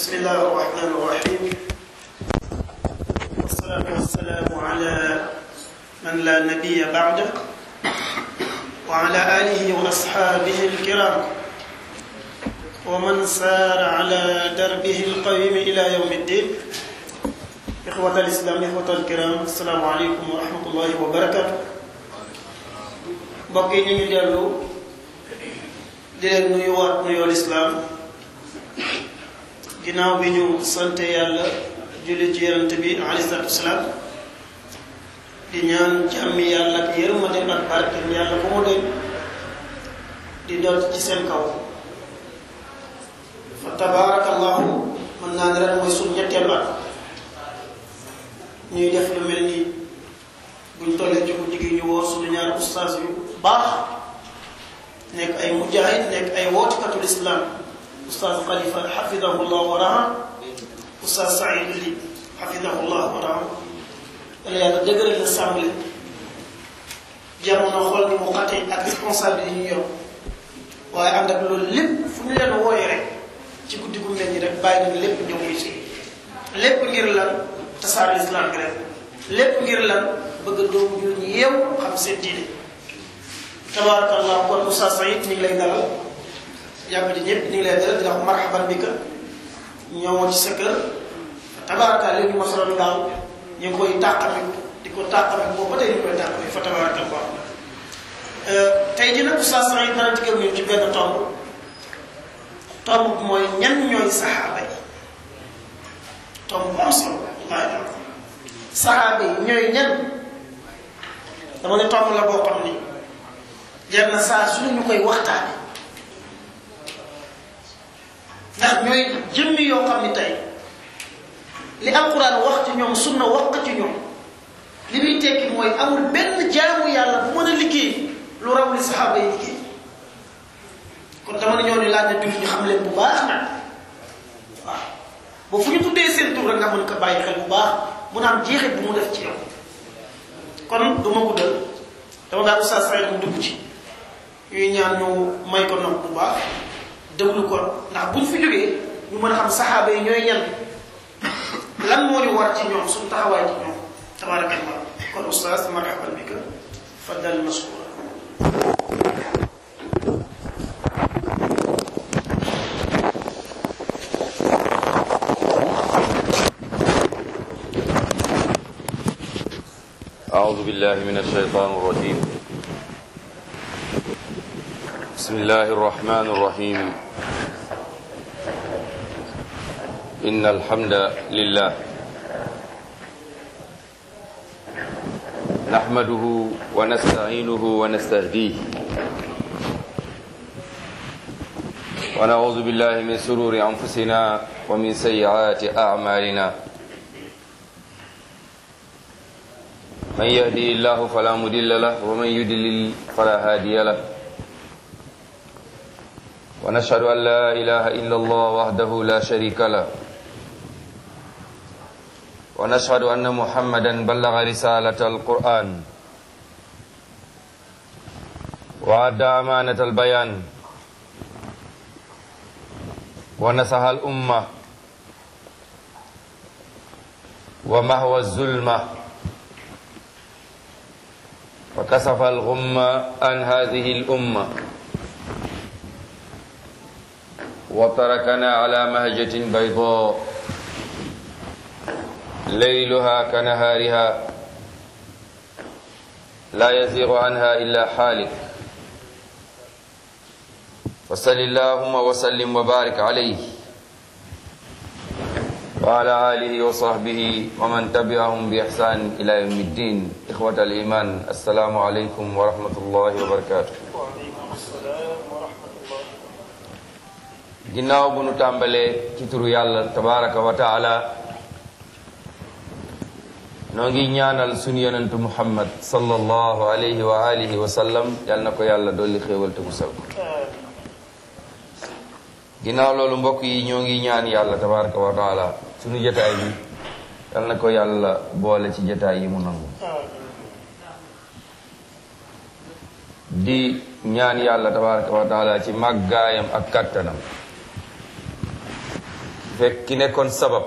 بسم الله الرحمن الرحيم والصلاة والسلام على من لا نبي بعده وعلى آله وأصحابه الكرام ومن سار على دربه القويم إلى يوم الدين إخوة الإسلام إخوة الكرام السلام عليكم ورحمة الله وبركاته mbokk yi ñu ngi dellu di leen nuyuwaat nuyoo lislaam ginnaaw bi ñu sante yàlla julli ci yonent bi alayhi salaatu wasalaam di ñaan jàmmi yàlla ak yërmande ak barke yàlla bu mu doy di doot ci seen kaw fa tabaarakallahu mën naa ne ren mooy suñ ñetteelu at ñuy def lu mel nii buñ tollee ci guddi gi ñu woo suñu ñaar ustaas yu baax nekk ay mujahid nekk ay wootikatul islam ustaas xalifa xafidahu llah wa raha ustaas saïd li xafidahu llah wa raha yàlla yàlla dëgëral la sàmm leen jamono xool ni mu xatee ak responsabilité yi ñu yor waaye ànd ak loolu lépp fu ñu leen wooyee rek ci guddi gu mel ni rek bàyyi nañ lépp ñëw muy si lépp ngir lan tasaare islam bi rek lépp ngir lan bëgg doomu ñu ñu yeew xam seen diine tabarakallah kon Oustaz Saïd ñu ngi lay dalal yàgg di ñëpp ñu ngi lay dalal di la wax marhaban bi ka ñëwoon ci sa kër tabarakal léegi ma solo daal ñu ngi koy tàqami di ko tàqami boobu ba tey ñu koy tàqami fa tabarakallah tey dina Oustaz Saïd dana digal ñu ci benn tomb tomb bi mooy ñan ñooy saxaaba yi tomb bu am solo waaye saxaaba yi ñooy ñan dama ne tomb la boo xam ni jar na saa su ñu koy waxtaane ndax ñooy jëmmi yoo xam ni tey li alquran wax ci ñoom sunna wax ci ñoom li muy tekki mooy amul benn jaamu yàlla bu mën a liggéey lu raw li saxaaba yi liggéey kon dama ne ñoo ni laaj na jullit ñu xam leen bu baax nag waaw ba fu ñu tuddee seen tur rek nga mën ko bàyyi xel bu baax mun a am jeexit bu mu def ci yow kon du ma guddal dama daal Oustaz Saïd mu dugg ci ñuy ñaan ñu may ko nopp bu baax déglu ko ndax buñ fi jógee ñu mën a xam saxaaba yi ñooy ñan lan moo ñu war ci ñoom suñu taxawaay ci ñoom tabarakallah kon Oustaz marhaban bika faddal mashkura أعوذ بالله من الشيطان الرجيم بسم الله الرحمن الرحيم إن الحمد لله نحمده ونستعينه ونستهديه ونعوذ بالله من سرور أنفسنا ومن سيئات أعمالنا من يهدي الله فلا مضل له ومن يضلل فلا هادي له ونشهد أن لا إله إلا الله وحده لا شريك له ونشهد أن محمدا بلغ رسالة القرآن وأدى أمانة البيان ونصح الأمة ومهوى الظلمة وكسف الغم عن هذه الأمة وتركنا على مهجة بيضاء ليلها كنهارها لا يزيغ عنها إلا حالك وصل اللهم وسلم وبارك عليه وعلى آله وصحبه ومن تبعهم بإحسان إلى يوم الدين إخوة الإيمان السلام عليكم ورحمة الله وبركاته ginnaaw bu nu tàmbalee ci turu yàlla tabaraka wa taala noo ngi ñaanal sunu yonentu muhammad sallallahu alayhi wa alihi wa sallam yal na ko yàlla dolli xéewal te musal ko ginnaaw loolu mbokk yi ñoo ngi ñaan yàlla tabaraka wa taala sunu jataay bi yal na ko yàlla boole ci jataay yi mu nangu di ñaan yàlla tabaraka wa taala ci màggaayam ak kattanam fekk ki nekkoon sabab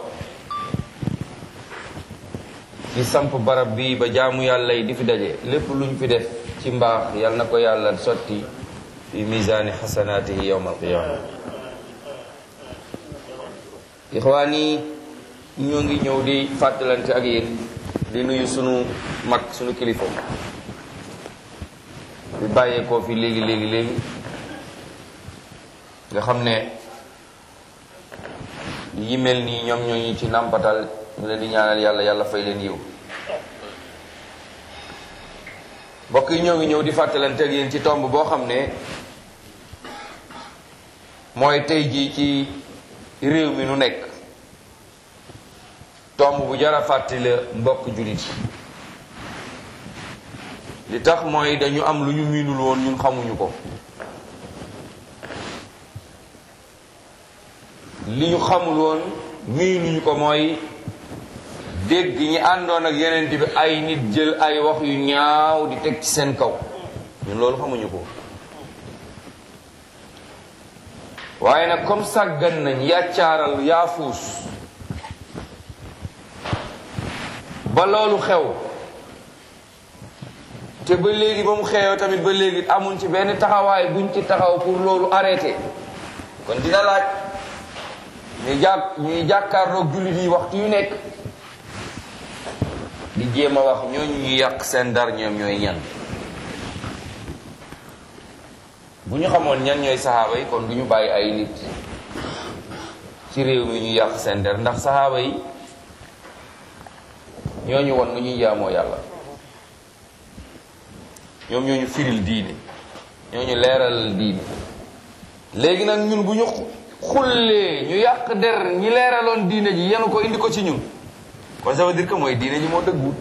ci samp barab bi ba jaamu yàlla yi di fi daje lépp luñ fi def ci mbaax yal na ko yàlla sotti fi misaani xasanaatihi yowma alqiyaama ixwaan yi ñoo ngi ñëw di fàttalante ak yéen di nuyu sunu mag sunu kilifa di bàyyeekoo fi léegi léegi léegi nga xam ne yi mel nii ñoom ñoo ñu ci nàmpatal ñu leen di ñaanal yàlla yàlla fay leen yiw mbokk yi ñoo ngi ñëw di fàttalante ak yéen ci tomb boo xam ne mooy tey jii ci réew mi nu nekk tomb bu jara fàtti la mbokk jullit li tax mooy dañu am lu ñu miinul woon ñun xamuñu ko li ñu xamul woon miinuñu ko mooy dégg ñi àndoon ak yeneen bi ay nit jël ay wax yu ñaaw di teg ci seen kaw ñun loolu xamuñu ko waaye nag comme sàggan nañ yàccaaral yaafuus ba loolu xew te ba léegi ba mu xeeyoo tamit ba léegi amuñ ci benn taxawaay buñ ci taxaw pour loolu arrêté kon dina laaj ñuy jàpp ñuy jàkkaarloog jullit yi waxtu yu nekk di jéem a wax ñooñu ñu yàq seen dar ñoom ñooy ñan bu ñu xamoon ñan ñooy saxaaba yi kon du ñu bàyyi ay nit ci réew mi ñu yàq seen der ndax saxaaba yi ñooñu won nu ñuy jaamoo yàlla ñoom ñooñu firil diine ñooñu leeral diine léegi nag ñun bu ñu xullee ñu yàq der ñi leeraloon diine ji yenu ko indi ko ci ñun kon ça veut dire que mooy diine ji moo dëgguwut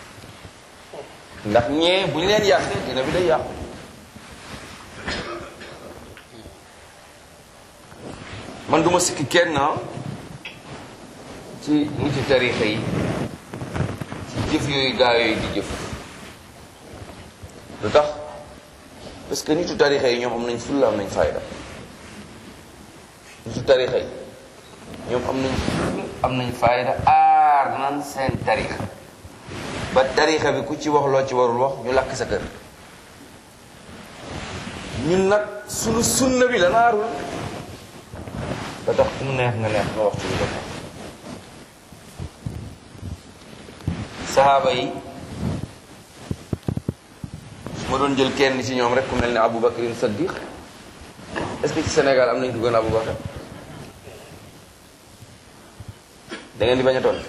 ndax ñee bu ñu leen yàqee diine bi day yàqu man duma sikki kenn ci niti tarixa yi ci jëf yooyu gaa yooyu di jëf lu tax parce que nitu tarixa yi ñoom am nañ fulla am nañ fayda nitu tarixa yi ñoom am nañ fulla am nañ fayda aar nan seen tarixa ba tarixa bi ku ci wax loo ci warul wax ñu lakk sa kër ñun nag sunu sunna bi la naarul da tax fu mu neex nga neex nga wax ci lu ko neex saxaaba yi su ma doon jël kenn ci ñoom rek ku mel ne Abu Bakrin Saddiq est-ce que ci Sénégal am nañ ko gën a Abu Bakar da ngeen di bañ a tontu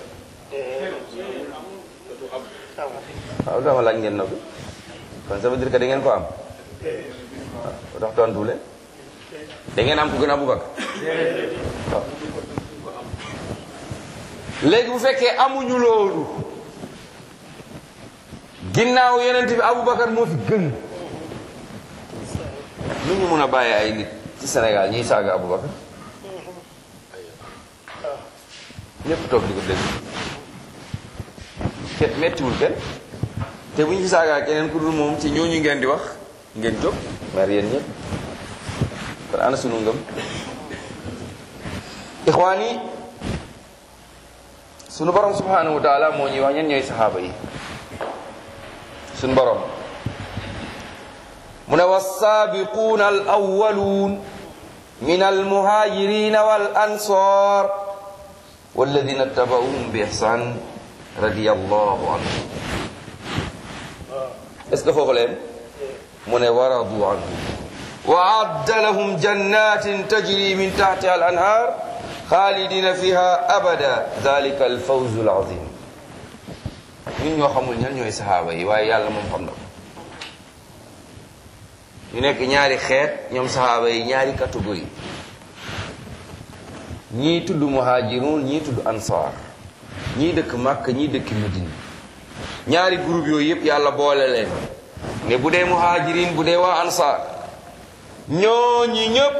waaw dama laaj ngeen noppi kon ça veut dire que da ngeen ko am waaw tax tontu leen da ngeen am ku gën a Abu Bakar waaw léegi bu fekkee amuñu loolu ginnaaw yonent bi Aboubacar moo fi gën lu ñu mun a bàyyi ay nit ci Sénégal ñiy saaga Aboubacar ñëpp toog di ko dégg kenn mettiwul kenn te bu ñu fi saagaa keneen ku dul moom ci ñooñu ngeen di wax ngeen jóg mer yéen ñëpp kon ana sunu ngëm ixwaan yi sunu borom subhanahu wa taala moo ñuy wax ñen ñooy saxaaba yi sunu borom mu ne wassaabiquuna al awwaluun min almuhaajirina wal ansaar walladina tabauhum bi ihsan radiyallahu anhum est ce que foofu leen mu ne waradu anhu wa adda lahum jannatin tajri min tahtiha al anhar xaalidina fiha abada dalika al fawzu al azim ñun ñoo xamul ñan ñooy saxaaba yi waaye yàlla moom xam na ko ñu nekk ñaari xeet ñoom saxaaba yi ñaari catégorie ñii tudd muhajirun ñii tudd ansaar ñii dëkk Makka ñii dëkk Medina ñaari groupe yooyu yëpp yàlla boole leen ne bu dee muhajirin bu dee waa ansaar ñooñi ñëpp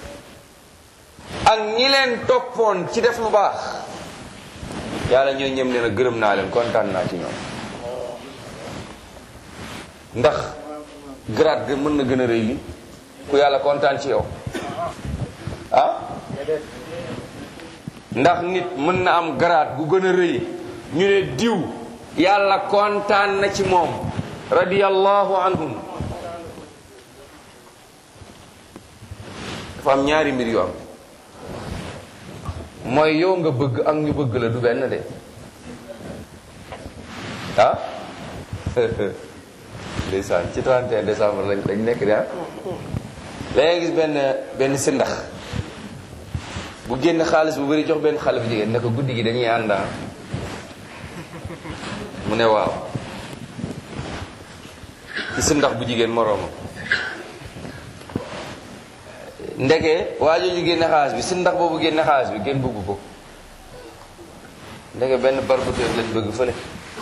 ak ñi leen toppoon ci def lu baax yàlla ñooy ñëm leen a gërëm naa leen kontaan naa ci ñoom ndax grade ga mën na gën a rëy li ku yàlla kontaan ci yow ah ndax nit mën na am garaat gu gën a rëy ñu ne diw yàlla kontaan na ci moom radiyallahu anhum dafa am ñaari mbir yu am mooy yow nga bëgg ak ñu bëgg la du benn de ah ndeysaan ci 31 décembre lañ lañ nekk de ah léegi gis benn benn sindax bu génn xaalis bu bëri jox benn xale bu jigéen ne ko guddi gi dañuy ànd mu ne waaw ci sindax bu jigéen moroomam ndeke waa jooju génne xaalis bi sindax boobu génne xaalis bi kenn bëgg ko ndeke benn barbuteur lañ bëgg fële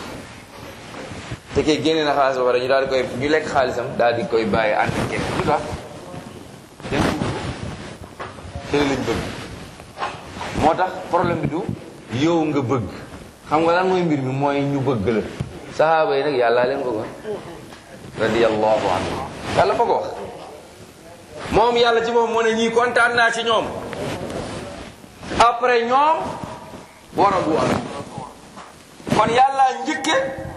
te kee génne na xaalis ba pare ñu daal di koy ñu lekk xaalisam daal di koy bàyyi ànd ak kenn lu tax kenn bëgg ko lañ bëgg moo tax problème bi du yow nga bëgg xam nga lan mooy mbir mi mooy ñu bëgg la sahaaba yi nag yàllaa leen bëggoon radiyallahu anhu yàlla fa ko wax moom yàlla ci moom moo ne ñii kontaan naa ci ñoom après ñoom war a du am kon yàlla njëkke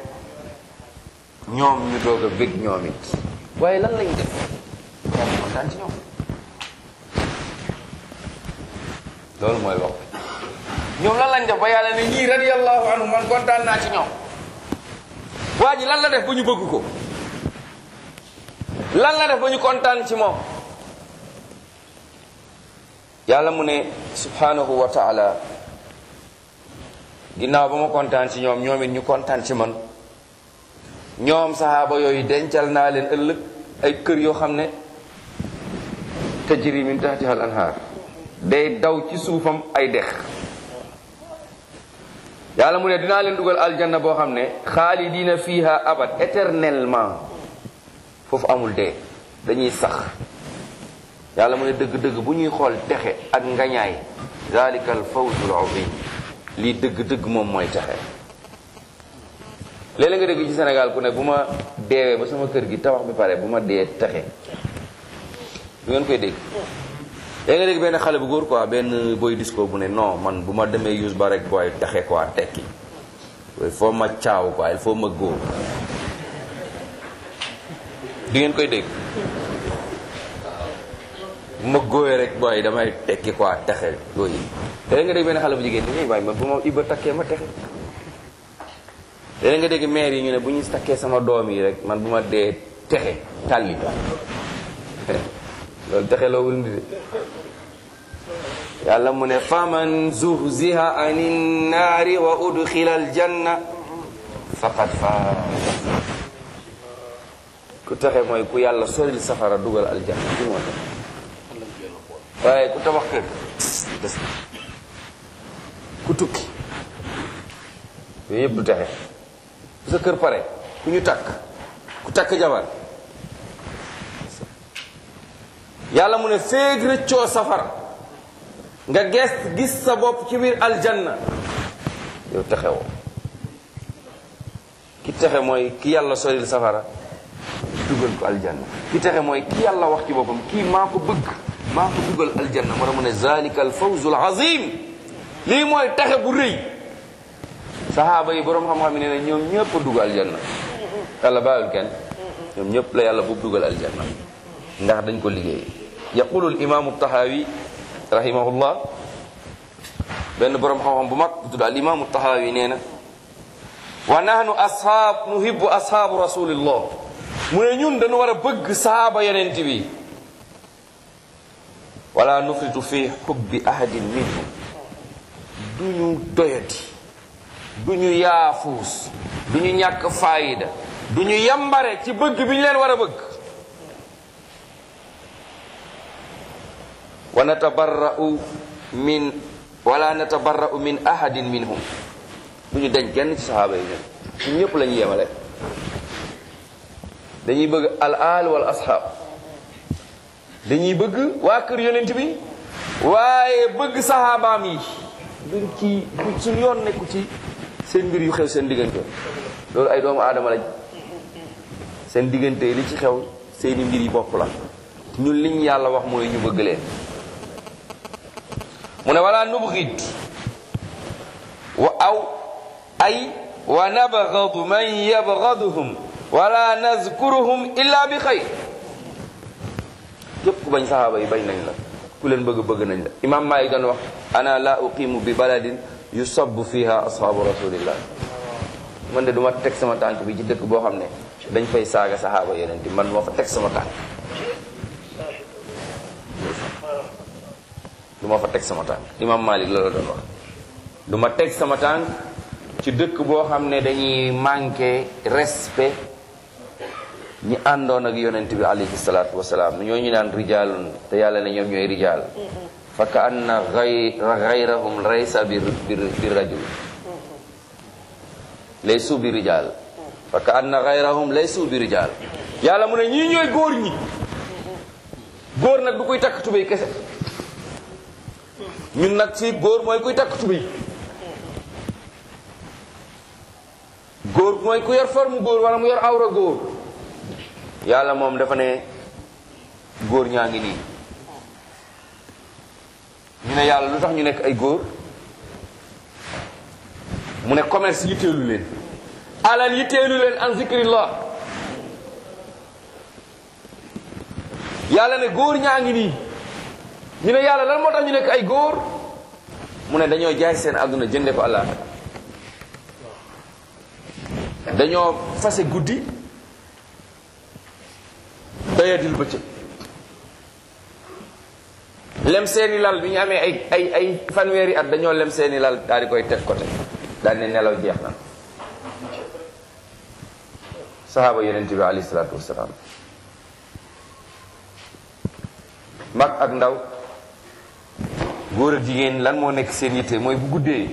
ñoom ñu doog a bég ñoom it waaye lan lañ def yàlla kontaan ci ñoom loolu mooy wax ñoom lan lañ def ba yàlla ne ñii radiyallahu anhu man kontaan naa ci ñoom waa ji lan la def ba ñu bëgg ko lan la def ba ñu kontaan ci moom yàlla mu ne subhanahu wa taala ginnaaw ba ma kontaan ci ñoom ñoom it ñu kontaan ci man ñoom sahaaba yooyu dencal naa leen ëllëg ay kër yoo xam ne tajri min tahtiha al anhaar day daw ci suufam ay dex yàlla mu ne dinaa leen dugal aljanna boo xam ne xaalidina fiha abad éternellement foofu amul dee dañuy sax yàlla mu ne dëgg-dëgg bu ñuy xool texe ak ngañaay zalika al fawzul azim lii dëgg-dëgg moom mooy texe léeg-léeg nga dégg ci Sénégal ku ne bu ma deewee ba sama kër gi tabax bi pare bu ma dee texe du ngeen koy dégg léegi nga dégg benn xale bu góor quoi benn boy disco bu ne non man bu ma demee use ba rek booy texe quoi tekki il faut ma caaw quoi il faut ma góor di ngeen koy dégg bu ma góoyee rek booy damay tekki quoi texe yooyu léegi nga dégg benn xale bu jigéen ni waaye man bu ma ibba takkee ma texe léegi nga dégg maire yi ñu ne bu ñu takkee sama doom yi rek man bu ma dee texe tàlli loolu texe loo wul ndi de yàlla mu ne faman zuhziha ani naari wa udxila aljanna faqad faaz ku texe mooy ku yàlla soril safara dugal aljanna di moo tax waaye ku tabax kër des na ku tukki yooyu yëpp du texe ku sa kër pare ku ñu takk ku takk jabar yàlla mu ne féeg rëccoo safara nga gees gis sa bopp ci biir aljanna yow texewoo ki texe mooy ki yàlla soril safara dugal ko aljanna ki texe mooy ki yàlla wax ci boppam kii maa ko bëgg maa ko dugal aljanna moo tax mu ne zalika al fawzul azim lii mooy texe bu rëy sahaaba yi boroom xam-xam yi nee na ñoom ñëpp a dugg aljanna yàlla bàyyul kenn ñoom ñëpp la yàlla boobu dugal aljanna ndax dañ ko liggéey yaqulu al imaamu tahawi rahimahullah benn boroom xam-xam bu mag bu tudd al imaamu tahawi nee na wa nahnu ashaab nuhibbu ashaabu rasulillah mu ne ñun dañu war a bëgg sahaaba yonent bi wala nufritu fi hubbi ahadin minhum duñu doyati duñu yaafuus duñu ñàkk faayida duñu yambare ci bëgg bi ñu leen war a bëgg wa natabarra'u min wala natabarra'u min ahadin minhum duñu dañ kenn ci sahaaba yi ñun ñëpp la ñuy yemale dañuy bëgg al aal wal ashaab dañuy bëgg waa kër yonent bi waaye bëgg sahabaam yi duñ ci suñ yoon nekku ci seen mbir yu xew seen diggante loolu ay doomu aadama lañ seen diggante li ci xew seeni mbir yi bopp la ñun liñ yàlla wax mooy ñu bëgg leen mu ne wala nubxid aw ay wa nabgadu man yabgaduhum wala nazkuruhum illa bi xayr képp ku bañ sahaaba yi bañ nañ la ku leen bëgg bëgg nañ la imam Maalik doon wax ana la uqimu bi baladin yusabbu fiha ashaabu rasulillah man de du ma teg sama tànk bi ci dëkk boo xam ne dañ fay saaga sahaaba yonent man moo fa teg sama tànk du ma fa teg sama tànk imam Malik loolu doon wax du ma teg sama tànk ci dëkk boo xam ne dañuy manqué respect ñi àndoon ak yonent bi alayhi salaatu wasalaam ñoo ñu naan rijaalun te yàlla ne ñoom ñooy rijaal fa ka anna gay gayrahum laysa bi bi rajul laysu bi rijaal fa ka anna gayrahum laysu bi rijaal yàlla mu ne ñii ñooy góor ñi góor nag du koy takk tubéy kese ñun nag fii góor mooy kuy takk tubéy góor mooy ku yor forme góor wala mu yor awra góor yàlla moom dafa ne góor ñaa ngi nii ñu ne yàlla lu tax ñu nekk ay góor mu ne commerce yitteelu leen alal yitteelu leen an zikrillah yàlla ne góor ñaa ngi nii ñu ne yàlla lan moo tax ñu nekk ay góor mu ne dañoo jaay seen àdduna jënde ko allah dañoo fase guddi doyadil bëccëg lem seeni lal bi ñu amee ay ay ay fanweeri at dañoo lem seeni lal daal di koy teg côté daal ne nelaw jeex na sahaaba yonent bi alayhi salaatu wasalaam mag ak ndaw góor ak jigéen lan moo nekk seen yitte mooy bu guddee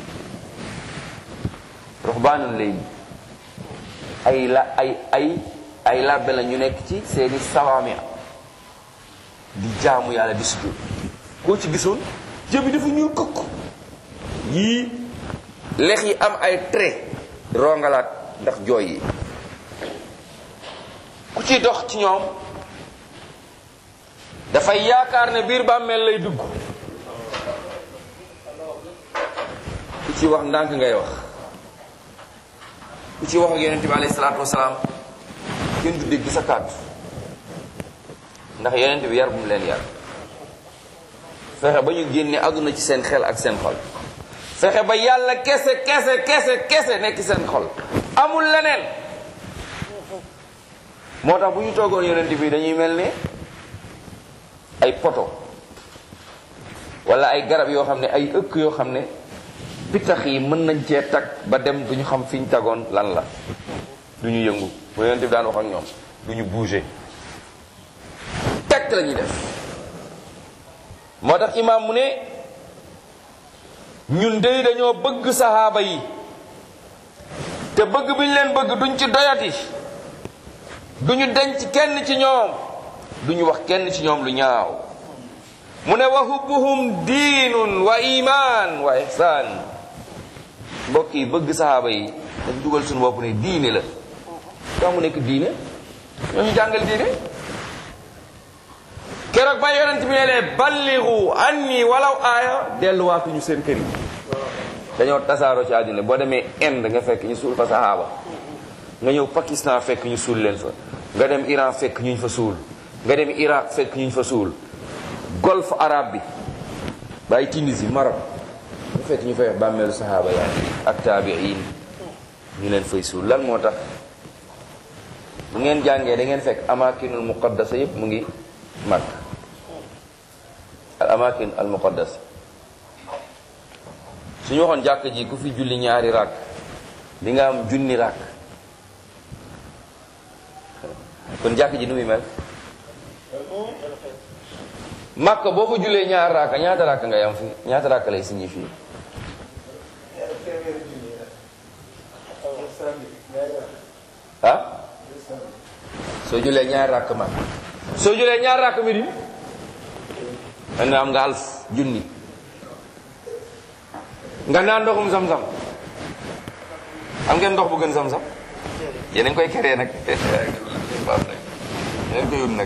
ruxbaanun lay ay la ay ay ay labbe la ñu nekk ci seeni sawaami di jaamu yàlla di sujjóot koo ci gisoon jëbi dafa ñuul kokk yii lex yi am ay trait rongalaat ndax jooy yi ku ci dox ci ñoom dafay yaakaar ne biir bàmmeel lay dugg ku ci wax ndànk ngay wax ku ci wax ak yonente bi alayhi salaatu wasalaam kenn du dégg sa kàddu ndax yonente bi yar bu mu leen yar fexe ba ñu génne àdduna ci seen xel ak seen xol fexe ba yàlla kese kese kese kese nekk seen xol amul leneen moo tax bu ñu toogoon yonente bi dañuy mel ne ay poto wala ay garab yoo xam ne ay ëkk yoo xam ne pitax yi mën nañ cee tag ba dem du ñu xam fi ñu tagoon lan la du ñu yëngu bu yonent bi daan wax ak ñoom du ñu bouger teg la ñuy def moo tax imaam mu ne ñun dey dañoo bëgg sahaaba yi te bëgg bi ñu leen bëgg duñ ci doyati duñu denc kenn ci ñoom duñu wax kenn ci ñoom lu ñaaw mu ne wa hubbuhum diinun wa iman wa ihsaan mbokk yi bëgg sahaaba yi dañ dugal suñu bopp ne diine la tax mu nekk diine ñoo ñu jàngal diine keroog ba yonent bi ne lee balligu anni walaw aaya delluwaatuñu seen kër yi dañoo tasaaroo ci àddina boo demee Inde nga fekk ñu suul fa sahaaba nga ñëw Pakistan fekk ñu suul leen fa nga dem Iran fekk ñu fa suul nga dem Irak fekk ñu fa suul golfe arabe bi bàyyi Tunisie Maroc nga fekk ñu fay wax bàmmeelu sahaaba yaa ak taabiin ñu leen fay suul lan moo tax bu ngeen jàngee da ngeen fekk amakinul muqaddasa yépp mu ngi mag al amakin al muqaddas suñu waxoon jàkk ji ku fi julli ñaari ràkk di nga am junni ràkk kon jàkk ji nu muy mel Makka boo ko jullee ñaar ràkk ñaata ràkk ngay am fi ñaata ràkk lay signifie ah soo julee ñaar ràkk mag soo julee ñaar ràkk mi di da nga am nga alf junni nga naan ndoxum sam-sam am ngeen ndox bu gën sam-sam yéen a ngi koy keree nag yéen koy wut nag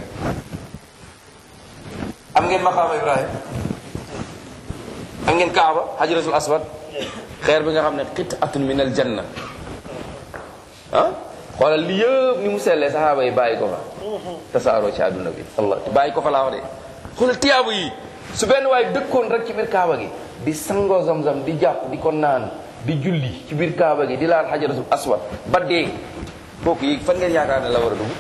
am ngeen maqaama Ibrahim am ngeen kaaba hajratul aswad xeer bi nga xam ne xit atun min al janna ah xoolal li yëpp ni mu sellee saxaaba yi bàyyi ko fa tasaaroo ci àdduna bi allah bàyyi ko fa laa wax de xoolal tiyaabu yi su benn waay dëkkoon rek ci biir kaaba gi di sangoo zamzam di jàpp di ko naan di julli ci biir kaaba gi di laal xajaratul aswad ba dee kooku yi fan ngeen yaakaar ne la war a dugg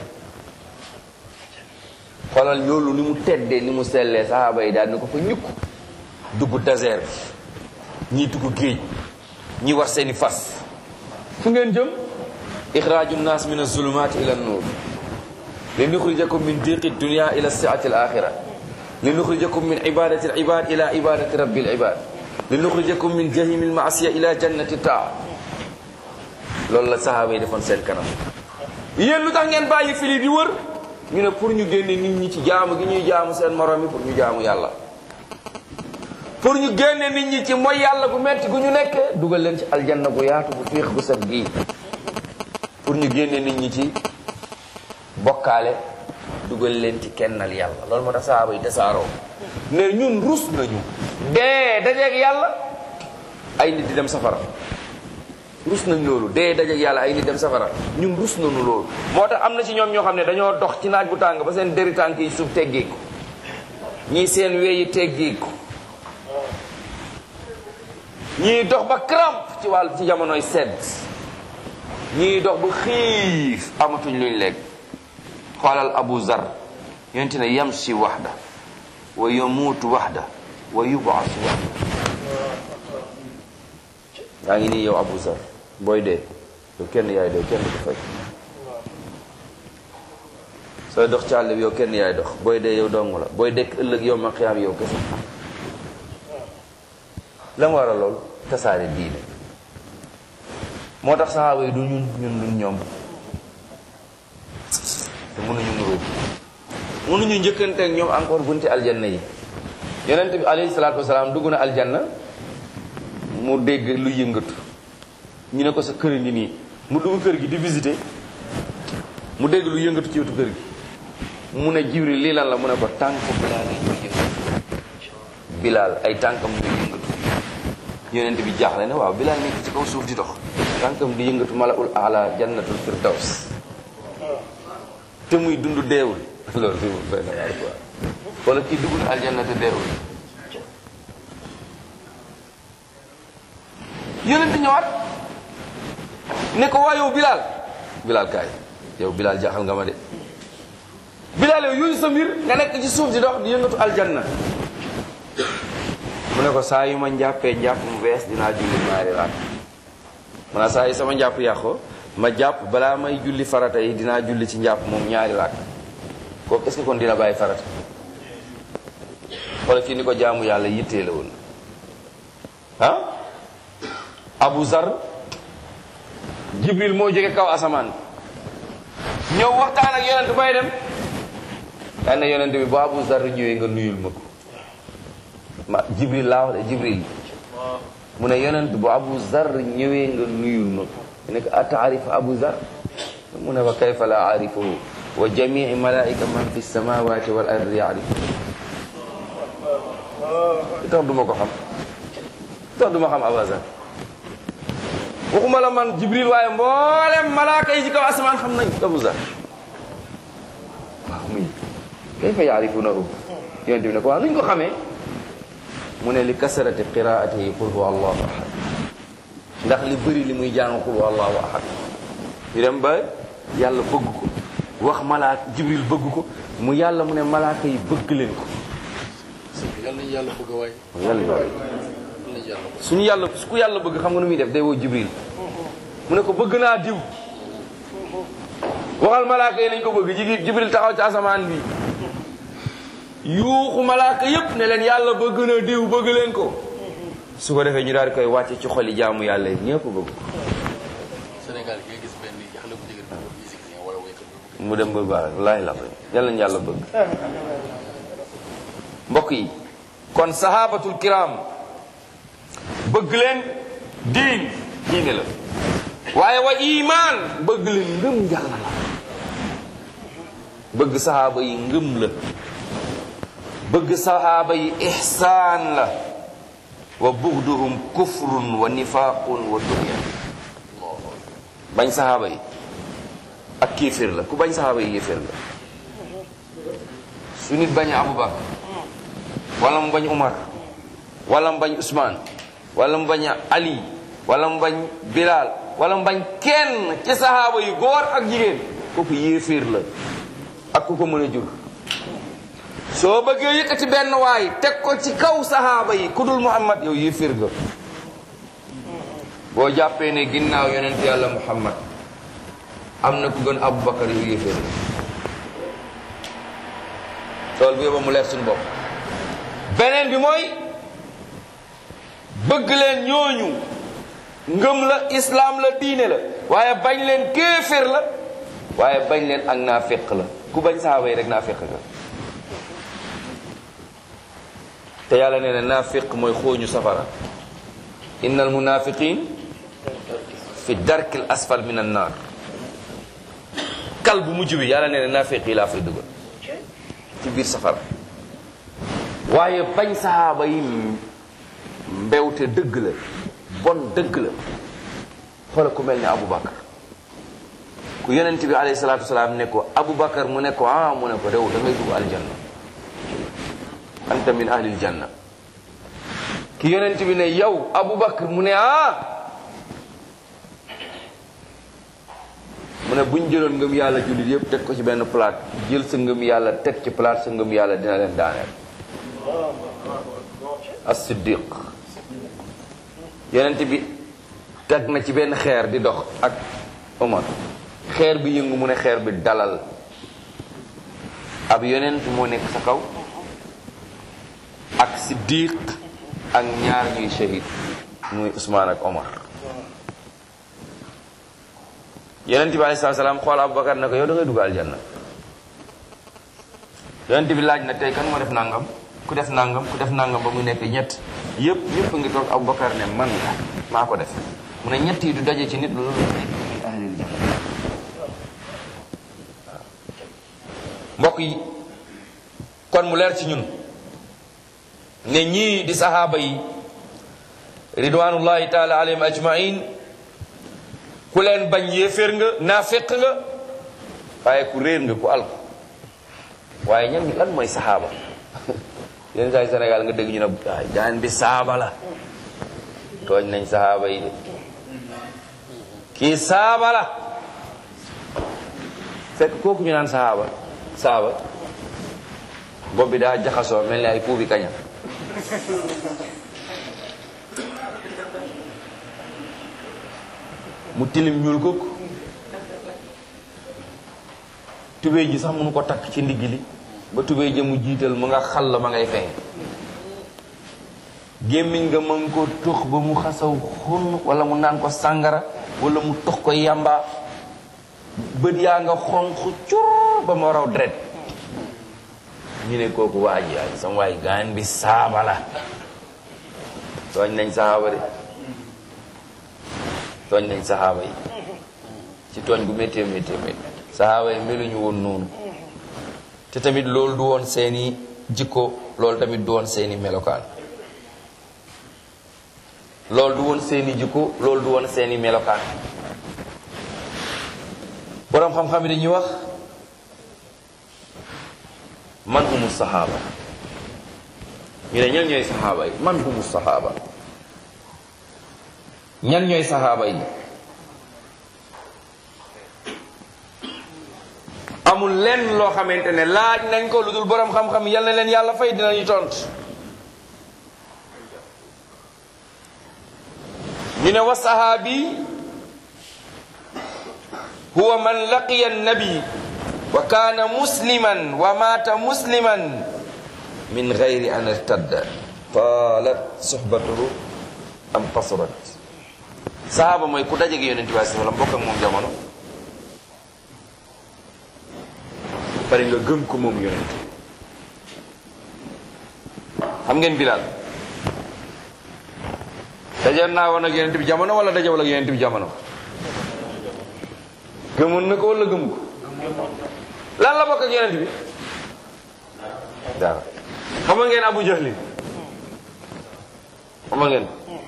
xoolal loolu ni mu teddee ni mu sellee saxaaba yi daal ni ko fa ñukk dugg désert bi ñii dugg géej ñi war seeni fas fu ngeen jëm ixraaju nnaas min azulumaati ila nuur li nuxrijakum min diqi dunia ila siati alaxira li nuxrijakum min ibadati alibad ila ibadati rabbi alibad li nuxrijakum min jahimi almaasiya ila jannati taa loolu la sahaaba yi defoon seen kanam yéen lu tax ngeen bàyyi fili di wër ñu ne pour ñu génne nit ñi ci jaamu gi ñuy jaamu seen morom yi pour ñu jaamu yàlla pour ñu génne nit ñi ci mooy yàlla gu metti gu ñu nekkee dugal leen ci aljanna gu yaatu gu fiix gu set gii pour ñu génne nit ñi ci bokkaale dugal leen ci kennal yàlla loolu moo tax sahaaba yi tasaaroo ne ñun rus nañu dee dajeeg yàlla ay nit di dem safara rus nañ loolu dee dajeeg yàlla ay nit dem safara ñun rus nañu loolu moo tax am na ci ñoom ñoo xam ne dañoo dox ci naaj bu tàng ba seen deri tànk yi suuf teggeeku ñii seen weyi teggeeku ñii dox ba crampe ci wàll ci jamonoy sedd ñii dox ba xiif amatuñ luñ lekk xoolal abu zar yonte ne yamshi waxda wa yamuutu waxda wa yubaasu waxda yaa ngi nii yow abu zar booy dee yow kenn yaay dee kenn du ko fay sooy dox ci àll bi yow kenn yaay dox booy dee yow dong la booy dekk ëllëg yow ma xiyaam yow kese la mu war a lool tasaare diine moo tax saxaaba yi du ñun ñun duñ ñoom te mënuñu nuróo mënuñu njëkkante ak ñoom encore bunti aljanna yi yonent bi alayhi salaatu wasalaam dugg na aljanna mu dégg lu yëngatu ñu ne ko sa kër ngi nii mu dugg kër gi di visiter mu dégg lu yëngatu ci wetu kër gi mu ne jibril lii lan la mu ne ko tànk bilaal yi ñuy yëngatu bilaal ay tànkam ñuy yëngatu yonent bi jaaxle ne waaw bilaal nekk ci kaw suuf di dox tànkam di yëngatu malaul ala jannatul firdaws te muy dund deewul loolu fi mu fay na waar quoi wala kii dugg na aljanna te deewul yonent ñëwaat ne ko waa yow bilaal bilaal kaay yow bilaal jaaxal nga ma de bilaal yow yooyu sa mbir nga nekk ci suuf di dox di yëngatu aljanna mu ne ko saa yu ma njàppee njàpp mu bees dinaa julli ñaari raat mu ne saa yu sama njàpp yàqoo ma jàpp balaa may julli farata yi dinaa julli ci njàpp moom ñaari raat kooku est-ce que kon dina bàyyi farata wala kii ni ko jaamu yàlla yittee la woon ah Abu Zar Jibril moo jóge kaw asamaan ñëw waxtaan ak yonent bay dem daan na yonent bi bu Abu Zar ñëwee nga nuyul ma ko ma Jibril laa wax de Jibril mu ne yonent bu Abu Zar ñëwee nga nuyul ma ko ne ko ataarif Abu Zar mu ne fa kayfa la aarifuhu wa jamii malaika man fi samawati wal ardi yaarifu li tax duma ko xam li tax duma xam Abu Zar waxuma la man Jibril waaye mboolem malaaka yi ci kaw asamaan xam nañ Abu Zar waaw muy kayfa yaarifunahu yonent bi ne ko waaw nuñ ko xamee mu ne li kasarati qiraatihi qul huwa allahu ahad ndax li bëri li muy jàng qul huwa allahu ahad ñu dem ba yàlla bëgg ko wax malaak jibril bëgg ko mu yàlla mu ne malaaka yi bëgg leen ko yàlla nañu yàlla bëgg waay yàlla yàlla nañu yàlla bëgg suñu yàlla su ku yàlla bëgg xam nga nu muy def day woo jibril mu ne ko bëgg naa diw waxal malaaka yi nañ ko bëgg jigi jibril taxaw ci asamaan bi yuuxu malaaka yépp ne leen yàlla bëgg na diw bëgg leen ko su ko defee ñu daal di koy wàcce ci xoli jaamu yàlla yi ñëpp bëgg ko Sénégal gi nga gis benn xale bu jigéen bu musicien wala waykat bu mu dem ba baax wallaahi la yàlla nañu yàlla bëgg mbokk yi kon sahabatul kiram bëgg leen diin diine la waaye wa iman bëgg leen ngëm yàlla la bëgg sahaaba yi ngëm la bëgg sahaaba yi ihsaan la wa bugduhum kufrun wa nifaqun wa tughyan bañ saxaaba yi ak kéeféer la ku bañ saxaaba yi yéeféer la su nit bañ Abubakar wala mu bañ Umar wala mu bañ Usmaan wala mu bañ Ali wala mu bañ Bilal wala mu bañ kenn ci saxaaba yi góor ak jigéen kooku yéeféer la ak ku ko mën a jur soo bëggee yëkkati benn waay teg ko ci kaw saxaaba yi ku dul Muhammad yow yéeféer nga boo jàppee ne ginnaaw yonent yàlla Muhammad am na ku gën Abubakar yow yéeféer la tool bi yóbba mu leer suñu bopp beneen bi mooy bëgg leen ñooñu ngëm la islaam la diine la waaye bañ leen kéeféer la waaye bañ leen ak naaféq la ku bañ saxaaba yi rek naaféq nga te yàlla nee na naaféq mooy xooñu safara innal munafiqin fi darkil asfal min an naar kal bu mujj bi yàlla nee na naaféq yi laa fay dugal ci biir safara waaye bañ saxaaba yi mbewte dëgg la bon dëgg la xoola ku mel ni Aboubacar ku yonent bi alayhi salaatu wasalaam ne ko Aboubacar mu ne ko ah mu ne ko rew da ngay dugg aljanna anta min ahlil janna ki yonent bi ne yow Aboubacar mu ne ah mu ne buñ jëloon ngëm yàlla jullit yëpp teg ko ci benn plate jël sa ngëm yàlla teg ci plate sa ngëm yàlla dina leen daaneel as-siddiq yonent bi teg na ci benn xeer di dox ak Omar xeer bi yëngu mu ne xeer bi dalal ab yonent moo nekk sa kaw ak siddiq ak ñaar ñuy shahid muy Ousmane ak Omar yonent bi alayhi salaam xool Aboubacar ne ko yow da ngay dugg aljanna yonent bi laaj na tey kan moo def nangam ku def nangam ku def nangam ba mu nekk ñett yëpp ñëpp ngi toog Aboubacar ne man la maa ko def mu ne ñett yi du daje ci nit loolu nekk min ahlil janna mbokk yi kon mu leer ci ñun ne ñii di sahaaba yi ridwanullahi taala alayhim ajmain ku leen bañ yéeféer nga naaféq nga waaye ku réer nga ku alko waaye ñan lan mooy sahaaba yenn saa yi Sénégal nga dégg ñu ne waay daan bi saaba la tooñ nañ sahaaba yi de kii saaba la fekk kooku ñu naan sahaaba saaba bopp bi daa jaxasoo mel ni ay puubi kaña mu tilim ñuul kook tubéy ji sax mënu ko takk ci ndigg li ba tubéy ja mu jiital mu nga xal la ma ngay feeñ gémmiñ nga mën ko tux ba mu xasaw xun wala mu naan ko sàngara wala mu tux ko yàmba bët yaa nga xonq cur ba ma raw dret ñu ne kooku waa ji ay sama waay gaan bi saaba la tooñ nañ saxaaba de tooñ nañ saxaaba yi ci tooñ gu méttee méttee métti saxaaba yi meluñu woon noonu te tamit loolu du woon seeni jikko loolu tamit du woon seeni melokaan loolu du woon seeni jikko loolu du woon seeni melokaan boroom xam-xam yi dañuy wax man humu saxaaba ñu ne ñan ñooy saxaaba yi man humu saxaaba ñan ñooy saxaaba yi amul lenn loo xamante ne laaj nañ ko lu dul boroom xam-xam yal na leen yàlla fay dinañu tont ñu ne wa sahaabi huwa man laqiya annabi wa kaana musliman wa maata musliman min gayri an irtadda taalat suhbatuhu am qasurat sahaaba mooy ku dajeg yonente bi sallam bokk ak moom jamono pare nga gëm ko moom yonent xam ngeen Bilaal daje naa woon ak yonent bi jamono wala dajewul ak yonent bi jamono gëmoon na ko wala gëm ko lan la bokk ak yonent bi dara xam ngeen Abu Jahlin xam ngeen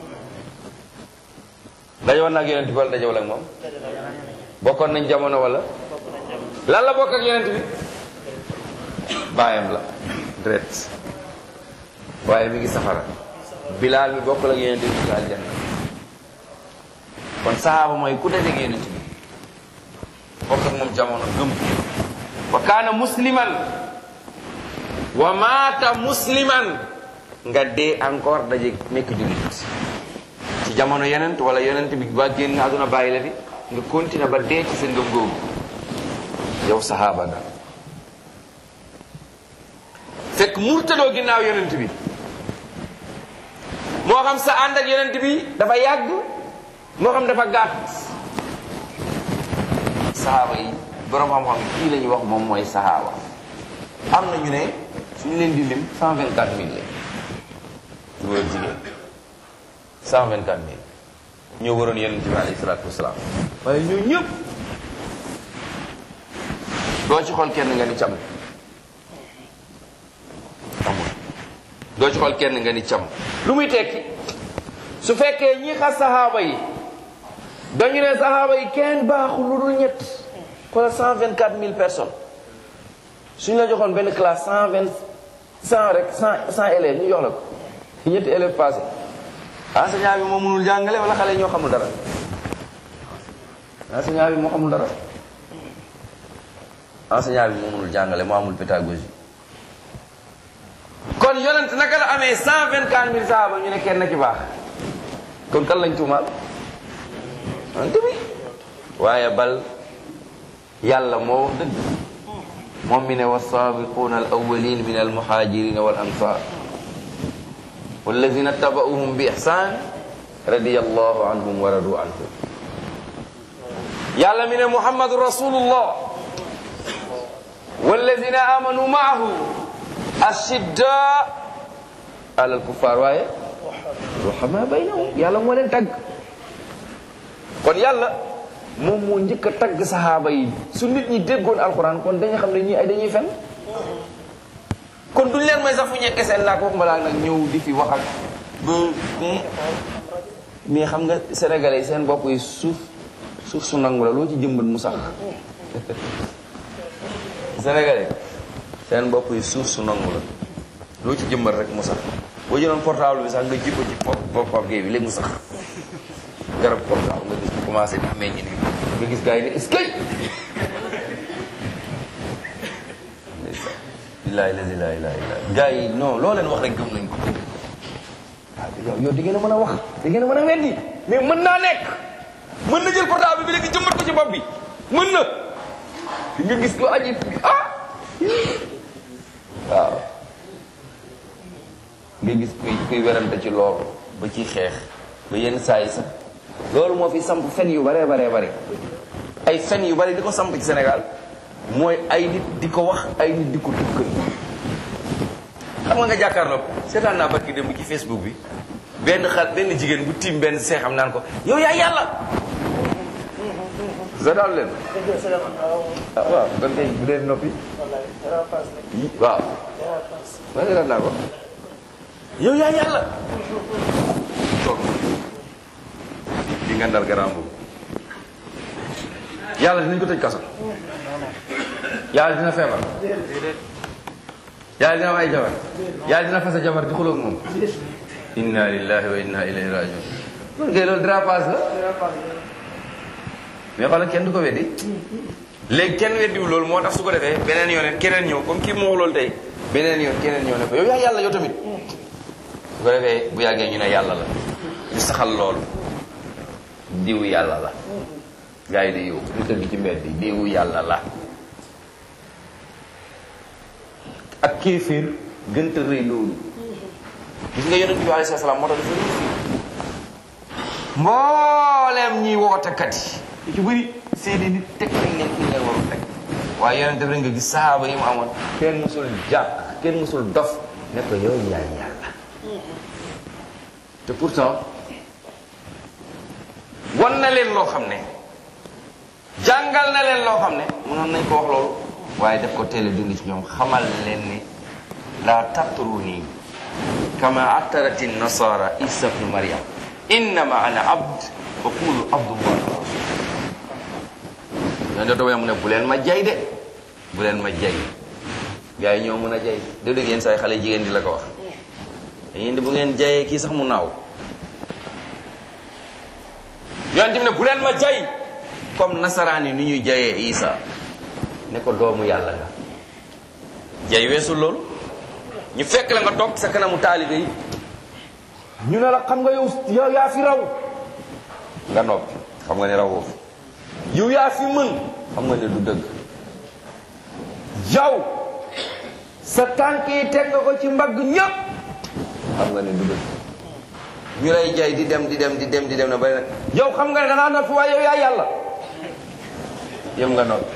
dajewoon na ak yonent bi wala dajewul ak moom bokkoon nañ jamono wala lan la bokk ak yonent bi baayam la dret waaye mi ngi safara bilaal mi bokkul ak yonent bi ci aljanna kon sahaaba mooy ku dajeeg yonent bi bokk ak moom jamono gëm wa kaana musliman wa maata musliman nga dee encore dajeeg nekk jullit ci jamono yonent wala yonent bi ba génn àdduna bàyyi la fi nga continuer ba dee ci sa ngëm googu yow sahaaba nga fekk murtadoo ginnaaw yonent bi moo xam sa ànd ak yonent bi dafa yàgg moo xam dafa gàtt sahaaba yi borom xam-xam kii la ñuy wax moom mooy sahaaba am na ñu ne suñu leen di lim cent vingt quatre mille la góor ak jigéen cent vingt quatre mille ñoo waroon yonent bi alayhi salaatu wasalaam waaye ñoo ñëpp doo ci xool kenn nga ni cam amul doo ci xool kenn nga ni cam lu muy tekki su fekkee ñi xas sahaaba yi dañu ne sahaaba yi kenn baaxul lu dul ñett xoolal cent vingt quatre mille personnes suñu la joxoon benn classe cent vingt cent rek cent cent élèves ñu jox la ko ñetti élèves passé enseignant bi moo mënul jàngale wala xale ñoo xamul dara enseignant bi moo xamul dara enseignant bi moo mënul jàngale moo amul pédagogie kon yonent naka la amee cent vingt quatre mille sahaaba ñu ne kenn ci baax kon kan lañ tuumaal yonent bi waaye bal yàlla moo wax dëgg moom mi ne wasaabiquuna al awalin min al muhajirina wal ansar walladina tabauhum bi ihsan radiyallahu anhum wa radu anhu yàlla mi ne muhammadu rasulullah walladina amanu maahu ashidda ala al kuffar waaye ruhama baynahum yàlla moo leen tagg kon yàlla moom moo njëkk a tagg saxaaba yi su nit ñi déggoon alxuraan kon dañu xam ne ñii ay dañuy fen kon duñ leen may sax fu ñekke seen laa ko waxuma laa nag ñëw di fi wax ak ba mais mais xam nga sénégalais yi seen bopp yi suuf suuf su nangu la loo ci jëmbat mu sax sénégalais seen bopp yi suuf su nangu la loo ci jëmbat rek mu sax boo jëloon portable bi sax nga ji ko ci pop pop bi léegi mu sax garab portable nga gis commencé di meññ nii nga gis gars yi ne est-ce que billahi la ilaha illa allah gars yi non loo leen wax rek gëm nañ ko waaw yow yow di ngeen a mën a wax di ngeen a mën a weddi mais mën naa nekk mën na jël portable bi léegi jëmbat ko ci bopp bi mën na di nga gis ko aji ah waaw nga gis kuy kuy werante ci loolu ba ci xeex ba yenn saa yi sax loolu moo fi samp fen yu bare bare bare ay fen yu bare di ko samp ci Sénégal mooy ay nit di ko wax ay nit di ko tukkal xam nga nga jàkkaarloo seetaan naa barki démb ci Facebook bi benn xal benn jigéen bu tiim benn seexam naan ko yow yaa yàlla seetaan leen ah waaw kon kay bu dee noppi waaw ma seetaan naa ko yow yaa yàlla toog di ngandal garaam boobu yàlla dinañ ko tëj kaso yàlla dina feebar yàlla dina am ay jabar yàlla dina fasa jabar di xulóog moom inna lillahi wa inna ilayhi rajiun loolu kay loolu dérapage la mais xoolal kenn du ko weddi léegi kenn weddiwul loolu moo tax su ko defee beneen yoon keneen ñëw comme kii moo wax loolu tey beneen yoon keneen ñëw ne ko yow yaa yàlla yow tamit su ko defee bu yàggee ñu ne yàlla la ñu saxal loolu diwu yàlla la gars yi di yow ñu tëdd ci mbedd bi diwu yàlla la ak kéeféer gënta rëy loolu gis nga yonent bi alayhi salaam moo tax dafa réussir mbooleem ñiy wootekat yi ci bëri seeni nit teg nañ leen fi leen warul teg waaye yonent bi nga gis sahaaba yi mu amoon kenn musul jàpp kenn musul dof ne ko yow yaay yàlla te pourtant wan na leen loo xam ne jàngal na leen loo xam ne mënoon nañ ko wax loolu waaye def ko teel a dund ci ñoom xamal leen ni la tatruni kama attarati nasara isa bnu maryam innama ana abd fa qulu abdullah yoon doto mu ne bu leen ma jay de bu leen ma jay gars yi ñoo mën a jay de dégg yéen saay xale jigéen di la ko wax dañuy di bu ngeen jayee kii sax mu naaw yoon tamit ne bu leen ma jay comme nasaraan yi ni ñuy jayee isa ne ko doomu yàlla nga jay weesul loolu ñu fekk la nga toog sa kanamu taalibe yi ñu ne la xam nga yow yow yaa fi raw nga noppi xam nga ne rawoo fi yow yaa fi mën xam nga ne du dëgg yow sa tànk yi teg nga ko ci mbagg ñëpp xam nga ne du dëgg ñu lay jay di dem di dem di dem di dem na bay nag yow xam nga ne dangaa noppi waaye yow yaa yàlla yëm nga noppi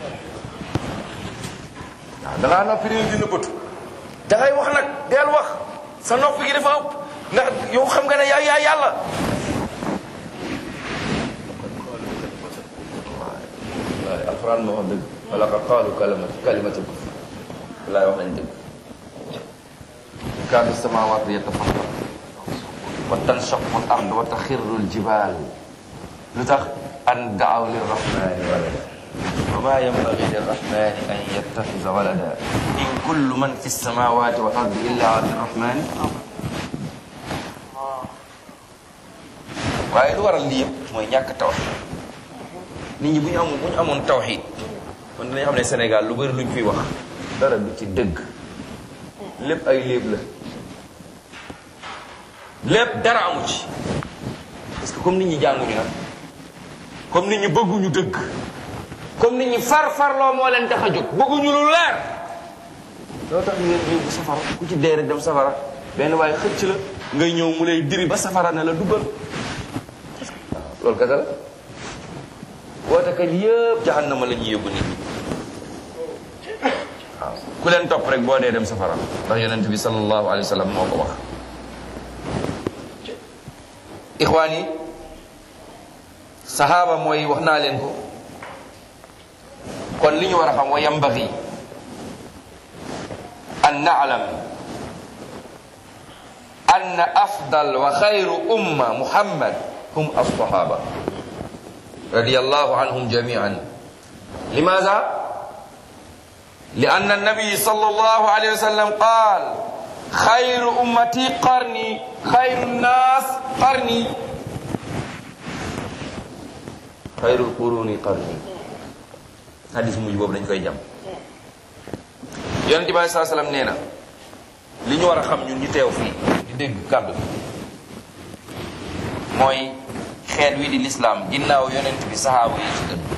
waaw dangaa noppi réew dina bëtu dangay wax nag deel wax sa noppi gi dafa ëpp ndax yow xam nga ne yaa yaa yàlla waaye alxuraan moo wax dëgg wala ka qaalu kalimatu kalimatu kufr laay wax nañ dëgg kaadu samawaatu yatafattar wa tanshaqu al ard wa taxirru al jibal lu tax an daaw lirrahmani walada wa ma yanbagi lirrahmani an yattaxisa walada in kullu man fi samawati wal ardi illa ati rrahmani waaye lu waral lii yëpp mooy ñàkk tawxid nit ñi bu ñu amoon bu ñu amoon tawxid kon dinañ xam ne Sénégal lu bëri luñ fiy wax dara du ci dëgg lépp ay léeb la lépp dara amu ci parce que comme nit ñi jànguñu nag comme nit ñi bëgguñu dëgg comme nit ñi far farloo moo leen tax a jóg bëgguñu lu leer loo tax ñu leen yóbbu safara ku ci dee rek dem safara benn waaye xëcc la ngay ñëw mu lay diri ba safara ne la duggal waaw loolu kese la wootekat yëpp jahannama la ñuy yóbbu nit ñi waaw ku leen topp rek boo dee dem safara ndax yonent bi sallallahu alayhi wa sallam moo ko wax ixwaan yi sahaaba mooy wax naa leen ko kon li ñu war a xam wa yambaxi an naalam anna afdal wa xayru umma muhammad hum alsahaba radiyallahu anhum jamian limaza لأن النبي صلى الله عليه وسلم قال خير أمتي قرني خير الناس قرني خير القرون قرني حديث مجي بوب dañ koy jam yonent bi sallallahu alayhi wasallam nee na li ñu war a xam ñun ñu teew fii di dégg kàddu bi mooy xeet wi di lislaam ginnaaw yonent bi sahaaba yi ci gën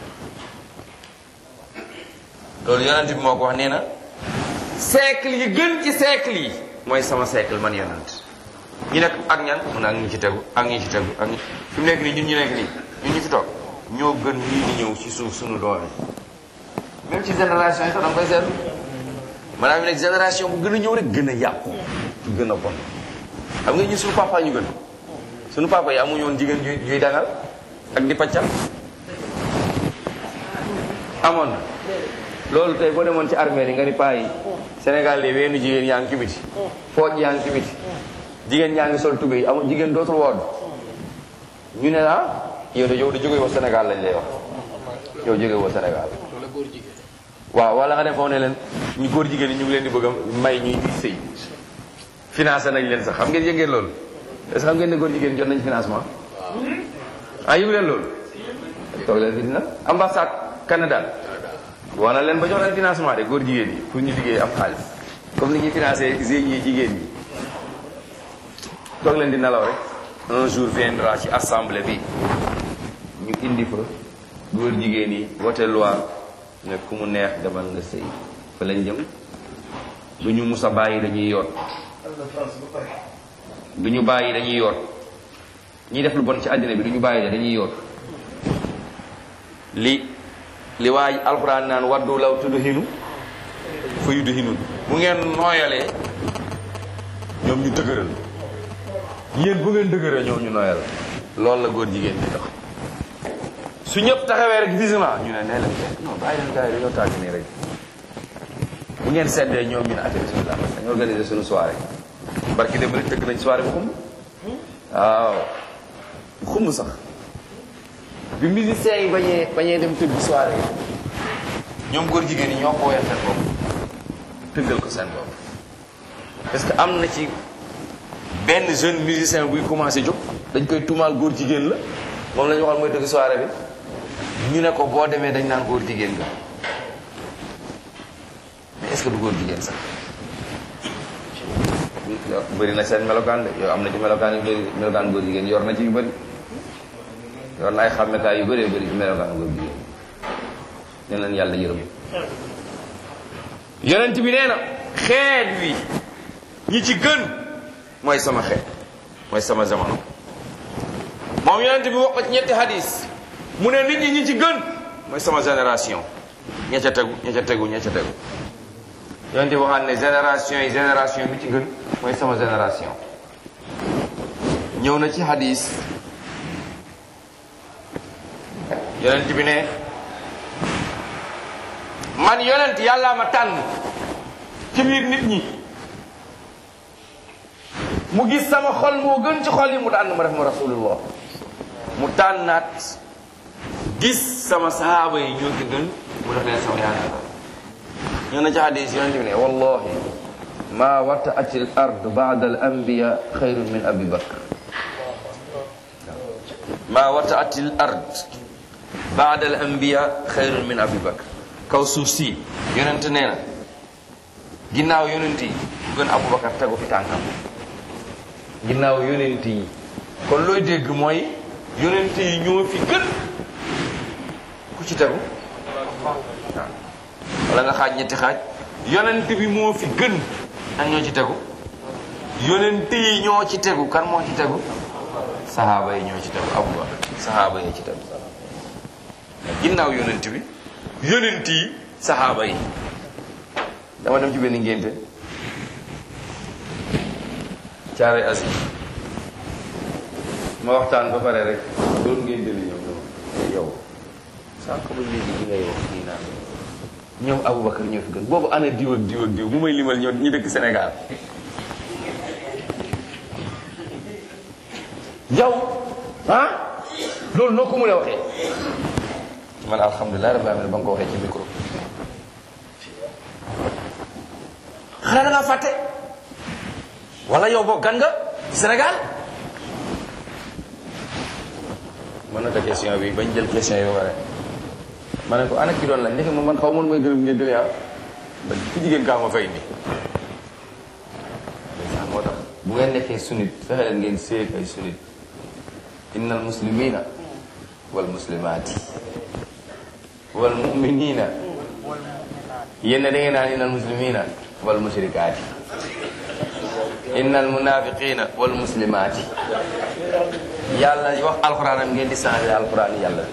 loolu yonent bi moo ko wax nee na siècle yi gën ci siècle yi mooy sama siècle man yonent ñu nekk ak ñan mu ne ak ñu ci tegu ak ñu ci tegu ak ñu fi mu nekk nii ñun ñu nekk nii ñun ñu fi toog ñoo gën ñii di ñëw ci suuf suñu doole même ci génération yi sax da nga koy seetlu maanaam ñu nekk génération bu gën a ñëw rek gën a yàqu gën a bon xam nga ñu suñu papa ñu gën suñu papa yi amuñu woon jigéen juy juy dangal ak di paccal amoon na loolu tey boo demoon ci armée yi nga ni paa yi Sénégal de weenu jigéen yaa ngi ci biti pooj yaa ngi ci biti jigéen yaa ngi sol tubéy amul jigéen dootul wood ñu ne la yow de yow de jóge woo Sénégal lañ lay wax yow jóge woo Sénégal wala góor jigéen waaw wala nga dem foofu ne leen ñu góor jigéen ñi ñu ngi leen di bëgg a may ñuy di sëy financé nañ leen sax xam ngeen yëg ngeen loolu est-ce que xam ngeen ne góor jigéen jot nañ financement ah yëgu leen loolu toog leen fi dina ambassade Canada wax na leen ba jox leen financement de góor jigéen yi pour ñu liggéey am xaalis comme ni ñuy financé GIE jigéen ñi toog leen di nelaw rek un jour viendra ci assemblée bi ñu indi fa góor jigéen yi vote loi ne ku mu neex demal nga sëy fa lañ jëm du ñu mus a bàyyi dañuy yoot du ñu bàyyi dañuy yoot ñiy def lu bon ci àddina bi du ñu bàyyi dañuy yoot li li waay alxuraan naan waddu law tudhinu fa yudhinun bu ngeen nooyalee ñoom ñu dëgëral yéen bu ngeen dëgëral ñoom ñu nooyal loolu la góor jigéen di dox su ñëpp taxawee rek visement ñu ne nee leen non bàyyi leen gars yi dañoo tàgg nii rek bu ngeen seddee ñoom ñu ne ate bismillah dañu organiser suñu soirée barki dem rek tëgg nañ soirée bu xumb waaw bu xumb sax bi musiciens yi bañee bañee dem tëgg soirée yi ñoom góor jigéen yi ñoo ko woyal seen bopp tëggal ko seen bopp parce que am na ci benn jeune musicien buy commencé jóg dañ koy tuumaal góor jigéen la moom la ñu waxoon mooy tëgg soirée bi ñu ne ko boo demee dañ naan góor jigéen nga mais est-ce que du góor jigéen sax bëri na seen melokaan de yow am na ci melokaan yu bëri melokaan góor jigéen yor na ci yu bëri yor na ay xàmmekaay yu bëree bëri ci melokaan góor jigéen ne leen yàlla yërëm yonent bi nee na xeet wi ñi ci gën mooy sama xeet mooy sama jamono moom yonent bi wax ko ci ñetti hadis mu ne nit ñi ñi ci gën mooy sama génération ña ca tegu ña ca tegu ña ca tegu yonent bi waxaat ne génération yi génération bi ci gën mooy sama génération ñëw na ci hadis yonent bi ne man yonent yàllaa ma tànn ci biir nit ñi mu gis sama xol moo gën ci xol yi mu tànn ma def ma rasulullah mu tànnaat gis sama sahaaba yi ñoo ci gën mu def leen sama yaakaar ñoo na ci hadis yonent bi ne wallahi ma wataat al ard ba'da al anbiya xayrun min abi bakr ma wataat al ard ba'da al anbiya xayrun min abi bakr kaw suuf si yonent nee na ginnaaw yonent yi bu gën abubakar tegu fi tànkam ginnaaw yonent yi kon looy dégg mooy yonent yi ñoo fi gën ku ci tegu waaw wala nga xaaj ñetti xaaj yonent bi moo fi gën ak ñoo ci tegu yonent yi ñoo ci tegu kan moo ci tegu sahaaba yi ñoo ci tegu abubakar sahaaba yi ci tegu ginnaaw yonent bi yonent yi sahaaba yi dama dem ci benn ngénte caare asi ma waxtaan ba pare rek doon ngénte li ñëw dama yow sànq ba léegi li ngay wax nii naan ñoom Aboubacar ñoo fi gën boobu ana diw ak diw ak diw mu may limal ñoo ñi dëkk Sénégal yow ah loolu noo ko mën a waxee man alhamdulilah rabbil alamin ba nga ko waxee ci micro xanaa da ngaa fàtte wala yow boo gan nga Sénégal mën na ko question bi bañ jël question yi ba pare ma ne ko ana ki doon laaj ndeke ma man xaw man mooy gërëm ngeen dële ah ba ku jigéen kaa ma fay ni moo tax bu ngeen nekkee sunnit fexe leen ngeen séeg ay sunnit inna al muslimina wal muslimaati wal muminina yéen da ngeen naan inna al muslimina wal mushrikaati inna al munafiqina wal muslimaati yàlla wax alxuraanam ngeen di changé alxuraan yàlla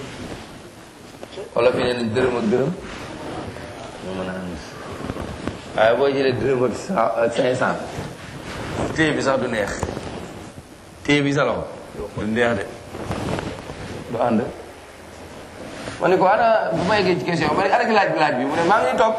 wala fi ne dërëm ak dërëm moo mën a ànd waaye boo jëlee dërëm ak cinq cent téye bi sax du neex téye bi sa loxo du neex de du ànd ma ne ko ana bu ma yeggee ci question ma ne ana ki laaj bi laaj bi mu ne maa ngi toog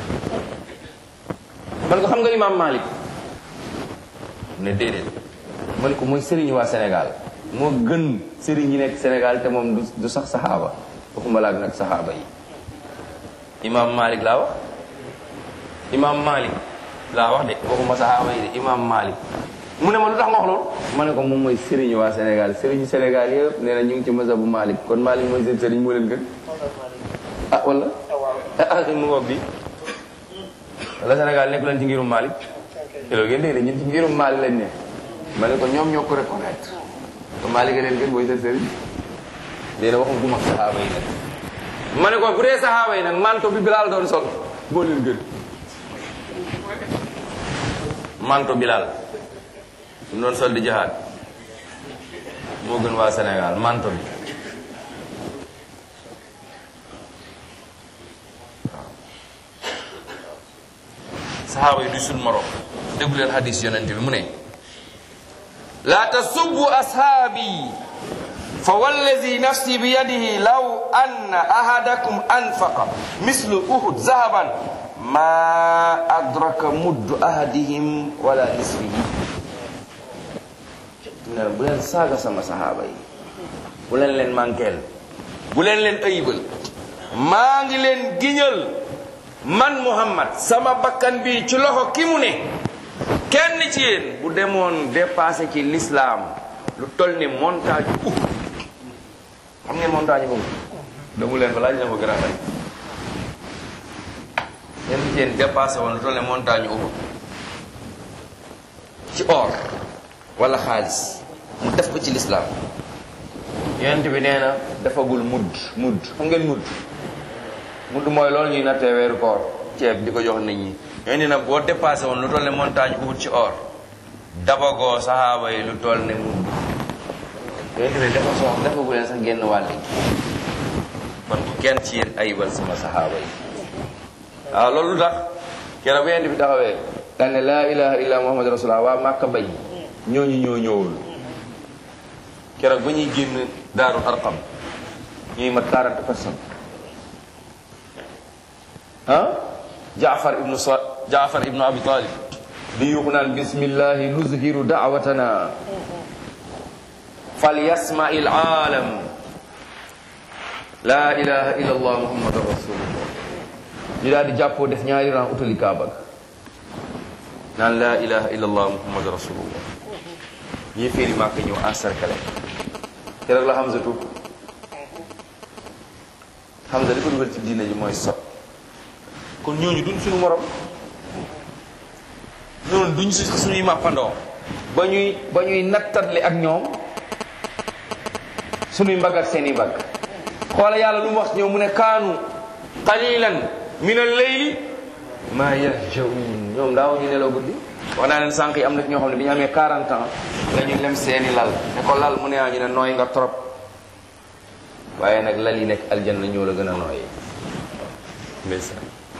man ko xam nga imam Malik mu ne déedéet ma ne ko mooy sëriñ waa Sénégal moo gën sëriñ yi nekk Sénégal te moom du sax saxaaba waxuma laag nag saxaaba yi imam Malik laa wax imam Malik laa wax de waxuma saxaaba yi de imam Malik mu ne ma lu tax nga wax loolu ma ne ko moom mooy sëriñu waa Sénégal sëriñu Sénégal yëpp nee na ñu ngi ci mazhabu Malik kon Malik mooy seen sëriñ moo leen gën ah wala ah mu ngoog bi wala Sénégal nekk leen ci ngirum Malik te loolu ngeen dégg de ñun ci ngirum Malik lañ ne ma ne ko ñoom ñoo ko reconnaître ko Malik a leen gën mooy seen sëriñ léegi waxum gu mag saxaaba yi nag ma ne ko bu dee saxaaba yi nag manto bi Bilal doon sol moo leen gën manto Bilal su doon sol di jahaad moo gën waa Sénégal manto bi saxaaba yi du sul morom déglu leen hadis yonent bi mu ne laa tasubbu ashaabi fa wallazi nafsi bi yadihi law anna ahadakum anfaqa mislu uhud zahaban ma adraka muddu ahadihim wala nisfihi ne bu leen saaga sama sahaaba yi bu leen leen manqueel bu leen leen ayibal maa ngi leen giñal man muhammad sama bakkan bi ci loxo ki mu ne kenn ci yéen bu demoon dépassé ci l'islam lu toll ni montagne Uhud xam ngeen montagne boobu damu leen ko laaj na ko gën a xay kenn ci yéen dépassé woon lu toll ni montagne Uhud ci or wala xaalis mu def ko ci l'islam yonent bi nee na defagul mudd mudd xam ngeen mudd mudd mooy loolu ñuy nattee weeru koor ceeb di ko jox nit ñi ñoo ni nag boo dépassé woon lu toll ne montagne Uhud ci or dabagoo saxaaba yi lu toll ne mudd yonent bi dafa sox defagu leen sax génn wàll gi kon bu kenn ci yéen ayibal sama saxaaba yi waaw loolu lu tax keroog bu yonent bi taxawee daan ne laa ilaha illa muhammad rasulullah waa màkka bañ ñooñu ñoo ñëwul keroog ba ñuy génn daaru arqam ñuy mat 40 personnes ah jaafar ibnu sa jaafar ibnu abi talib di yuuxu naan bismillahi nuzhiru daawatana falyasma il aalam la ilaha illa allah muhammadu rasulullah ñu daal di jàppoo def ñaari ran utali kaaba ga naan la ilaha illa allah muhammadu rasulullah ñii féeri màkk ñëw encerclé keroog la Hamza tuub Hamza li ko dugal ci diina ji mooy sot kon ñooñu duñ suñu morom ñooñu duñ su suñuy màppandoo ba ñuy ba ñuy nattatle ak ñoom suñuy mbagg ak seeni mbagg xoola yàlla lu mu wax ñoom mu ne kaanu qalilan min al-layli ma yahjaun ñoom daaw ñu nelaw guddi wax naa leen sànq yi am na ñoo xam ne bi ñu amee 40 ans la ñu lem seeni lal ne ko lal mu ne ah ñu ne nooy nga trop waaye nag lal yi nekk aljanna ñoo la gën a nooyee ndeysaan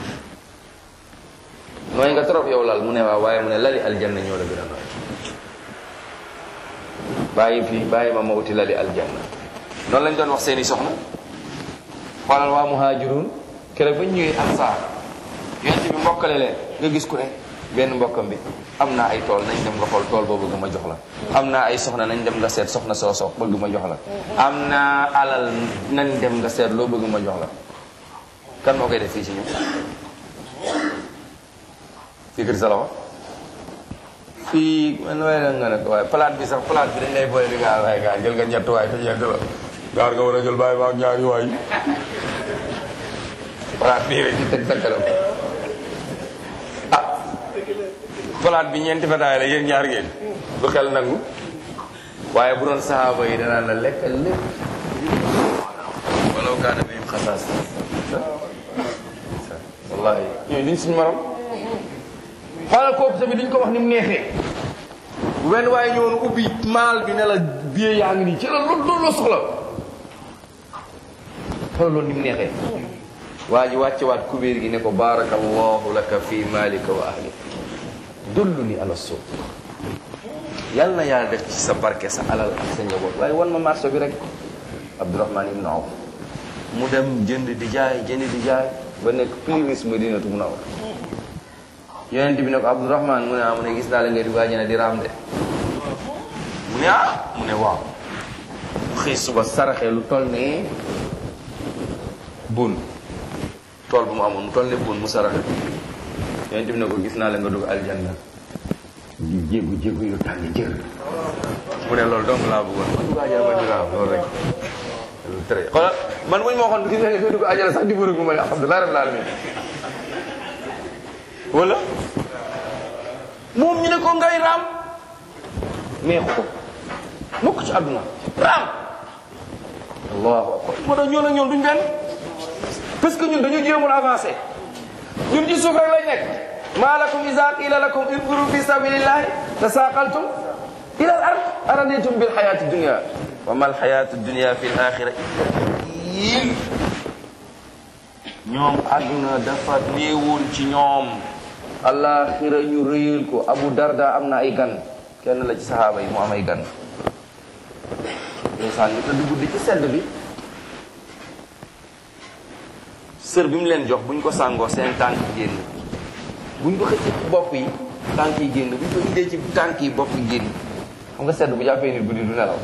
nooy nga trop yow lal mu ne waaw waaye mu ne lali aljanna ñoo la gën a nooy bàyyi fii bàyyi ma ma wuti lali aljanna noonu lañ doon wax seeni soxna xoolal waa muhaajiruun keroog ba ñu ñëwee ansaar yonent bi mbokkale leen nga gis ku ne benn mbokkam bi am naa ay tool nañ dem nga xool tool boo bëgg ma jox la am naa ay soxna nañ dem nga seet soxna soo sox bëgg ma jox la am naa alal nañ dem nga seet loo bëgg ma jox la kan moo koy def fii ci ñun fii kër sa loxo fii man waaye la nga ne ko waaye palaat bi sax palaat bi dañ lay boole di nga waaye gaa jël nga ñett waay te ñett la gaar nga war a jël bàyyi ma ak ñaari waay palaat bii rek di teg takkalam ah palaat bi ñeenti fataay la yéen ñaar ngeen du xel nangu waaye bu doon sahaaba yi danaan la lekkal lépp walaw kaana bihim xasaas wallahi ñooñu duñ suñu morom xoolal kooku tamit duñ ko wax ni mu neexee wenn waaye ñëwoon ubbi maal bi ne la bie yaa ngi nii ci la loolu loolu la soxla xoolal loolu ni mu neexee waa ji wàcce waat kubéer gi ne ko barakallahu laka fi malika wa ahlika dullu ni ala suuq yal na yàlla def ci sa barke sa alal ak sa njaboot waaye wan ma marché bi rek abdourahman ibnu awf mu dem jënd di jaay jënd di jaay ba nekk plus madinatu munawwar yonent bi ne ko abdourahman mu ne ah mu ne gis naa la nga di waajana di raam de mu ne ah mu ne waaw mu xëy suba saraxee lu toll ne bun tool bu mu amoon mu toll ne bun mu saraxe yonent bi ne ko gis naa la nga dugg aljanna di jéegu jéegu yu tàng jër mu ne loolu donc laa bëggoon ma dugg aljanna ma di raam loolu rek très xoolal man buñ ma waxoon gis nga nga dugg aljanna sax di bërigu ma ne alhamdulilah rabbil alamin wala moom ñu ne ko ngay raam neexu ko mukk ci àdduna raam allahu akbar moo tax ñoo nag ñoom duñ benn parce que ñun dañu jéemul avancé ñun ci suuf rek lay nekk ma lakum ida qila lakum infuru fi sabilillahi tasaqaltum ila al ard araditum bil hayati dunya wa ma al hayatu dunya fi al akhirah ñoom àdduna dafa néewoon ci ñoom alaxira ñu rëyal ko abu darda am na ay gan kenn la ci saxaaba yi mu am ay gan ndeysaan ñu tëdd guddi ci sedd bi sër bi mu leen jox buñ ko sàngoo seen tànk génn buñ ko xëccee ci bopp yi tànk yi génn buñ ko indee ci tànk yi bopp yi génn xam nga sedd bu jàppee nit guddi du nelaw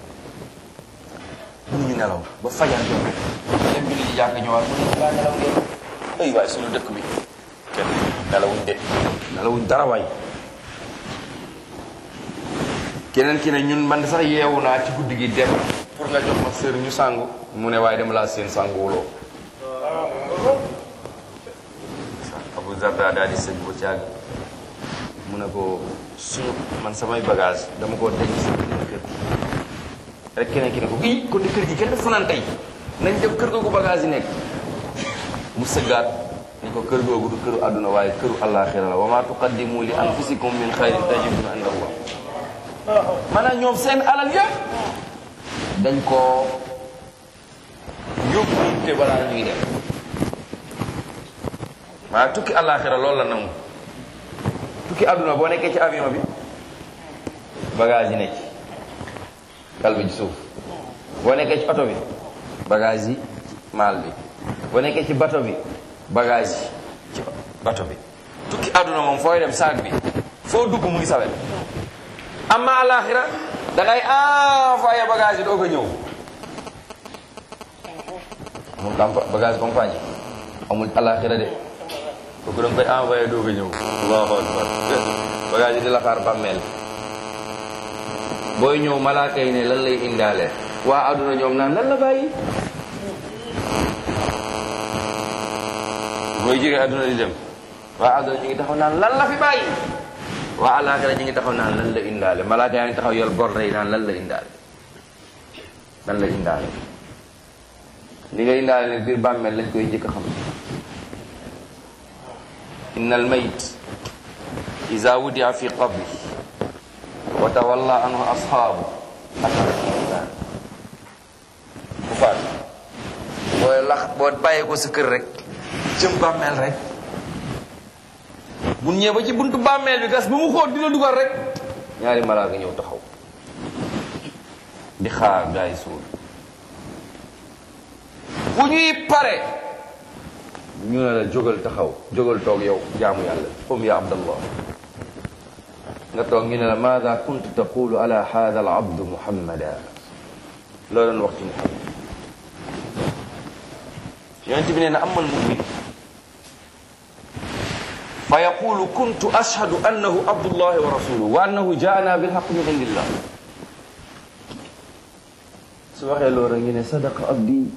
mënuñu nelaw ba fajar jot dem julli ji jàkk ñëwaat mu ne laa nelaw ngeen ay waay suñu dëkk bi kenn nelawuñ de nelawuñ dara waay keneen ki ne ñun man sax yeewu naa ci guddi gi dem pour nga jox ma sër ñu sangu mu ne waaye dama laa seen sanguwuloo Abu Zarda daal di sëñ bu caag mu ne ko suñu man samay bagage dama koo denc si benn kër gi rek keneen ki ne ko ii kon di kër gi kenn def fanaan tey nañ dem kër googu bagage yi nekk mu sëggaat ni ko kër googu du këru àdduna waaye këru àllaaxira la wa ma tuqaddimu li anfusikum min xayrin tajiduhu inda Allah maanaam ñoom seen alal yëpp dañ koo yóbbu te balaa ñuy dem waaye tukki àllaaxira loolu la nangu tukki àdduna boo nekkee ci avion bi bagage yi nekk kal bi ci suuf boo nekkee ci oto bi bagage yi maal bi boo nekkee ci bato bi bagage yi ci bato bi tukki àdduna moom fooy dem saag bi foo dugg mu ngi sawet amma àllaaxira da ngay envoyé bagage yi doo ko ñëw amul campa- bagage compagnie amul àllaaxira de kooku da nga koy envoyé doo ko ñëw allahu akbar bagage yi di la xaar bàmmeel booy ñëw malaaka yi ne lan lay indaale waa àdduna ñoom naan lan la bàyyi booy jógee àdduna di dem waa àdduna ñu ngi taxaw naan lan la fi bàyyi waa àllaaxira ñu ngi taxaw naan lan la indaale malaaka yaa ngi taxaw yor bor yi naan lan la indaale lan la indaale li nga indaale ne biir bàmmeel lañ koy njëkk a xam inna al mayt iza wudia fi qabri wa tawalla anhu ashaabu atar bu faat booy lax boo bàyyee ko sa kër rek jëm bàmmeel rek bu ñëwee ba ci buntu bàmmeel bi gas ba mu xóot dina dugal rek ñaari malaaka ñëw taxaw di xaar gaa yi suul bu ñuy pare ñu ne la jógal taxaw jógal toog yow jaamu yàlla qum ya abdallah nga toog ñu ne la maada kuntu taqulu ala hada al abdu muhammada loo doon wax ci muhammad yonent bi nee na amal mumin fa yaqulu kuntu ashhadu annahu abdullahi wa rasuluhu wa annahu jaana bilhaq min indillah su waxee loolu rek ñu ne sadaqa abdi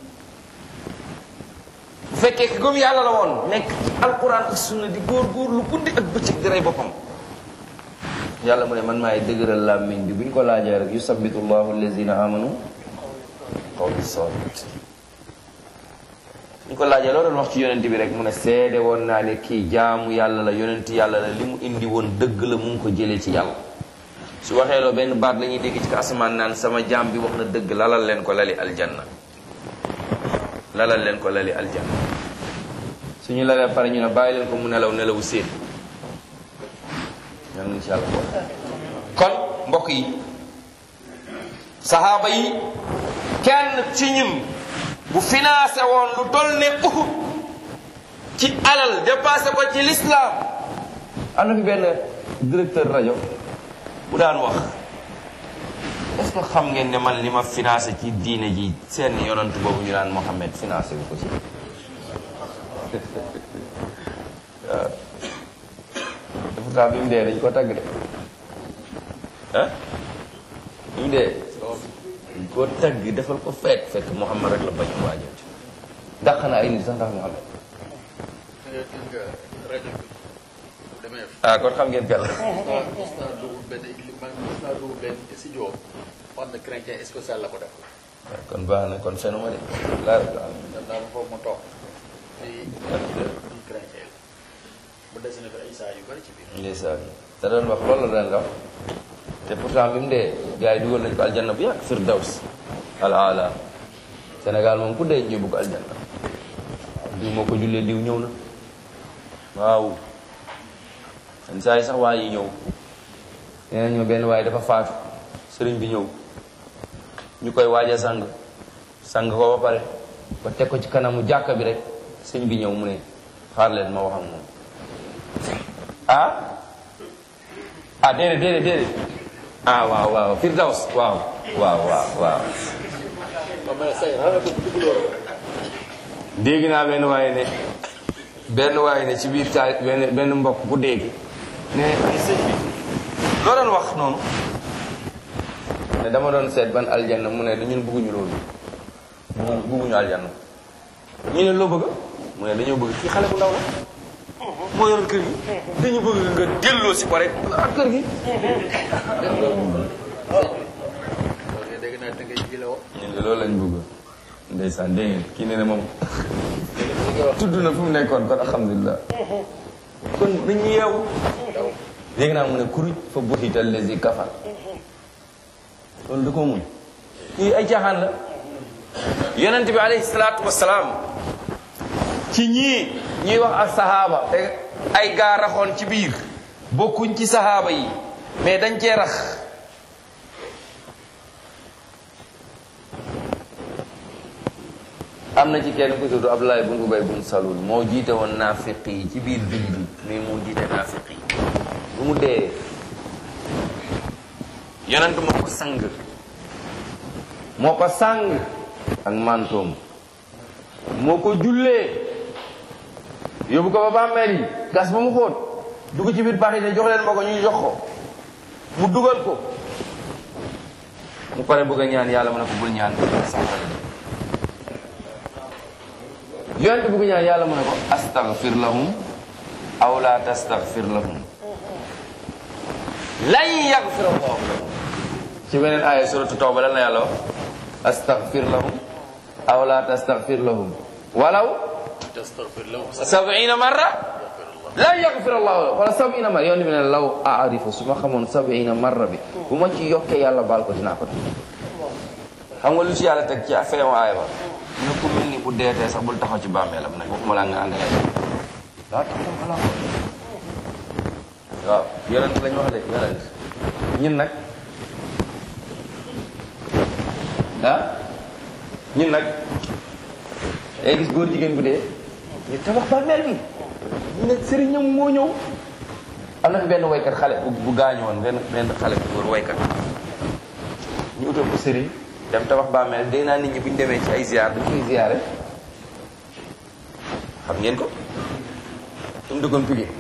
bu fekkee ki gëm yàlla la woon nekk ci alquran ak sunna di góor góor lu guddi ak bëccëg di rey boppam yàlla mu ne man maay dëgëral làmmiñ bi bu ñu ko laajee rek yusabbitu llahu allazina amanu qawli sabit ñu ko laajee loo doon wax ci yonent bi rek mu ne seede woon naa ne kii jaamu yàlla la yonent yàlla la li mu indi woon dëgg la mu ngi ko jëlee ci yàlla su waxee loo benn baat la ñuy dégg ci asamaan naan sama jaam bi wax na dëgg lalal leen ko lali aljanna lalal leen ko lali aljanna suñu lalee pare ñu ne bàyyi leen ko mu nelaw nelawu séet ñaan insha allah kon mbokk yi saxaaba yi kenn ci ñun bu financé woon lu toll ne Uhud ci alal dépassé ko ci l'islam am na fi benn directeur rajo bu daan wax est-ce que xam ngeen ne man li ma financé ci diine ji seen yonant boobu ñu naan Mohammed financé wu ko ci waaw pourtant bi mu dee dañ ko tagg de ah bi mu dee dañ koo tagg defal ko fekk fekk Muhammad rek la bañ a waajal dàq na ay nit sax ndax Muhammad gis nga rajo bi bu demee ah kon xam ngeen kenn gis naa dugub benn li man gis naa dugub benn si joo xam ne chrétien spécial la ko def kon baax na kon fenu ma de laa rek am dem naa ba foofu ma toog di di chrétien la bu dessiné ko ay saa yu bari ci biir ndeysaan te doon wax loolu la doon wax te pourtant bi mu dee gars yi dugal nañ ko aljanna bu yàgg firdaws al ala Sénégal moom ku dee ñu bugg aljanna diw moo ko jullee diw ñëw na waaw seen saa yi sax waa yi ñëw nee na ñëw benn waaye dafa faatu sëriñ bi ñëw ñu koy waaja sang sang ko ba pare ba teg ko ci kanamu jàkka bi rek sëñ bi ñëw mu ne xaar leen ma wax ak moom ah ah déedéet déedéet déedéet ah waaw waaw firdaws waaw waaw waaw waaw ba mel say xanaa ko dugg loolu dégg naa benn waaye ne benn waaye ne ci biir taal benn benn mbokk ku dégg ne ay sëñ bi loo doon wax noonu ne dama doon seet ban aljanna mu ne ñun bëgguñu loolu bëgguñu bëgguñu aljanna ñu ne loo bëgg mu ne dañoo bëgg kii xale bu ndaw la moo yoroon kër gi dañu bëgg nga delloo si ko rek ak kër gi loolu dégg naa te ngay jile woo ñun de loolu lañ bëgg ndeysaan dégg ngeen kii ne ne moom tudd na fu mu nekkoon kon alhamdulilah kon nañu yeewu dégg naa mu ne kuruj fa buxital lesi kafar loolu da koo muñ kii ay caaxaan la yonent bi alayhi salaatu wasalaam ci ñii ñuy wax ak sahaaba te ay gaa raxoon ci biir bokkuñ ci sahaaba yi mais dañ cee rax am na ci kenn ku tudd Abdoulaye bun Ubay bun Salul moo jiite woon naafiq yi ci biir jullit yi mais moo jiite naafiq yi bu mu dee yonent moo ko sang moo ko sang ak mantoom moo ko jullee yóbbu ko ba bàmmeel yi gas ba mu xóot dugg ci biir baax yi ne jox leen ma ko ñu jox ko mu dugal ko mu pare bëgg a ñaan yàlla mu ne ko bul ñaan yonent bëgg ñaan yàlla mu ne ko astaghfir lahum aw la tastaghfir lahum lan yaghfir allahu lahum ci beneen aaya suratu tawba lan la yàlla wax astaghfir lahum aw la tastaghfir lahum walaw tastaghfir lahum sab'ina marra lan yaghfir allahu lahum wala sab'ina marra yonent bi ne law aarifu su ma xamoon sab'ina marra bi bu ma ci yokkee yàlla baal ko dinaa ko def xam nga lu ci yàlla teg ci feewu aaya ba ne ku mel ni bu deetee sax bul taxaw ci bàmmeelam nag waxuma laa nga ànd ak daa taxaw xalaat waaw yonent lañ wax de yonent ñun nag ah ñun nag day gis góor jigéen bu dee ñu tabax bàmmeel bi ñu ne sëriñam moo ñëw am na fi benn waykat xale bu bu gaañu woon benn benn xale bu góor waykat ñu utal ko sëriñ dem tabax bàmmeel dégg naa nit ñi bu ñu demee ci ay ziar dañ koy ziare xam ngeen ko su mu dëkkoon pigi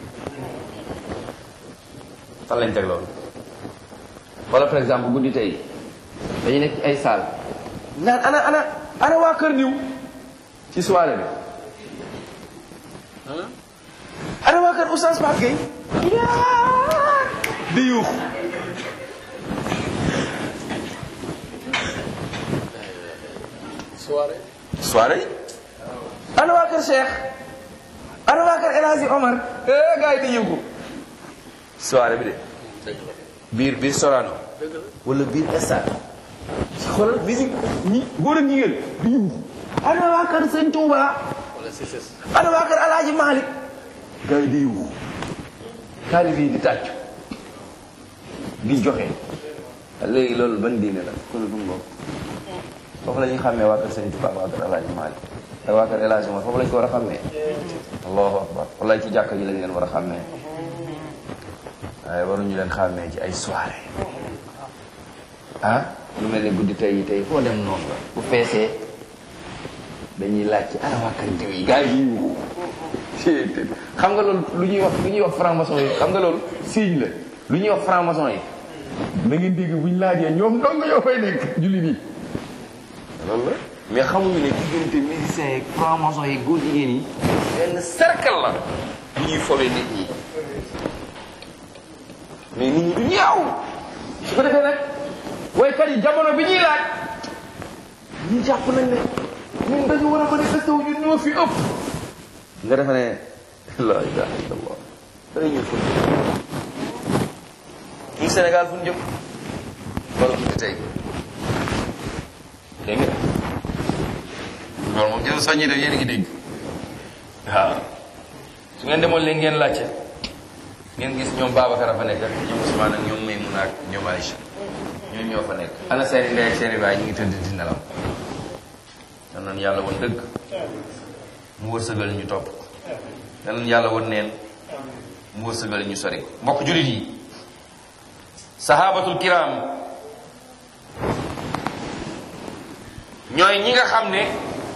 fan lañ teg loolu wala par exemple guddi tey dañu nekk ci ay salle naan ana ana ana waa kër niw ci soirée bi ana waa kër Oustaz Pape Gueye yaa di yuux soirée soirée ana waa kër Cheikh ana waa kër El Hadji Omar eh gars yi di yëngu soirée bi de dëgg la biir biir Sorano dëgg la wala biir stade ci xoolal musique ñi góor ak jigéen di yëngu ana waa kër Sëñ Touba wala si ses ana waa kër El Hadji Malick gars yi di yëngu taalibe yi di tàccu di joxe léegi loolu ban diine la kon du ngoog foofu la ñuy xàmmee waa kër Sëñ Touba waa kër El Hadji Malick ak waa kër El Hadji Omar foofu lañ ko war a xàmmee allahu akbar wallaay ci jàkka ji lañ leen war a xàmmee waaye waruñu leen xàmmee ci ay soirée ah lu mel ne guddi tey yi tey foo dem noonu la bu feesee dañuy laaj ci ana waa kër diw yi gars yi yuuxu xam nga loolu lu ñuy wax lu ñuy wax franc-maçon yi xam nga loolu signe la lu ñuy wax franc-maçon yi na ngeen dégg bu ñu laajee ñoom dong ñoo fay nekk julli nii loolu la mais xamuñu ne diggante musiciens yi franc-maçon yi góor jigéen yi benn cercle la bu ñuy fowee nit ñi mais nit ñi du ñaaw su ko defee nag waykat yi jamono bi ñuy laaj ñu jàpp nañ ne ñun dañu war a manifester wu ñun ñoo fi ëpp nga defe ne la ilaha illallah day ñu fun ñu Sénégal fu ñu jëm wala fu ñu tey dégg nga loolu moom jël soññi def yéen a ngi dégg waaw su ngeen demoon léegi ngeen laajte ngeen gis ñoom Babacar a fa nekk ak ñoom Ousmane ak ñoom Maymouna ak ñoom Aïcha ñoom ñoo fa nekk ana seeni ndey ak seeni baay ñu ngi tëdd di nelaw dan noonu yàlla woon dëgg mu wërsëgal ñu topp dan noonu yàlla woon neen mu wërsëgal ñu sori ko mbokk julit yi sahabatul kiram ñooy ñi nga xam ne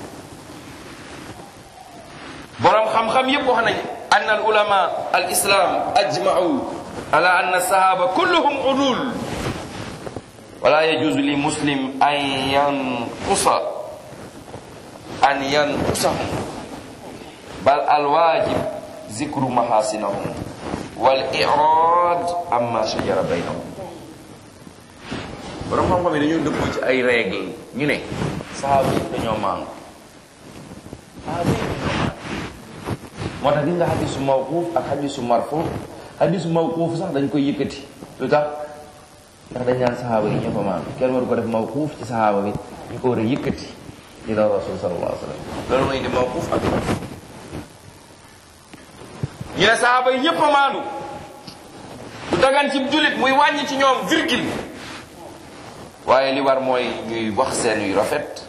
borom xam-xam yépp wax nañ an al ulama al islam ajma'u ala anna sahaba kulluhum udul wala yajuzu li muslim an yanqusa an yanqusahum bal al wajib zikru mahasinahum wal i'rad amma shajara baynahum borom xam-xam yi dañoo dëppoo ci ay règle ñu ne sahaaba yi dañoo maangu sahaaba yi dañoo maangu moo tax gis nga xadisu mawquuf ak xadisu marfu xadisu mawquuf sax dañ koy yëkkati lu tax ndax dañ naan saxaaba yi ñëpp a maandu kenn waru ko def mawquuf ci saxaaba bi ñu ko war a yëkkati ila rasul sallallahu alayhi wa sallam loolu mooy indi mawquuf ak marfu ñu ne saxaaba yi ñëpp a maandu du dagan ci jullit muy wàññi ci ñoom virgule waaye li war mooy ñuy wax seen yu rafet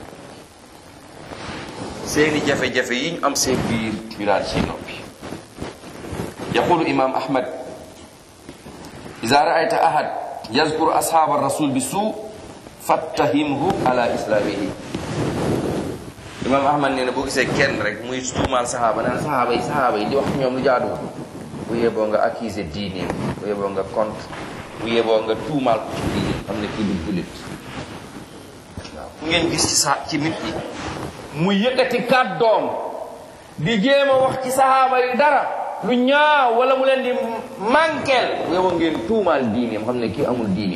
seeni jafe-jafe yi ñu am seen biir ñu daal ci noppi yaqulu imam ahmad ida raayta ahad yazkuru ashaba rasul bi suu fattahimhu ala islamihi imam ahmad nee na boo gisee kenn rek muy tuumaal sahaaba naan sahaaba yi sahaaba yi di wax ñoom lu jaaduwul bu yeboo nga accuser diineem bu yeboo nga contre bu yeboo nga tuumaal ko ci diine xam ne kii du jullit waaw ku ngeen gis ci sa ci nit ñi mu yëkkati kàddoom di jéem a wax ci sahaaba yi dara lu ñaaw wala mu leen di manqueel bu yeboo ngeen tuumaal diineem xam ne kii amul diine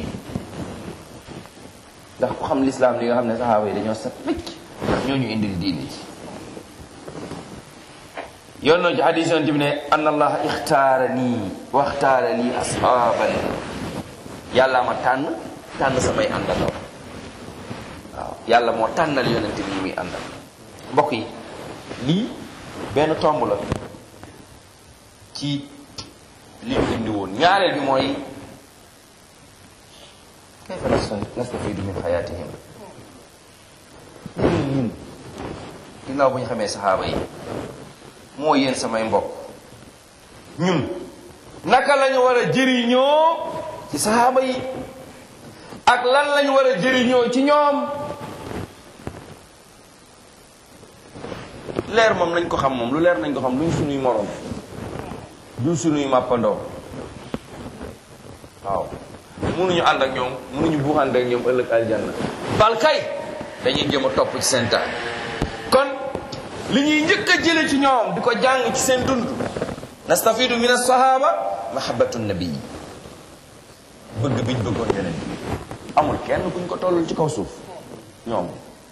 ndax ku xam lislaam li nga xam ne sahaaba yi dañoo set wicc ndax ñoo ñu indil diine ci yoon noonu ci hadis yoon bi ne anna allaha ixtaara nii waxtaara lii ashaaban yàlla ma tànn tànn samay àndandoo waaw yàlla moo tànnal yonente bi muy àndal mbokk yi lii benn tomb la ci li ñu indi woon ñaareel bi mooy kayfa nastafiidu min xayaatihim ñun ñun ginnaaw bu ñu xamee saxaaba yi moo yéen samay mbokk ñun naka lañu war a jëriñoo ci saxaaba yi ak lan lañu war a jëriñoo ci ñoom leer moom nañ ko xam moom lu leer nañ ko xam luñ suñuy moroom du suñuy màppandoo waaw mënuñu ànd ak ñoom mënuñu buuxante ak ñoom ëllëg aljanna bal kay dañuy jëm a topp ci seen taal kon li ñuy njëkk a jële ci ñoom di ko jàng ci seen dund nastafidu min as-sahaba mahabbatu nabi bëgg biñ bëggoon yeneen amul kenn kuñ ko tollul ci kaw suuf ñoom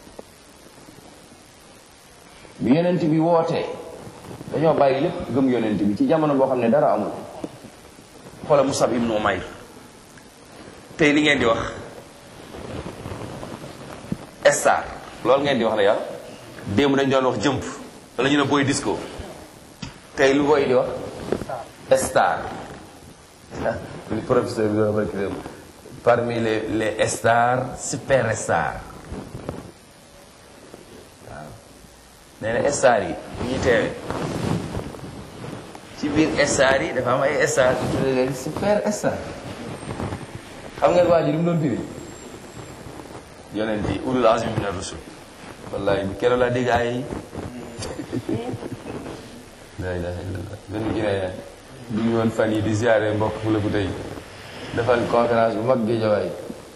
bi yonent bi wootee dañoo bàyyi lépp gëm yonent bi ci jamono boo xam ne dara amul xoola Musab ibnu Umayr tey li ngeen di wax star loolu ngeen di wax la yàlla démb dañ doon wax jëmp wala ñu ne booy disco tey lu booy di wax star li professeur bi doon wax parmi les les stars super stars waaw nee na star yi ñuy teewe ci biir star yi dafa am ay star yu tuddee leen super star xam ngeen waa ji lu mu doon firi yonent yi ulul azmi mina rusul wallahi keroog laa dégg ay la ilaha illallah benn Guinéen bi ñu woon fan yi di ziare mbokk fu la bu tey defal conférence bu mag géejawaay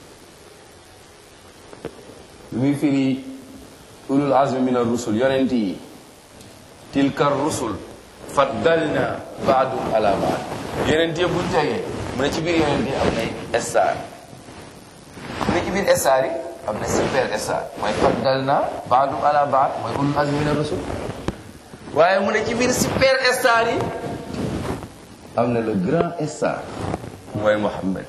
lu muy firi ulul azmi mina rusul yonent yi tilka rusul faddalna baadum ala baad yonent yëpp buñ tegee mu ne ci biir yonent yi am nay star mu ne ci biir star yi am na super star mooy faddalna baadum ala baad mooy ulul azmi mina rusul waaye mu ne ci biir super star yi am na le grand star mooy Muhammad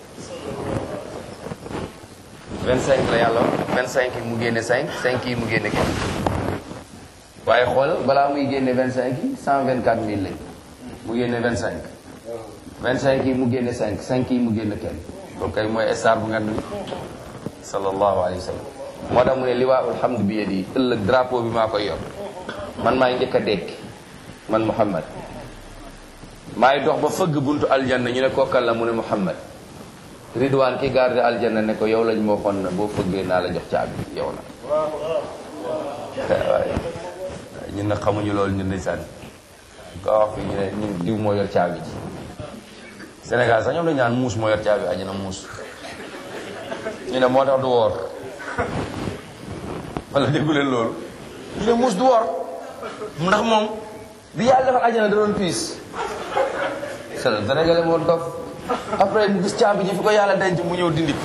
25 la yàlla wax 25 yi mu génne 5 5 yi mu génne kenn waaye xool balaa muy génne 25 yi 124 000 lañ mu génne 25 25 yi mu génne 5 5 yi mu génne kenn loolu kay mooy star bu ngand bi sallallahu alayhi wa sallam moo tax mu ne liwaa'ul hamd bi yadi ëllëg drapeau bi maa koy yor man maay njëkk a dekk man Muhammad maay dox ba fëgg buntu aljanna ñu ne kookal la mu ne Muhammad Ridwaan ki garde aljanna ne ko yow lañ moo xon na boo fëggee naa la jox caabi yow la waaye ñun nag xamuñu loolu ñun ndeysaan ko wax fi ñu ne ñun diw moo yor caabi ji Sénégal sax ñoom dañu naan muus moo yor caabi àjjana muus ñu ne moo tax du woor wala déggu leen loolu ñu ne muus du woor ndax moom bi yàlla defal àjjana da doon piis sel Sénégalais moo dof après mu gis caabi ji fi ko yàlla denc mu ñëw dindi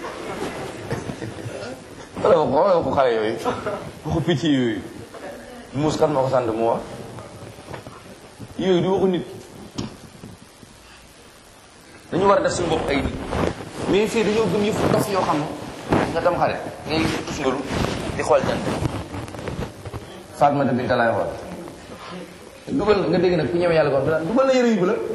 wala waxu wala waxu xale yooyu waxu picc yooyu muus kan moo ko sant mu wax yooyu du waxu nit dañu war a def suñu bopp ay nit mais fii dañoo gëm yëfu dof yoo xam ne nga tam xale ngay tus ngalu di xool jant Fatmata Binta laay xool dugal nga dégg nag ku ñëwee yàlla ko wax dugal na yëre yu bu la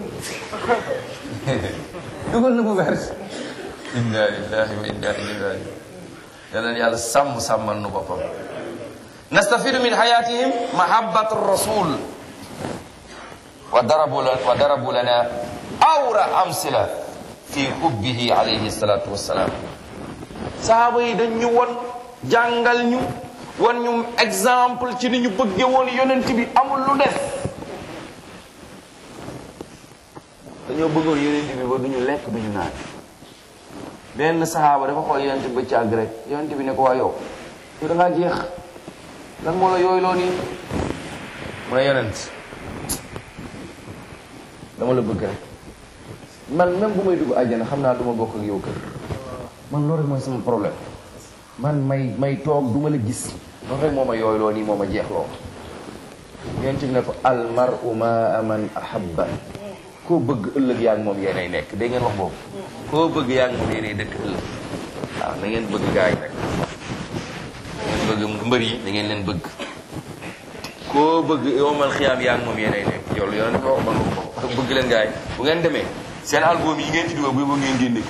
dugal na bu vert inna lillahi wa inna ilayhi rajiun yàlla na yàlla sàmm sàmmal nu boppam nastafidu min hayatihim mahabbatu rasul wa darabu lana wa darabu lana awra amsila fi hubbihi alayhi salatu wassalam sahaaba yi dañ ñu won jàngal ñu wan ñu exemple ci ni ñu bëgge woon yonent bi amul lu def dañoo bëggoon yonent bi ba duñu lekk duñu naan benn saxaaba dafa xool yonent bi ba càgg rek yonent bi ne ko waa yow yow da ngaa jeex lan moo la yooyu loo nii mu ne yonent dama la bëgg rek man même bu may dugg àjjana xam naa du ma bokk ak yow kër man loolu rek mooy sama problème man may may toog du ma la gis loolu rek moo ma yooyu loo nii moo ma jeexloo yonent bi ne ko al mar'u ma man ahabba koo bëgg ëllëg yaa ngi moom yéenay nekk dégg ngeen wax boobu koo bëgg yaa ngi moom yéenay dëkk ëllëg waaw na ngeen bëgg gaay nag ngeen bëgg mbër yi da ngeen leen bëgg koo bëgg yowmal xiyaam yaa ngi moom yéenay nekk yow lu yoon dafa wax man wax bëgg leen gaay bu ngeen demee seen album yi ngeen ci dugal bu yóbbu ngeen génne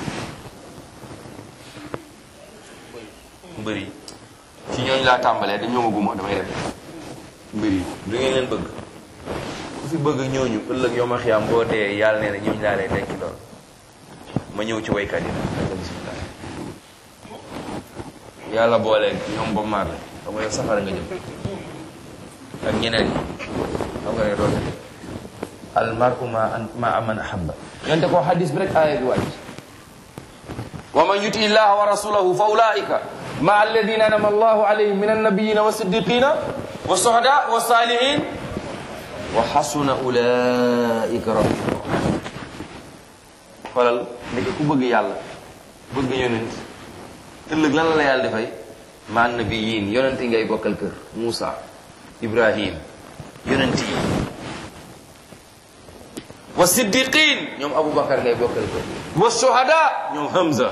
mbër yi ci ñooñu laa tàmbalee dañ ñoomaguma damay dem mbër yi du ngeen leen bëgg ku fi bëgg ñooñu ëllëg yow ma xiyaam boo dee yàlla nee na ñooñu laa lay denc lool ma ñëw ci waykat yi nag bismillah yàlla boole ñoom ba maar la xam nga yow safara nga jëm ak ñeneen ñi xam nga ne doon al mar'u ma ma man ahabba yonte ko hadis bi rek aaya bi wàcc wa man yuti illaha wa rasulahu fa ulaika ma alladina anama allahu alayhim min annabiyina wa siddiqina wa suhada wa salihin wa xasuna ulaika rafiqa xoolal ndeke ku bëgg yàlla bëgg yonent ëllëg lan la la yàlla dafay ma nabiyin yonent yi ngay bokkal kër Moussa Ibrahim yonent yi wa siddiqin ñoom Aboubacar ngay bokkal kër wa shuhada ñoom Hamza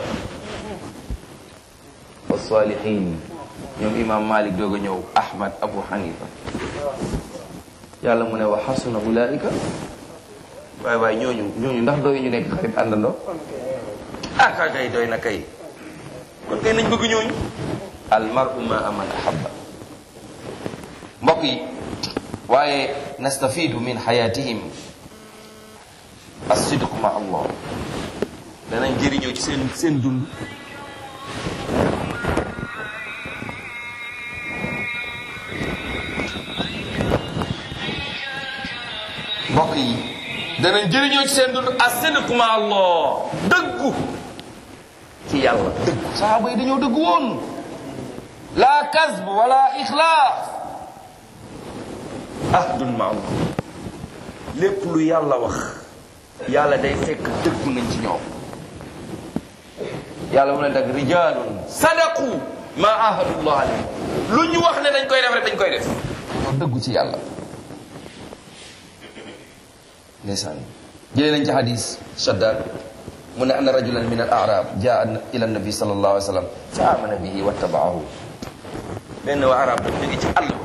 wa salihin ñoom imam Malik doog a ñëw Ahmad Abu Hanifa yàlla mu ne wa xasuna ulaika waay waay ñooñu ñooñu ndax doy ñu nekk xarit àndandoo ah ka kay doy na kay kon kay nañ bëgg ñooñu al mar'u ma aman ahabba mbokk yi waaye nastafidu min xayatihim as-sidq ma allah danañ jëriñoo ci seen seen dund mbokk yi danañ jëriñoo ci seen dund as-sidq ma allah dëggu ci yàlla dëggu saxaaba yi dañoo dëggu woon la kasb wala ixlaas ahdun ma allah lépp lu yàlla wax yàlla day fekk dëggu nañ ci ñoom yàlla mu ne dag rijalun sadaqu ma ahadullah alayhi lu ñu wax ne dañ koy def rek dañ koy def ñoo dëggu ci yàlla ndeysaan jëlee nañ ci hadis shaddad mu ne anna rajulan min al arab jaa ila nabi sallallahu alayhi wa sallam fa amana bihi wattabaahu benn waa arab dafa jóge ci àll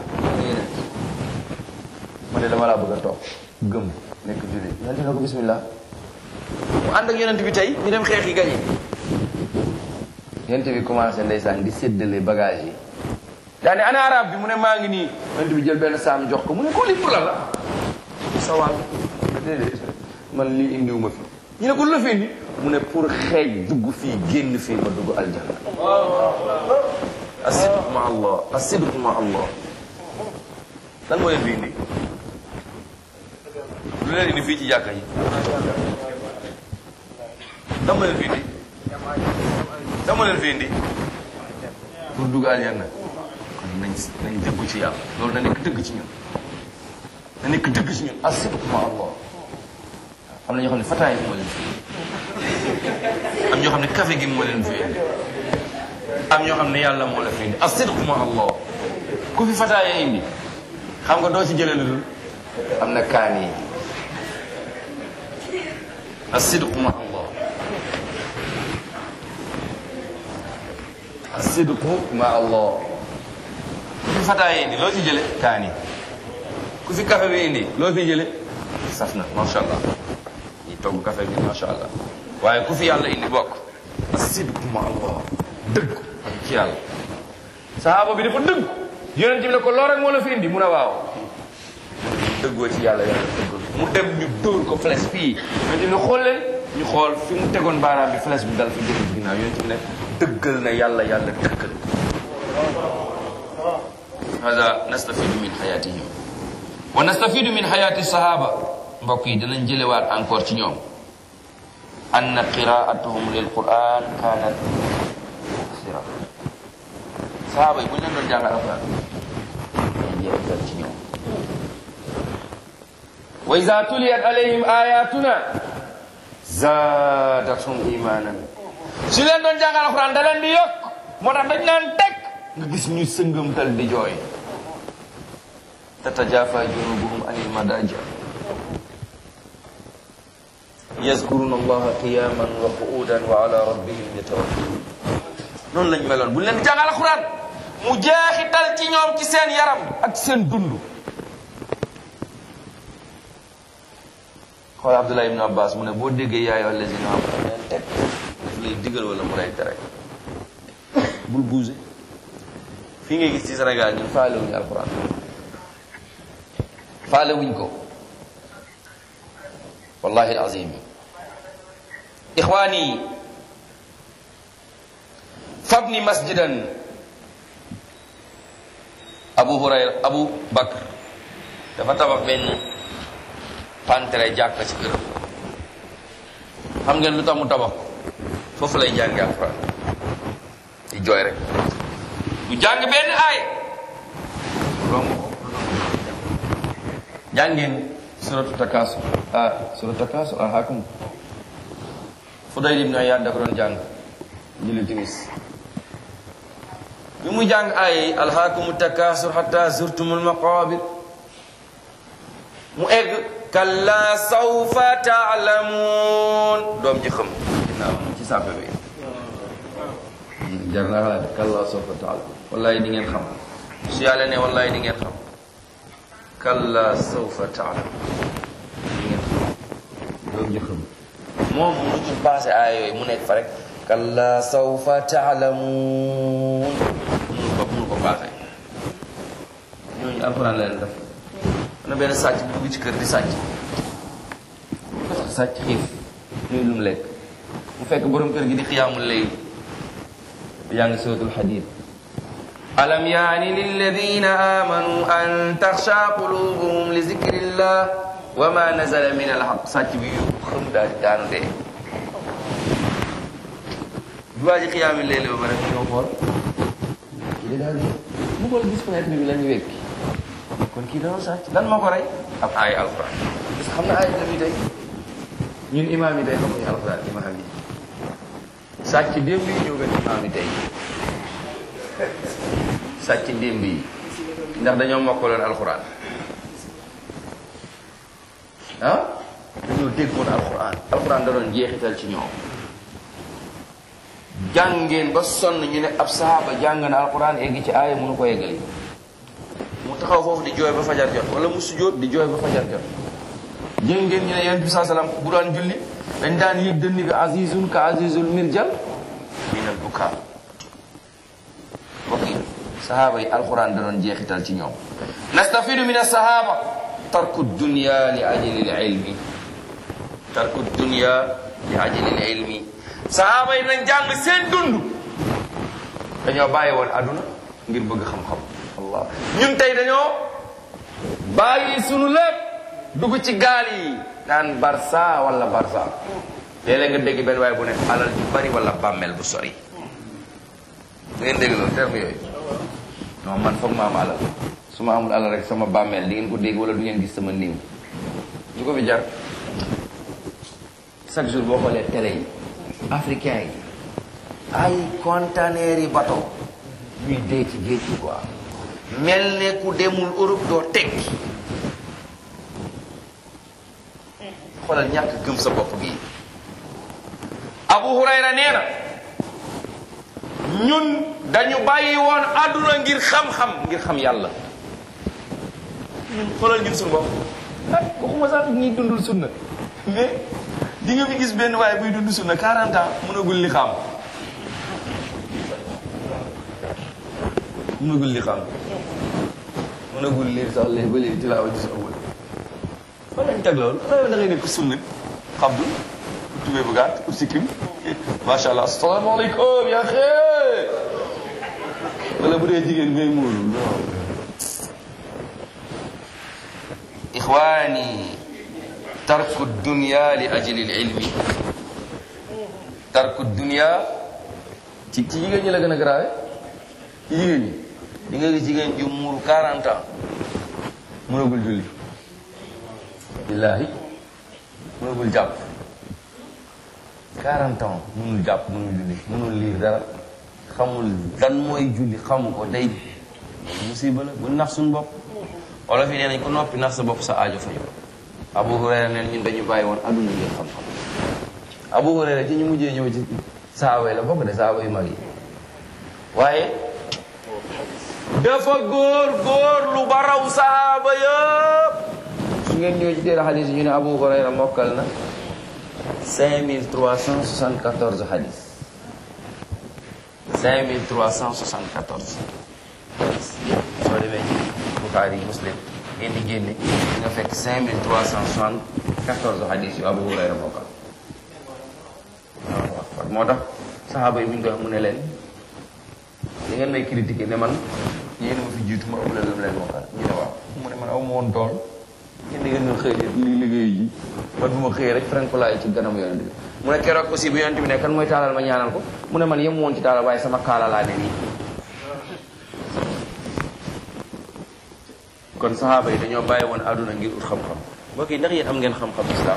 mu ne dama laa bëgg a toog gëm nekk jullit yonent ne ko bismillah mu ànd ak yonent bi tey ñu dem xeex yi gañe yonent bi commencé ndeysaan di séddale bagage yi daane ana arab bi mu ne maa ngi nii yonent bi jël benn saam jox ko mu ne ko li pour la la sa wàll déedéet man lii indiwuma fi ñu ne ko lu la fi indi mu ne pour xeej dugg fii génn fii ma dugg aljanna asidq ma allah asidq ma allah lan moo leen fi indi lu leen indi fii ci jàkka yi lan moo leen fi indi lan moo leen fi indi pour dugg aljanna kon nañ nañ dëggu ci yàlla loolu na nekk dëgg ci ñun na nekk dëgg ci ñun asidq ma allah am na ñoo xam ne fataay bi moo leen fi indi am ñoo xam ne café gi moo leen fi indi am ñoo xam ne yàlla moo la fi indi asidq ma allah ku fi fataaya indi xam nga doo ci jëlee lu dul am na kaan yi asidq ma allah asidq ma allah ku fi fataaya indi loo ci jële kaan yi ku fi café bi indi loo fi jële saf na macha allah ñi togg café bi macha allah waaye ku fi yàlla indi bokk asidq ma allah dëgg ak ci yàlla sahaaba bi dafa dëgg yonent bi ne ko loo rek moo la fi indi mun a waaw dëggoo ci yàlla yàlla dëggul mu dem ñu dóor ko flèche fii yonent bi ne xool leen ñu xool fi mu tegoon baaraam bi flèche bi dal fi jël ginnaaw yonent bi ne dëggal na yàlla yàlla dëggal hada nastafidu min xayatihim wa nastafidu min xayati sahaba mbokk yi dinañ jëlewaat encore ci ñoom anna qiraatuhum lil quran kanat sira sahaaba yi bu ñu leen doon jàngal alquran dañuy jeexital ci ñoom wa iza tuliyat alayhim ayatuna zaadathum imanan su leen doon jàngal alquran da leen di yokk moo tax dañ naan teg nga gis ñu sëngamtal di jooy tatajafa junubuhum anil madaja yazkuruna allaha qiyaman wa qu'udan wa ala rabbihim yatawakkalun noonu lañ meloon bu leen jàngal alxuraan mu jeexital ci ñoom ci seen yaram ak seen dund xool Abdullah ibn Abbas mu ne boo déggee yaay allazina amanu leen teg daf lay digal wala mu lay tere bul bougé fii ngay gis ci Sénégal ñun faale wuñu alxuraan faale wuñ ko wallahi alazim ixwaani fabni masjidan abu hurayra abu bakr dafa tabax benn pantere jàkka ci këram xam ngeen lu tax mu tabax ko foofu lay jànge alquran di jooy rek du jàng benn aay romb ko jàngeen suratu takaasu ah suratu takaasu alhaakum Fudayl ibn Iyaad da ko doon jàng julli timis bi mu jàng ay alhaakumu takaasur hatta zurtumul maqaabir mu egg kalla sawfa taalamuun doom ji xam ginnaaw ci sàppe bi jar naa xalaat kalla sawfa taalamuun wallahi di ngeen xam su yàlla ne wallahi di ngeen xam kalla sawfa taalamuun di ngeen xam doom ji xam moom mu ci passé aaya yooyu mu nekk fa rek kalla sawfa taalamuun munu ko munu ko passé ñooñu alxuraan la leen def am na benn sàcc bu dugg ci kër di sàcc sàcc xiif luy lum lekk mu fekk borom kër gi di xiyaamul lay yaa ngi suratul xadid alam yaani lilladina amanu an taxsha qulubuhum li zikrillah wa ma nazala min alhaq sàcc bi yu xam daal di daanu dee du waa ji xiyaami léeg ba pare ñoo xool kii daal di mu xool gis fenêtre bi la ñu wekki kon kii dana sàcc lan moo ko rey ab aay alquran parce que xam na aay bi tey ñun imaam yi tey xamuñu alquran imaam yi sàcc démb yi ñoo gën imaam yi tey sàcc démb yi ndax dañoo mokkaloon alquran ah dañoo déggoon alquran alquran da doon jeexital ci ñoom jàngeen ba sonn ñu ne ab sahaaba jàng na alquran eggi ci aaya mënu ko eggali mu taxaw foofu di jooy ba fajar jot wala mu sujjóot di jooy ba fajar jot jëng ngeen ñu ne yonent bi saa salaam bu daan julli dañ daan yëg dënn bi azizun ka azizul mirjal minal buka mbokk yi sahaaba yi alquran da doon jeexital ci ñoom nastafidu min asahaba tarku dunya li ajli l ilmi tarku dunya li ajlil ilmi sahaaba yi nañ jàng seen dund dañoo bàyyi woon aduna ngir bëgg xam-xam allah ñun tey dañoo bàyyi sunu lépp dugg ci gaal yi naan barsa wala barsa léeg-léeg nga dégg benn waaye bu ne alal ju bari wala bàmmeel bu sori ngeen dégg loolu terme yooyu non man foog ma am alal su ma amul alal rek sama bàmmeel di ngeen ko dégg wala du ngeen gis sama néew du ko fi jar chaque jour boo xoolee télé yi africain yi ay conteneur yi bateau ñuy dee ci géej gi quoi mel ne ku demul Europe doo tekki xoolal ñàkk gëm sa bopp gi Abu Hurayra nee na ñun dañu bàyyi woon àdduna ngir xam-xam ngir xam yàlla ñun xoolal ñun suñu bopp ah waxuma sax ñuy dundul sunna mais di nga fi gis benn waaye buy dund sunna 40 ans mënagul li xam mënagul li xam mënagul liir sax léegi ba léegi tilaawa gis awal fan lañ teg loolu da ngay nekk sunna xabdu tubee bu gàtt ut sikkim macha allah asalaamaaleykum yaa xee wala bu dee jigéen ngay muuru non ixwaani tarku dunya li ajli ilmi tarku dunya ci ci jigéen ñi la gën a grave ci jigéen ñi di nga gis jigéen ju muuru 40 ans mënagul julli billaahi mënagul jàpp 40 ans mënul jàpp mënul julli mënul liir dara xamul dan mooy julli xamu ko day musiba la bu nax suñu bopp wala fi nee nañ ko noppi nax sa bopp sa aajo fayu Abu Hurayra neen ñun dañu bàyyi woon adduna ngir xam-xam Abu Hurayra ci ñu mujjee ñëw ci saaba la bokk de saaba yu mag yi waaye dafa góor góor lu ba raw saaba yëpp su ngeen ñëwee ci téere xadis yi ñu ne Abu Hurayra mokkal na 5374 xadis 5374 soo demee ci Bukhari Muslim ngeen di génne di nga fekk 5374 xadis yu Abu Hurayra mokkal waaw moo tax saxaaba yi bu ñu koy wax mu ne leen li ngeen may critiquer ne man yéen ma fi jiitu ma ëpp la leen mokkal ñu ne waaw mu ne man aw ma woon tool ngeen di ngeen doon xëy li liggéey ji man bu ma xëyee rek frankolaay ci ganam yonent bi mu ne keroog aussi bu yonent bi ne kan mooy taalal ma ñaanal ko mu ne man yem woon ci taalal waaye sama kaala laa ne nii kon saxaaba yi dañoo bàyyi woon àdduna ngir ut xam-xam mbokk yi ndax yéen am ngeen xam-xam islam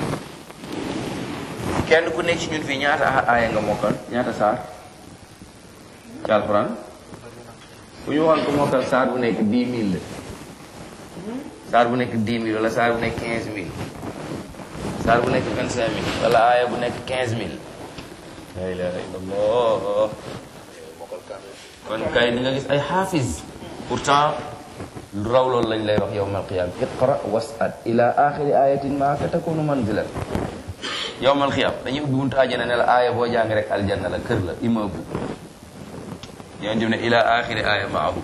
kenn ku nekk ci ñun fii ñaata aaya nga mokkal ñaata saar ci alxuraan bu ñu waxoon ko mokkal saar bu nekk dix mille la saar bu nekk dix mille wala saar bu nekk quinze mille saar bu nekk vingt cinq mille wala aaya bu nekk quinze mille la ilaha illallah kon kay di nga gis ay xaafis pourtant lu raw loolu lañ lay wax yowmal qiyam iqra was'ad ila axiri ayatin ma ka takunu manzilan yowmal qiyam dañuy ubbi buntu àjjana ne la aaya boo jàng rek aljanna la kër la immeuble yonent bi ne ila axiri aaya maahu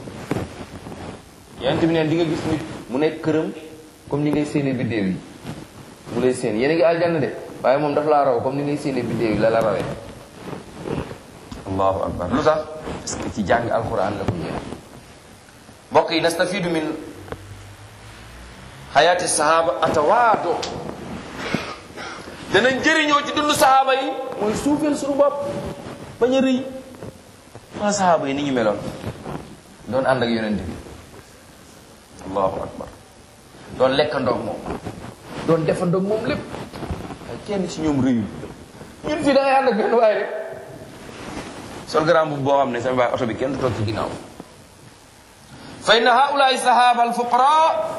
yonent bi ne di nga gis nit mu nekk këram comme ni ngay séenee biddéew yi mu lay séen yéen a ngi aljanna de waaye moom daf laa raw comme ni ngay séenee biddéew yi la la rawee allahu akbar lu tax parce que ci jàng alquran la ko yéen mbokk yi nastafidu min xayaati sahaba atawaado danañ jëriñoo ci dund sahaba yi mooy suufeel suñu bopp bañ a rëy wala sahaba yi ni ñu meloon doon ànd ak yonent bi allahu akbar doon lekkandoog moom doon defandoog moom lépp ay kenn ci ñoom rëyul ñun fii da ngay ànd ak benn waay rek sol garaam bu boo xam ne sama baay oto bi kenn du toog ci ginnaaw fa inna haulaay sahaba al fuqara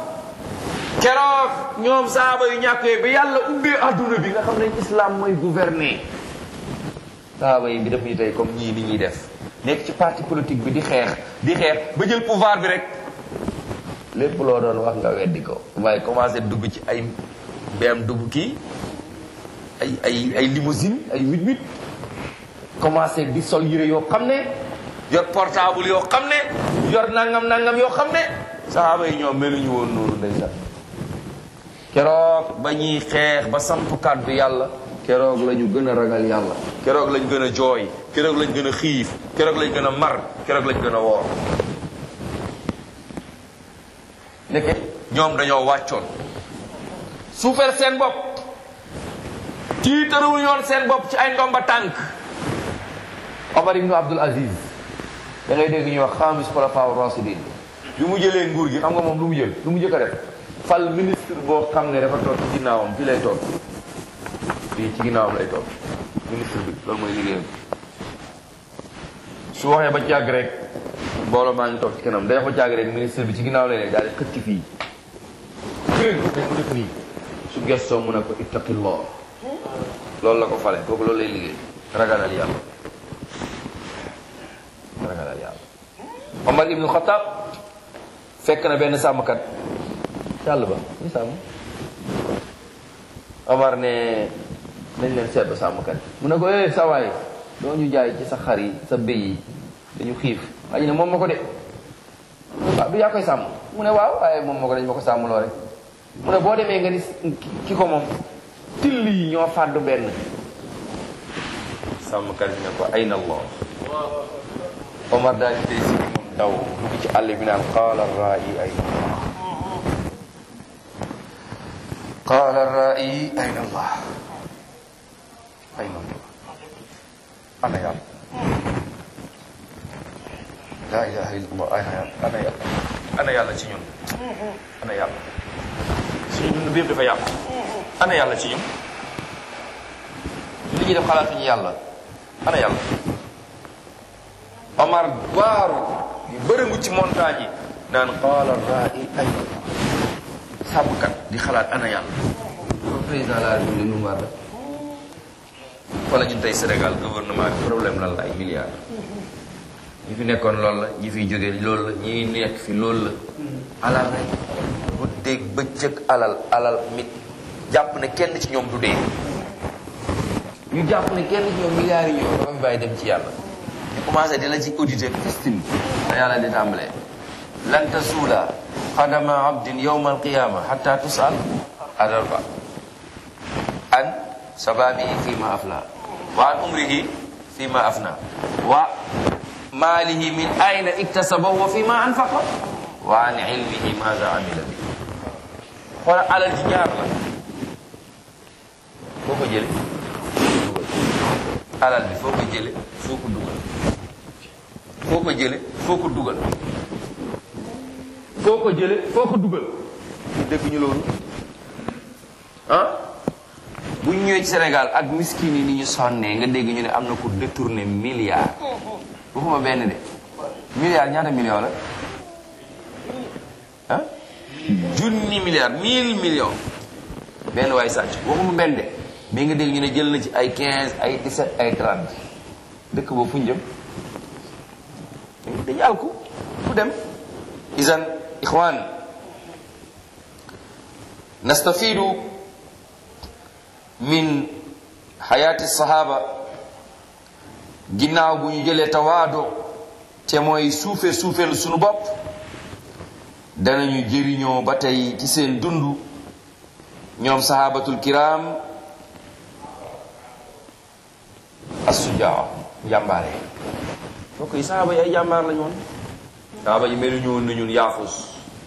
keroog ñoom sahaba yu ñàkkee bi yàlla ubbee adduna bi nga xam ne islam mooy gouverner sahaba yi bi def ñu tey comme ñii ni ñuy def nekk ci parti politique bi di xeex di xeex ba jël pouvoir bi rek lépp loo doon wax nga weddi ko waaye commencé dugg ci ay BM dugg kii ay ay ay limousine ay huit huit commencé di sol yére yoo xam ne yor portable yoo xam ne yor nangam nangam yoo xam ne saxaaba yi ñoom meluñu woon noonu ndeysaan keroog ba ñuy xeex ba samp kàddu yàlla keroog la ñu gën a ragal yàlla keroog lañ gën a jooy keroog lañ gën a xiif keroog lañ gën a mar keroog lañ gën a woor nekke ñoom dañoo wàccoon suufeel seen bopp tiitaruwuñu woon seen bopp ci ay ndomba tànk Omar ibnu Abdul Aziz da ngay dégg ñuy wax xaamis xulafaa rasidin bi mu jëlee nguur gi xam nga moom lu mu jël lu mu jëkk a def fal ministre boo xam ne dafa toog ci ginnaawam fii lay toog fii ci ginnaawam lay toog ministre bi loolu mooy liggéeyam su waxee ba càgg rek mbooloo maa ngi toog ci kanam day wax ba càgg rek ministre bi ci ginnaaw lay ne daal di xëcc fii kër dañ ko def nii su gestoo mu ne ko ittaqillah loolu la ko fale kooku loolu lay liggéey ragalal yàlla ragalal yàlla Omar ibnu Xataab fekk na benn sàmmkat yàlla ba ñu sàmm Omar ne nañ leen seet ba sàmmkat mu ne ko eh sawaay doo ñu jaay ci sa xar yi sa béy yi dañu xiif waaye ne moom ma ko de waaw du yaa koy sàmm mu ne waaw waaye moom ma ko dañ ma ko sàmm loo rek mu ne boo demee nga ni ki ko moom till yi ñoo fàddu benn sàmmkat bi ne ko ayna allah Omar daal di tey si moom daw dugg ci àll bi naan qaala raa'i ayna qaala raa'i ayna allah ayna allah ana yàlla laa ilaha illa allah ana yàlla ana yàlla ana yàlla ci ñun ana yàlla suñu dund bi yëpp dafa yàqu ana yàlla ci ñun li ñuy def xalaatuñu yàlla ana yàlla Omar waaru yu bërëngu ci montagne yi naan qaala raa'i ayna allah sàmmkat di xalaat ana yàlla loolu président la République lu mu war la wala ñun tey Sénégal gouvernement bi problème lan la ay milliards ñi fi nekkoon loolu la ñi fiy jógee loolu la ñi nekk fi loolu la alal rek bu dégg bëccëg alal alal mit jàpp ne kenn ci ñoom du dee ñu jàpp ne kenn ci ñoom milliards yi ñëw dafa fi bàyyi dem ci yàlla ñu commencé di la ci auditer fistine da yàlla di tàmbalee lan tasuula qadama abdin yawma alqiyama hatta tusal adarba an sababihi fima afla wa an umrihi fima afna wa maalihi min ayna iktasabahu wa fima anfaqa wa an ilmihi maza amila bi xoolal alal ji ñaar la foo ko jële alal bi foo ko jële foo ko dugal foo ko jële foo ko dugal foo ko jële foo ko dugal ñu dégg ñu loolu ah bu ñu ñëwee ci Sénégal ak miskin yi ni ñu sonnee nga dégg ñu ne am na ko détourné milliard waxuma benn de milliard ñaata million la ah junni milliard mille millions benn waay sàcc waxuma benn de mais nga dégg ñu ne jël na ci ay 15 ay 17 ay 30 dëkk boobu fu ñu jëm dañu àl ko fu dem isan ixwan nastafidu min xayaati sahaba ginnaaw bu ñu jëlee tawaado te mooy suufe suufelu sunu bopp danañu jëriñoo ba tey ci seen dund ñoom sahabatul kiram assujaa jàmbaare mbokk yi sahaba yi ay jàmbaar lañu woon sahaba yi melu ñu woon na ñun yaafus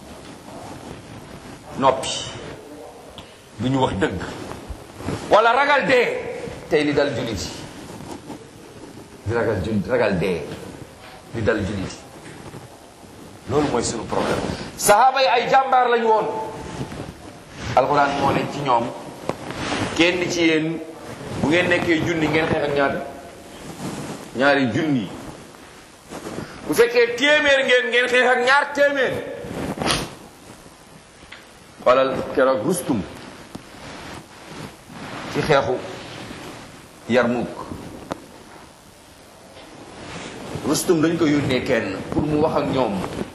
noppi du ñu wax dëgg wala ragal dee tey li dal jullit yi di ragal jul ragal dee li dal jullit yi loolu mooy sunu problème sahaaba yi ay jàmbaar lañu woon alxuraan moo ne ci ñoom kenn ci yéen bu ngeen nekkee junni ngeen xeex ak ñaata ñaari junni bu fekkee téeméer ngeen ngeen xeex ak ñaar téeméer xoolal keroog rustum ci xeexu Yarmuk rustum dañ ko yónnee kenn pour mu wax ak ñoom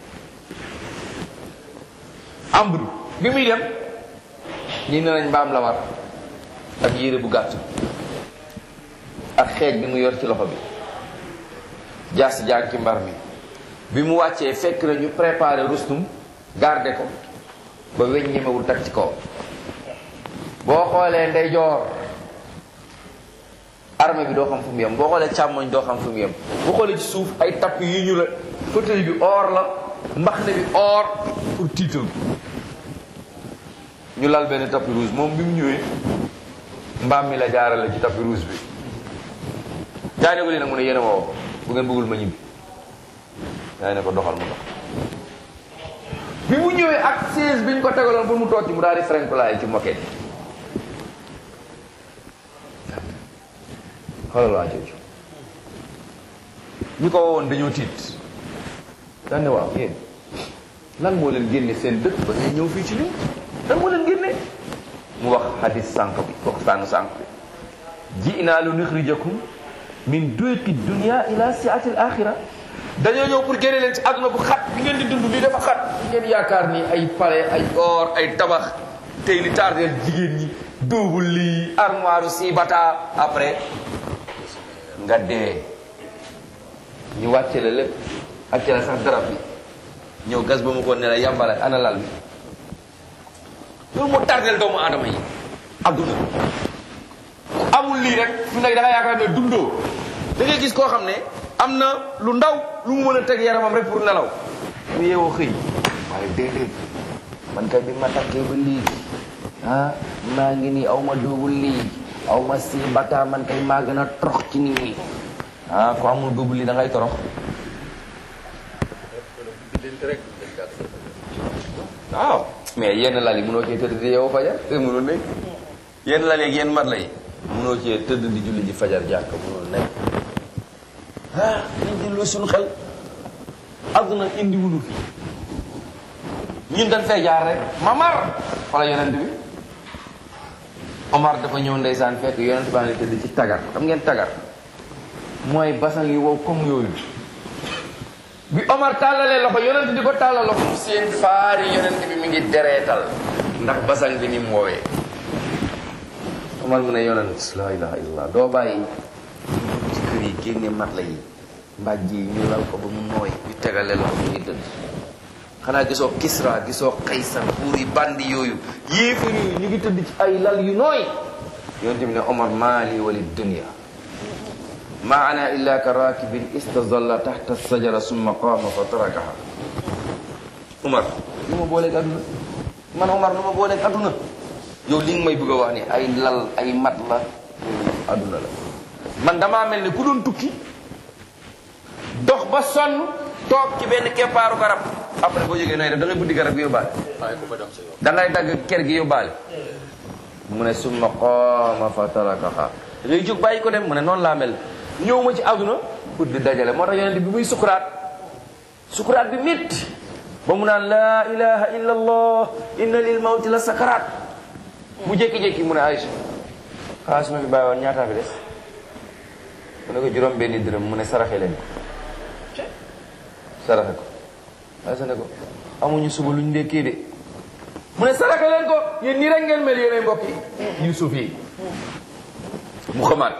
ambre bi muy dem ñi ne nañ mbaam la war ak yére bu gàtt ak xeej bi mu yor ci loxo bi jaas jaan ci mbar mi bi mu wàccee fekk na ñu préparé rustum garde ko ba weñ ñemewul tag ci kaw boo xoolee ndeyjoor armée bi doo xam fu mu yem boo xoolee càmmoñ doo xam fu mu yem boo xoolee ci suuf ay tapp yi ñu la fauteuil bi or la mbaxne bi or pour tiital ñu lal benn tapis rouge moom bi mu ñëwee mbaam mi la jaarale ci tapis rouge bi jaay ne ko lii nag mu ne yéen a ma woo bu ngeen bëggul ma ñibbi jaay ne ko doxal mu dox bi mu ñëwee ak siège bi ñu ko tegaloon pour mu toog ci mu daal di frenkulaay ci moquette xoolal waa jooju ñi ko wowoon dañoo tiit daan ne waaw yéen lan moo leen génne seen dëkk ba ngay ñëw fii ci lii lan moo leen génne mu wax hadis sànq bi wax sànq sànq bi ji'naa lu nuxrijakum min duyqi dunia ila siati al axira dañoo ñëw pour génne leen ci àdduna bu xat bi ngeen di dund lii dafa xat ngeen yaakaar ni ay palais ay or ay tabax tey li tardeel jigéen ñi duubul lii armoire si bata après nga dee ñu wàcce la lépp wàcce la sax darab bi ñëw gas ba mu ko ne la yàmbala ana lal bi loolu moo tardeel doomu aadama yi adduna amul lii rek fu nekk da nga yaakaar ne dundoo da ngay gis koo xam ne am na lu ndaw lu mu mën a teg yaramam rek pour nelaw mu yeewoo xëy waaye déedéet man kay bi ma takkee ba lii ah maa ngi nii aw ma duubul lii aw ma si bata man kay maa gën a torox ci nit ñi ah ko amul duubul lii da ngay torox waaw mais yenn lal yi mënoo cee tëdd di yeewoo fajar te mënul nekk yenn lal yeeg yenn mat la yi mënoo cee tëdd di julli ji fajar jàkk mënul nekk ah nañ delloo suñu xel àdduna indi wunu fi ñun dañ fay jaar rek mamar wala yonent bi Omar dafa ñëw ndeysaan fekk yonent baa ngi tëdd ci tagar xam ngeen tagar mooy basan yi wow comme yooyu bi Omar tàllalee loxo yonent di ko tàllal loxo seen faari yonent bi mi ngi dereetal ndax basan bi ni mu woowee Omar mu ne yonent la ilaha illallah doo bàyyi ci kër yi génne mat la yi mbàjj yi ñu lal ko ba mu nooy ñu tegale loxo mu ngi tëdd xanaa gisoo Kisra gisoo Kaysar buur yi bandi yooyu yéefar yooyu ñu ngi tëdd ci ay lal yu nooy yonent bi ne Omar maali wali dunia ma ana illa ka rakibin istazalla taxta sajara summa qaama fa tarakaha Omar lu ma booleeg adduna man Omar lu ma booleeg adduna yow li nga may bëgg a wax ni ay lal ay mat la adduna la man damaa mel ni ku doon tukki dox ba sonn toog ci benn keppaaru garab après boo jógee nooy def da ngay buddi garab gi yóbbaale bàyyi ko fa dem sa yoon. da ngay dagg ker gi yóbbaale mu ne summa qaama fa tarakaha da ngay jóg bàyyi ko dem mu ne noonu laa mel ñëw ma ci àdduna pour di dajale moo tax yonent bi muy sukuraat sukuraat bi métti ba mu naan laa ilaha illa allah inna lil mawti la sakaraat mu jékki-jékki mu ne Aïcha xaalis ma fi bàyyi woon ñaataa fi des mu ne ko juróom benni dërëm mu ne saraxe leen ko saraxe ko Aïcha ne ko amuñu suba luñ ndekkee de mu ne saraxe leen ko yéen nii rek ngeen mel yéenay mbokk yi Yuusuf yi mu xamaat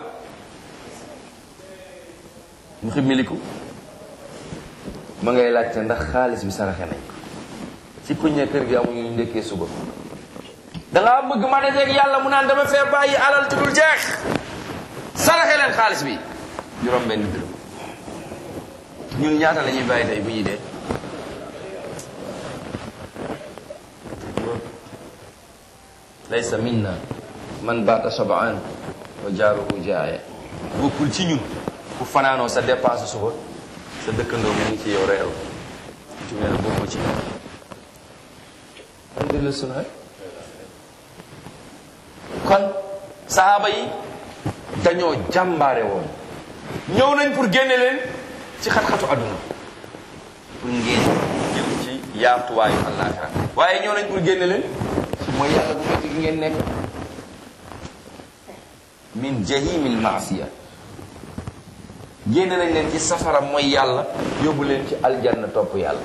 mu ximmiliku ma ngay laajte ndax xaalis bi saraxe nañ ko ci kuñ ne kër gi amuñu ñu ndekkee suba dangaa bëgg ma dajeeg yàlla mu naan dama fee bàyyi alal ci dul jeex saraxe leen xaalis bi juróom benn dërëm ñun ñaata la ñuy bàyyi tey bu ñuy dee laysa minna man baata shabaan wa jaaruhu jaaya bokkul ci ñun ku fanaanoo sa dépense suba sa dëkkandoo mu ngi ci yow reew ci mel bokku ci alhamdulillah suna kon sahaaba yi dañoo jàmbaare woon ñëw nañ pour génne leen ci xat-xatu àdduna pour ngeen jëm ci yaatuwaayu àllaaxira waaye ñëw nañ pour génne leen ci mooy yàlla bu metti gi ngeen nekk min jahimil maasiya génne nañ leen ci safara mooy yàlla yóbbu leen ci aljanna topp yàlla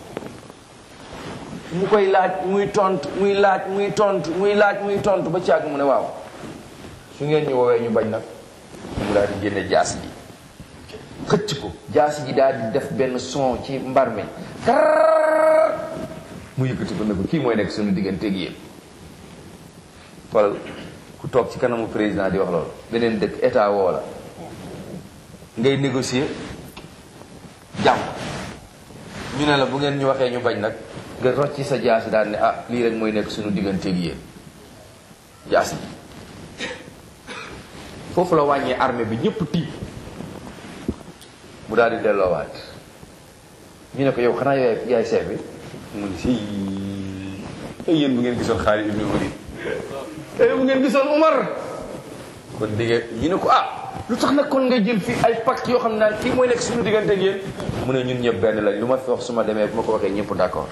mu koy laaj muy tontu muy laaj muy tontu muy laaj muy tontu ba càgg mu ne waaw su ngeen ñu woowee ñu bañ nag mu daal di génne jaasi ji xëcc ko jaasi ji daal di def benn son ci mbar mi kar mu yëkkati ko ne ko kii mooy nekk suñu digganteeg yéen xoolal ku toog ci kanamu président di wax loolu beneen dëkk état woo la ngay négocier jàmm ñu ne la bu ngeen ñu waxee ñu bañ nag nga rocci sa jaasi daal ne ah lii rek mooy nekk suñu digganteeg yéen jaasi foofu la wàññee armée bi ñëpp tiit mu daal di delloowaat ñu ne ko yow xanaa yaay yaay chef bi mu ni si ay yéen bu ngeen gisoon Xaalid ibn Walid ay bu ngeen gisoon Umar kon digge ñu ne ko ah lu tax nag kon nga jël fii ay pacte yoo xam ne naan kii mooy nekk suñu diggante ak yéen mu ne ñun ñëpp benn lañ lu ma fi wax su ma demee bu ma ko waxee ñëpp d'accord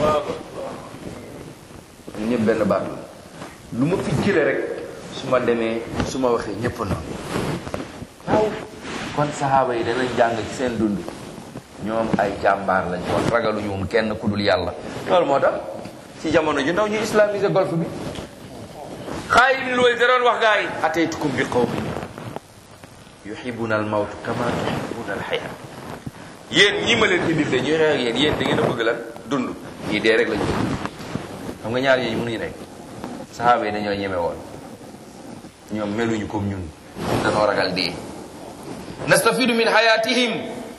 ñun ñëpp benn baat la lu ma fi jëlee rek su ma demee su ma waxee ñëpp noonu waaw kon saxaaba yi danañ jàng ci seen dund ñoom ay jàmbaar lañ kon ragaluñu woon kenn ku dul yàlla loolu moo tax ci jamono ji ndaw ñu islamisé golf bi Xaalid ibn Walid da doon wax gaa yi ataytukum bi qawmin yuhibbuna al mawt kama tuhibbuna al xayaa yéen ñi ma leen indil de ñuy xeex ak yéen yéen da ngeen a bëgg lan dund ñii dee rek lañu bëgg xam nga ñaar yooyu mënuñu nekk saxaaba yi dañoo ñeme woon ñoom meluñu comme ñun dañoo ragal dee nastafidu min hayatihim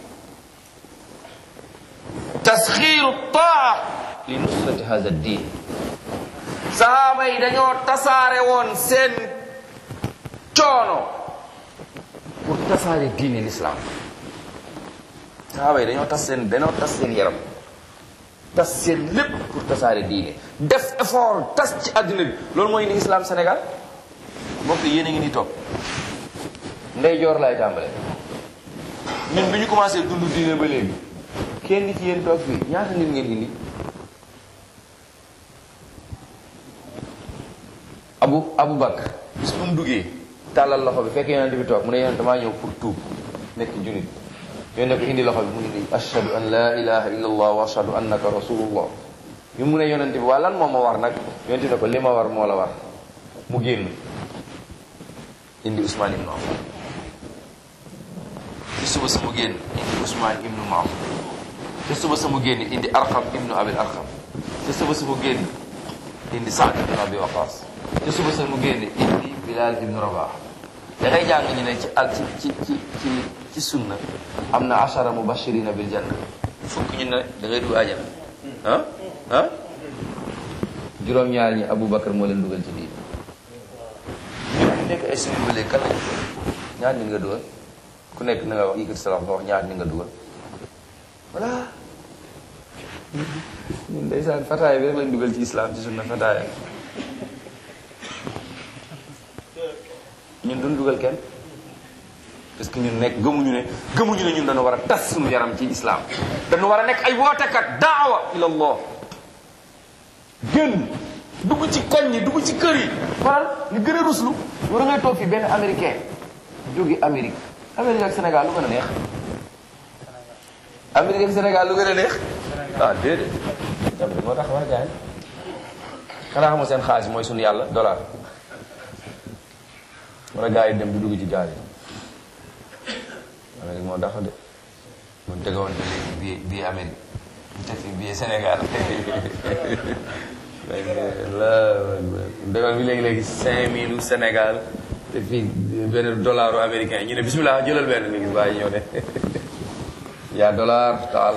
tasxiiru taa li nusrati hada din saxaaba yi dañoo tasaare woon seen coono pour tasaare diine l'islam saxaaba yi dañoo tas seen dañoo tas seen yaram tas seen lépp pour tasaare diine def effort tas ci àddina bi loolu mooy indi islam Sénégal mbokk yéen a ngi ni toog ndey joor laay tàmbale ñun bi ñu commencé dund diine ba léegi kenn ci yéen toog fii ñaata nit ngeen indi abu abu bakar bis bu mu duggee tàllal loxo bi fekk yonent bi toog mu ne yonent damaa ñëw pour tuub nekk junit yonent ko indi loxo bi mu ne nii ashhadu an la ilaha illa allah wa ashhadu annaka rasulullah ñu mu ne yonent bi waa lan moo ma war nag yonent ne ko li ma war moo la war mu génn indi Ousmane ibnu Affan ci suba sama génn indi Ousmane ibnu Maaf ci suba sama génn indi Arqam ibnu Abil Arqam ci suba sama génn indi Saad ibnu Abi Waqas ci suba sama génn indi Bilal ibnu Rabah da ngay jàng ñu ne ci al ci ci ci ci ci sunna am na ashara mubashirina bil janna fukk ñu ne da ngay dugg àjjana ah ah juróom-ñaar ñi Aboubacar moo leen dugal ci diin ñu nekk ay suñu bële kan lañu ñaar ñi nga dugal ku nekk na nga wax yëkkati sa loxo nga wax ñaar ñi nga dugal voilà ñun ndeysaan fataaya bi rek lañ dugal ci islam ci sunna fataaya ñun duñ dugal kenn parce que ñun nekk gëmuñu ne gëmuñu ne ñun dañu war a tas suñu yaram ci islam dañu war a nekk ay wootekat daawa ila allah gën dugg ci koñ yi dugg ci kër yi xoolal li gën a ruslu war a ngay toog fi benn américain jóge Amérique Amérique ak Sénégal lu gën a neex Amérique ak Sénégal lu gën a neex ah déedéet Amérique moo tax waa gaay xanaa xamoo seen xaalis mooy suñu yàlla dollar wala gars yi dem di dugg ci gaal yi Amérique moo tax de mu tegoon te léegi bii bii Amérique mu teg fi bii Sénégal la dégal bi léegi-léegi cinq mille Sénégal te fii benn dollaru américain ñu ne bismillah jëlal benn ni gis waaye ñëw ne yaa dollar taal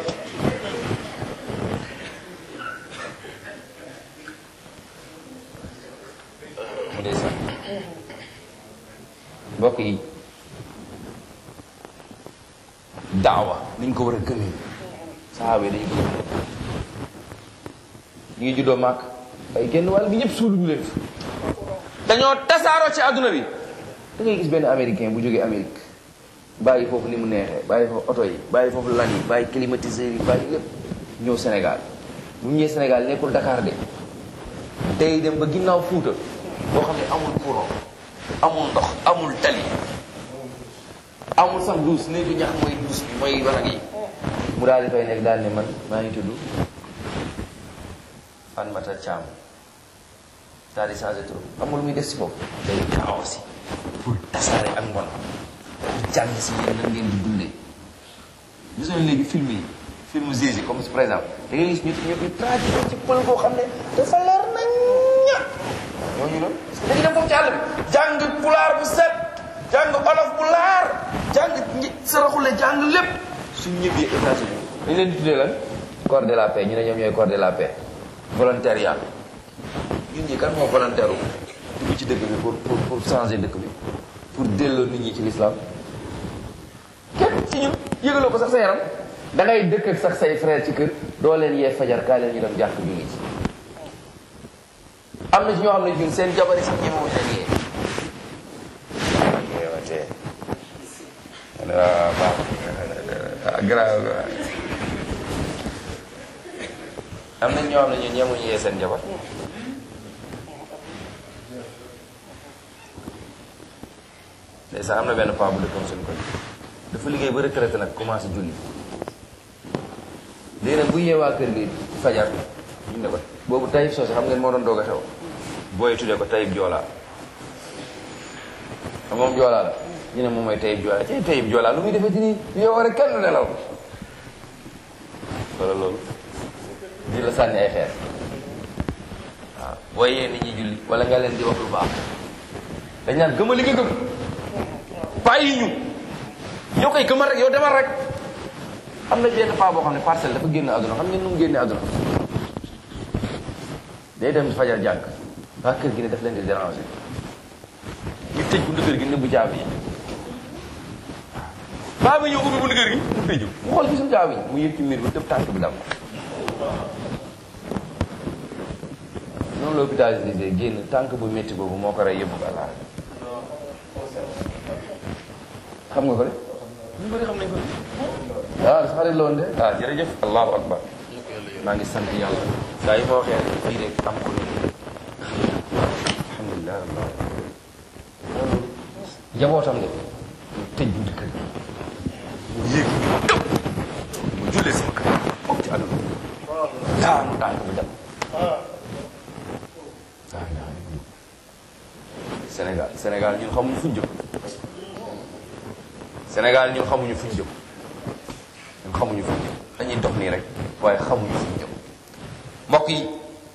mu dee sax mbokk yi daawa niñ ko war a gëmee saxaaba yi dañu ko gëm ñu ngi juddoo màkk ay genn wàll gi ñëpp suuluñu leen fi dañoo tasaaroo ci àdduna bi da ngay gis benn américain bu jógee Amérique bàyyi foofu ni mu neexee bàyyi foofu oto yi bàyyi foofu lan yi bàyyi climatiseur yi bàyyi lépp ñëw Sénégal bu ñu ñëwee Sénégal nekkul Dakar de day dem ba ginnaaw Fuuta boo xam ne amul courant amul ndox amul tali amul sax duus néegu ñax mooy duus bi mooy wanag yi mu daal di fay nekk daal ne man maa ngi tudd Fan Mata Thiam daal di changé tur amul muy def si foofu day kaaw si pour tasaare ak mbon jàng si yéen nan ngeen di dundee gis nga léegi film yi film Jésus comme par exemple da ngay gis ñu ñu ñu traduire ci pël koo xam ne dafa leer nañ ña ñooñu noonu parce que dañuy dem foofu ci àll bi jàng pulaar bu set jàng olof bu laar jàng ñi saraxule jàng lépp suñ ñëbbee États-Unis dañ leen di tuddee lan corps de la paix ñu ne ñoom ñooy corps de la paix volontariat ñun ñi kan moo volontaire dugg ci dëkk bi pour pour pour changer dëkk bi pour delloo nit ñi ci l'islam képp ci ñun yëgaloo ko sax sa yaram da ngay dëkk ak sax say frère ci kër doo leen yee fajar kaa leen ñu dem jàkk bi ngi ci am na ci ñoo xam ne ñun seen jabari sax ñemewuñ leen yee yeewatee waaw baax grave am na ñoo xam ne ñun ñemuñu yee seen jabar ndeysaan am na benn paa bu dëkkoon suñu koñ dafa liggéey ba retraité nag commencé julli léegi nag bu yeewaa kër gi fajar ñu ne ko boobu tayib soose xam ngeen moo doon doog a xew booy tuddee ko tayib joolaa xam moom joolaa la ñu ne moom mooy tayib joolaa ci tayib joolaa lu muy defee ci nii yow rek kenn du nelaw wala loolu di la sànni ay xeer waaw booy yee nit ñi julli wala nga leen di wax lu baax dañ naan gëma li nga gëm bàyyi ñu yow koy gëmal rek yow demal rek am na benn paa boo xam ne parcelle dafa génn àdduna xam ngeen nu mu génne àdduna day dem fajar jàng waa kër gi ne daf leen di déranger ñu tëj buntu kër gi nëbbu caabi yi paa bi ñëw ubbi buntu kër gi mu tëju mu xool gisul caabi yi mu yëg ci miir bi tëb tànk bi dam noonu la hôpitalisé génn tànk bu métti boobu moo ko rey yóbbu ko àllaa xam nga ko de ñu bëri xam nañ ko de waaw sa xarit la woon de waaw jërëjëf allahu akbar maa ngi sant yàlla saa yi ma waxee rek fii rek am ko ni alhamdulilah rabbil alamin jabootam nga mu tëj buntu kër mu yéeg tëb mu jullee sama kër foog ci àdduna daanu daanu bu dem Sénégal Sénégal ñun xamuñu fuñ jëm Sénégal ñun xamuñu fuñ jëm ñun xamuñu fuñ jëm dañuy dox nii rek waaye xamuñu fuñ jëm mbokk yi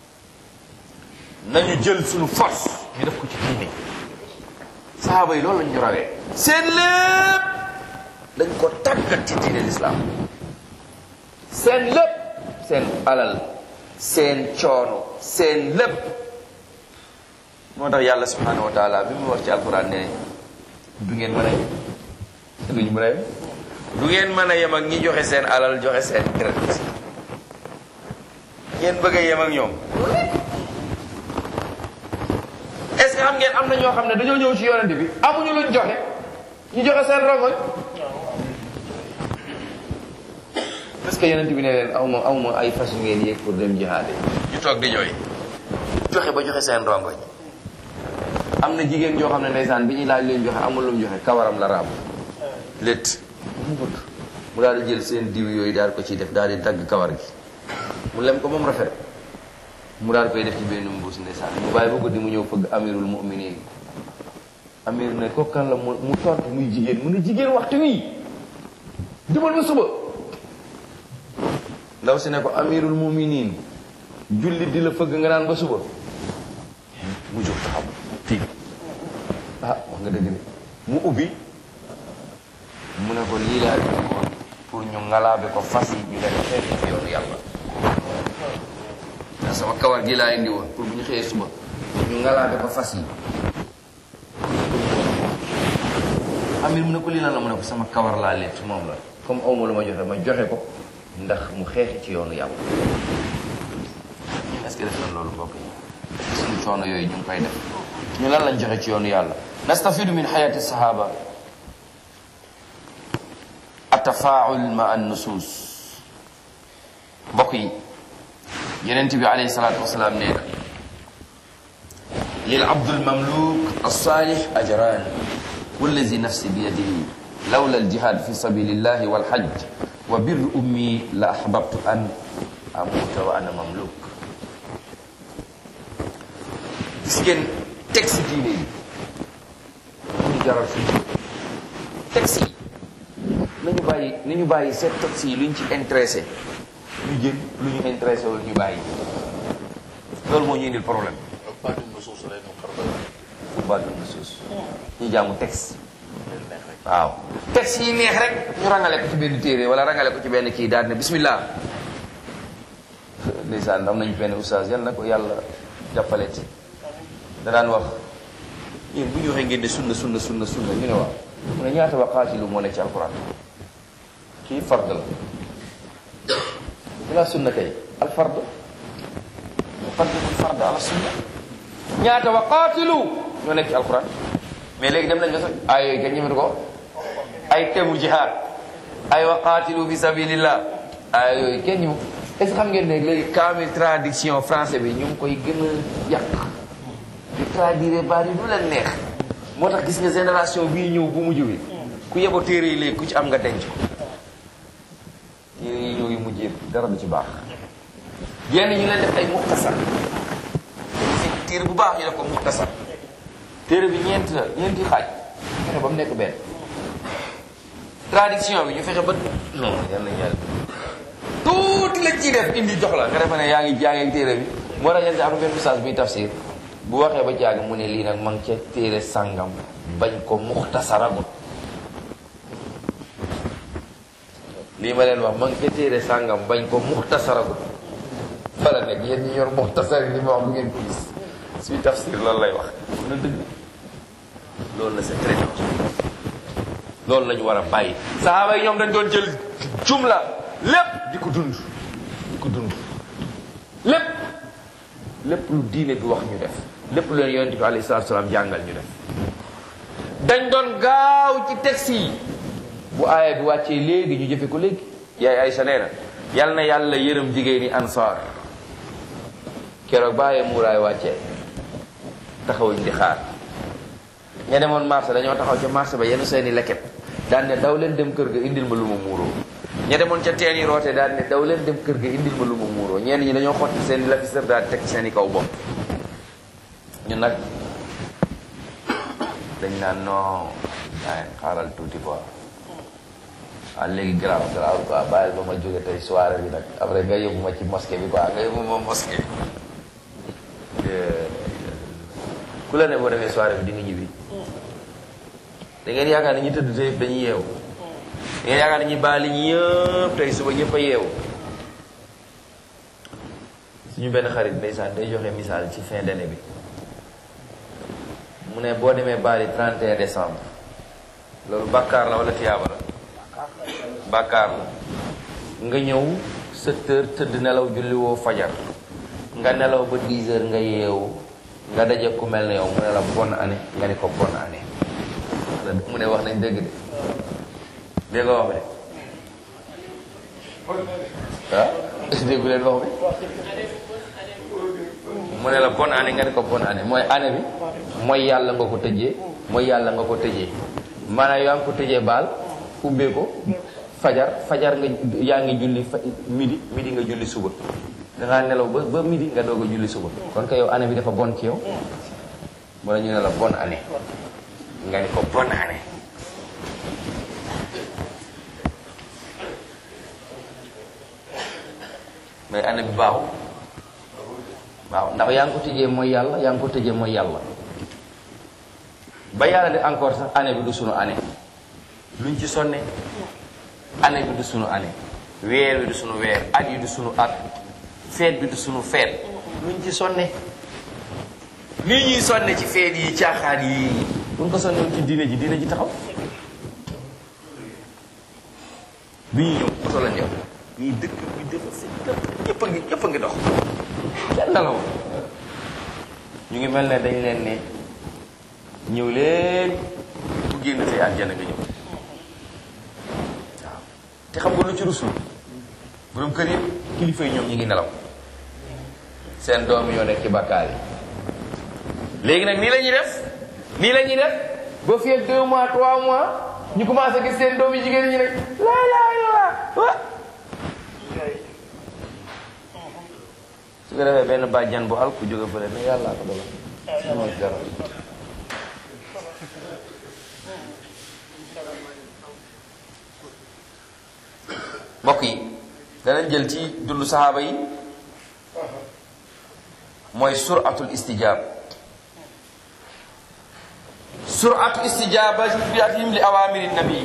nañu jël suñu force ñu def ko ci diine sahaaba yi loolu lañ ñu rawee seen lépp dañ ko tàggat ci diine l'islam seen lépp seen alal seen coono seen lépp moo tax yàlla subhanahu wa taala bi mu wax ci alquran ne du ngeen mën a yem duñu mën a yem du ngeen mën a yem ak ñi joxe seen alal joxe seen deret ngeen bëgg a yem ak ñoom est ce que xam ngeen am na ñoo xam ne dañoo ñëw ci yonent bi amuñu luñ joxe ñu joxe seen rongoñ parce que yonent bi ne leen awma awma ay fas yu ngeen yéeg pour dem jihaade ñu toog di jooy joxe ba joxe seen rongoñ am na jigéen joo xam ne ndeysaan bi ñuy laaj leen joxe amul lu mu joxe kawaram la raam létt mu gudd mu daal di jël seen diw yooyu daal ko ciy def daal di dagg kawar gi mu lem ko moom rafet mu daal koy def ci benn mbuus ndeysaan mu bàyyi ba guddi mu ñëw fëgg amirul muminin amir ne ko kan la mu mu tontu muy jigéen mu ne jigéen waxtu wii demal ba suba ndaw si ne ko amirul muminin jullit di la fëgg nga naan ba suba mu jóg taxaw fii ah wax nga dëgg de mu ubbi mu ne ko lii laa indi woon pour ñu ngalaabe ko fas yi ñu dem xeex ci yoonu yàlla ndax sama kawar gi laa indi woon pour bu ñu xëyee suba ñu ngalaabe ko fas yi amir mu ne ko lii lan la mu ne ko sama kawar laa leet moom la comme awma lu ma joxe ma joxe ko ndax mu xeexi ci yoonu yàlla est-ce que def na loolu mbokk yi suñu coono yooyu ñu ngi koy def ñu lan lañ joxe ci yoonu yàlla nastafidu min xayati sahaba atafaul ma an nusus mbokk yi yenent bi alayhi salatu wasalaam nee na lil abdul mamluk alsalih ajran wallazi nafsi biyadihi lawla aljihad fi sabilillahi walhajj wa bir ummi la ahbabtu an amuta wa ana mamluk gis ngeen texte diine yi ñu jaral suñu texte yi nañu bàyyi nañu bàyyi seet texte yi lu ñu ci intéressé ñu jël lu ñu intéressé wul ñu bàyyi loolu moo ñu indil problème baatum na suuf rek moom xar doy baatu na suus ñu jaamu texte leen neex rek waaw texte yi neex rek ñu rangale ko ci benn téere wala rangale ko ci benn kii daal ne bismillah ndeysaan am nañu benn oustaz yal na ko yàlla jàppale ci da daan wax yéen bu ñu waxee ngeen ne sunna sunna sunna sunna ñu ne waaw mu ne ñaata waqaatilu moo nekk ci alquran kii fard la bila sunna kay al fard muqaddimu fard ala sunna ñaata waqaatilu ñoo nekk ci alquran mais léegi dem nañ ba sax ay yooyu kenn ñëmatu ko ay temu jihaad ay waqaatilu fi sabilillah ay yooyu kenn ñëmu est ce que xam ngeen ne léegi kaamil traduction français bi ñu ngi koy gën a yàq di traduire baat yi du leen neex moo tax gis nga génération bii ñëw bu mujj bi ku yebo téere yi léegi ku ci am nga denc ko téere yi ñëw yu mujj yi dara du ci baax yenn ñu leen def ay muxtasar si téere bu baax ñu def ko muxtasar téere bi ñeent la ñeenti xaaj fexe ba mu nekk benn traduction bi ñu fexe ba non yàlla yàlla tuuti la ciy def indi jox la nga defe ne yaa ngi jàngee téere bi moo tax yenn si am benn ustaas buy tafsir bu waxee ba jàng mu ne lii nag ma ngi ca téere sàngam bañ ko muxtasaragut lii ma leen wax ma ngi ca téere sàngam bañ ko muxtasaragut fa la nekk yéen ñi yor muxtasar yi li ma wax du ngeen ko gis suy tafsir loolu lay wax na dëgg loolu la c'est très dangereux loolu la ñu war a bàyyi sahaaba yi ñoom dañ doon jël jumla lépp di ko dund di ko dund lépp lépp lu diine bi wax ñu def lépp lu leen yonent bi alayhi salaatu salaam jàngal ñu def dañ doon gaaw ci texte yi bu aaya bi wàccee léegi ñu jëfe ko léegi yaay Aysa nee na yal na yàlla yërëm jigéen ñi ansaar keroog ba aaya muuraay wàccee taxawuñ di xaar ña demoon marché dañoo taxaw ca marché ba yenn seeni leket daan ne daw leen dem kër ga indil ma lu ma muuroo ña demoon ca teen yi roote daan ne daw leen dem kër ga indil ma lu ma muuroo ñenn ñi dañoo xotti seeni lafisër daal teg seeni kaw bopp ñu nag dañ naan non ay xaaral tuuti quoi waaw léegi garaaw garaaw quoi bàyyil ba ma jóge tey soirée bi nag après nga yóbbu ma ci mosquée bi quoi nga yóbbu ma mosquée bi ku la ne boo demee soirée bi di nga ñibbi da ngeen yaakaar ne ñi tëdd tey dañuy yeewu da ngeen yaakaar ne ñi baali ñi yëpp tey suba ñëpp a yeewu suñu benn xarit ndeysaan day joxe misaal ci fin d'année bi mu ne boo demee baali 31 décembre loolu bàkkaar la wala tiyaaba la bàkkaar la nga ñëw 7 heures tëdd nelaw julli woo fajar nga nelaw ba 10 heures nga yeewu nga daje ku mel ne yow mu ne la bonne année nga ni ko bonne année mu ne wax nañ dëgg de dégg nga wax bi de ah déggu leen wax bi mu ne la bonne année nga ni ko bonne année mooy année bi mooy yàlla nga ko tëjee mooy yàlla nga ko tëjee maanaam yaa ngi ko tëjee baal ubbee ko fajar fajar nga yaa ngi julli fa midi midi nga julli suba dangaa nelaw ba ba midi nga doog a julli suba kon que yow année bi dafa bon ci yow wala ñu ne la bonne année nga ni ko bonne année mais année bi baaxul waaw ndax yaa ngi ko tëjee mooy yàlla yaa ngi ko tëjee mooy yàlla ba yàlla de encore sax année bi du sunu année luñ ci sonne année bi du sunu année weer bi du sunu weer at yi du sunu at feet bi du sunu feet luñ ci sonne nii ñuy sonne ci feet yi caaxaan yi buñ ko sonne ci diine ji diine ji taxaw bi ñuy ñëw oto la ñëw ñii dëkk bi dëkk si ñëpp a ngi ñëpp a ngi dox kenn nelaw ñu ngi mel ne dañ leen ne ñëw leen ku génn say àjjana nga ñëw waaw te xam nga lu ci rusul borom kër yi kilifa yi ñoom ñu ngi nelaw seen doom yoo nekk ci bàkkaar yi léegi nag nii la ñuy def nii la ñuy def ba fii ak deux mois trois mois ñu commencé gis seen doom yi jigéen ñi nag laa laa laa wa su ko defee benn bàjjan bu al ku jóge fële ne yàlla ko dogal moo ci dara mbokk yi danañ jël ci dundu saxaaba yi mooy suratul istijaab suratu istijaabatihim li awamiri nabi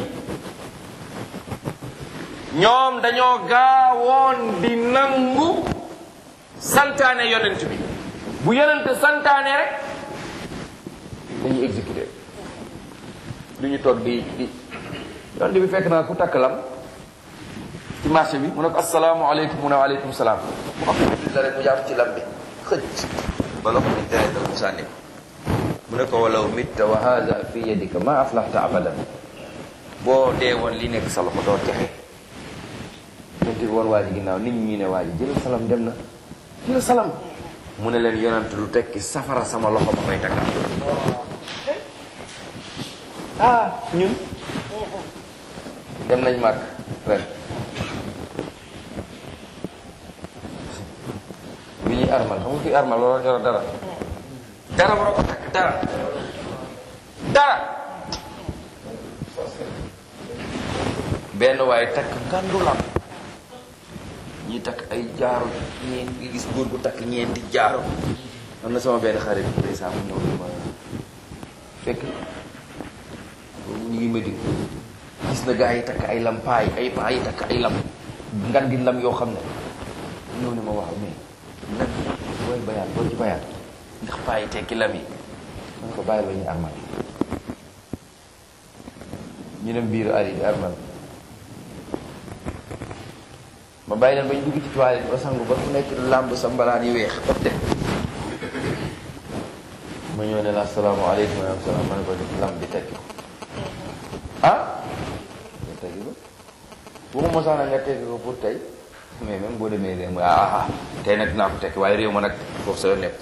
ñoom dañoo gaawoon di nangu santaane yonent bi bu yonent santaane rek dañuy exécuté du ñu toog di di yonent bi fekk naa ku takk lam ci marché bi mu ne ko asalaamaaleykum mu ne waaleykum salaam mu am la rek mu jaar ci lam bi xëcc ba loxo bi tere dal mu sànni ko mu ne ko walaw mitta wa hada fi yadika ma aflahta abadan boo dee woon li nekk sa loxo doo texe yonent bi woon waa ji ginnaaw nit ñi ne waa ji jëlal salam dem na jëlal salam mu ne leen yonent lu tekki safara sama loxo ma koy takkal ah ñun dem nañ màgg ren bi ñuy armal xam nga fi armal loolu ñoro dara dara waroo ko takk dara dara benn waaye takk ngandulam ñi takk ay jaaro ñeent nga gis góor gu takk ñeenti jaaro am na sama benn xarit ndeysaan mu ñëw ma fekk ñu ngi Medine gis na gaa yi takk ay lam paay ay paa yi takk ay lam ngan di lam yoo xam ne ñëw ne ma wax mais lan booy bayaan boo ci bayaan ndax paa yi tekki lam yi man ko bàyyi ba ñu armal ñu dem biiru ari di armal ma bàyyi leen ba ñu dugg ci toilette ba sangu ba ku nekk làmb sa mbalaan yu weex ba dem ma ñëw ne la asalaamaaleykum wa rahmatulah ma ne ko def lam bi tekki ko ah nga teggi ko waxuma sax nag nga teggi ko pour tey mais même boo demee réew mi ah ah tey nag dinaa ko tekki waaye réew ma nag foofu sa yoon nekk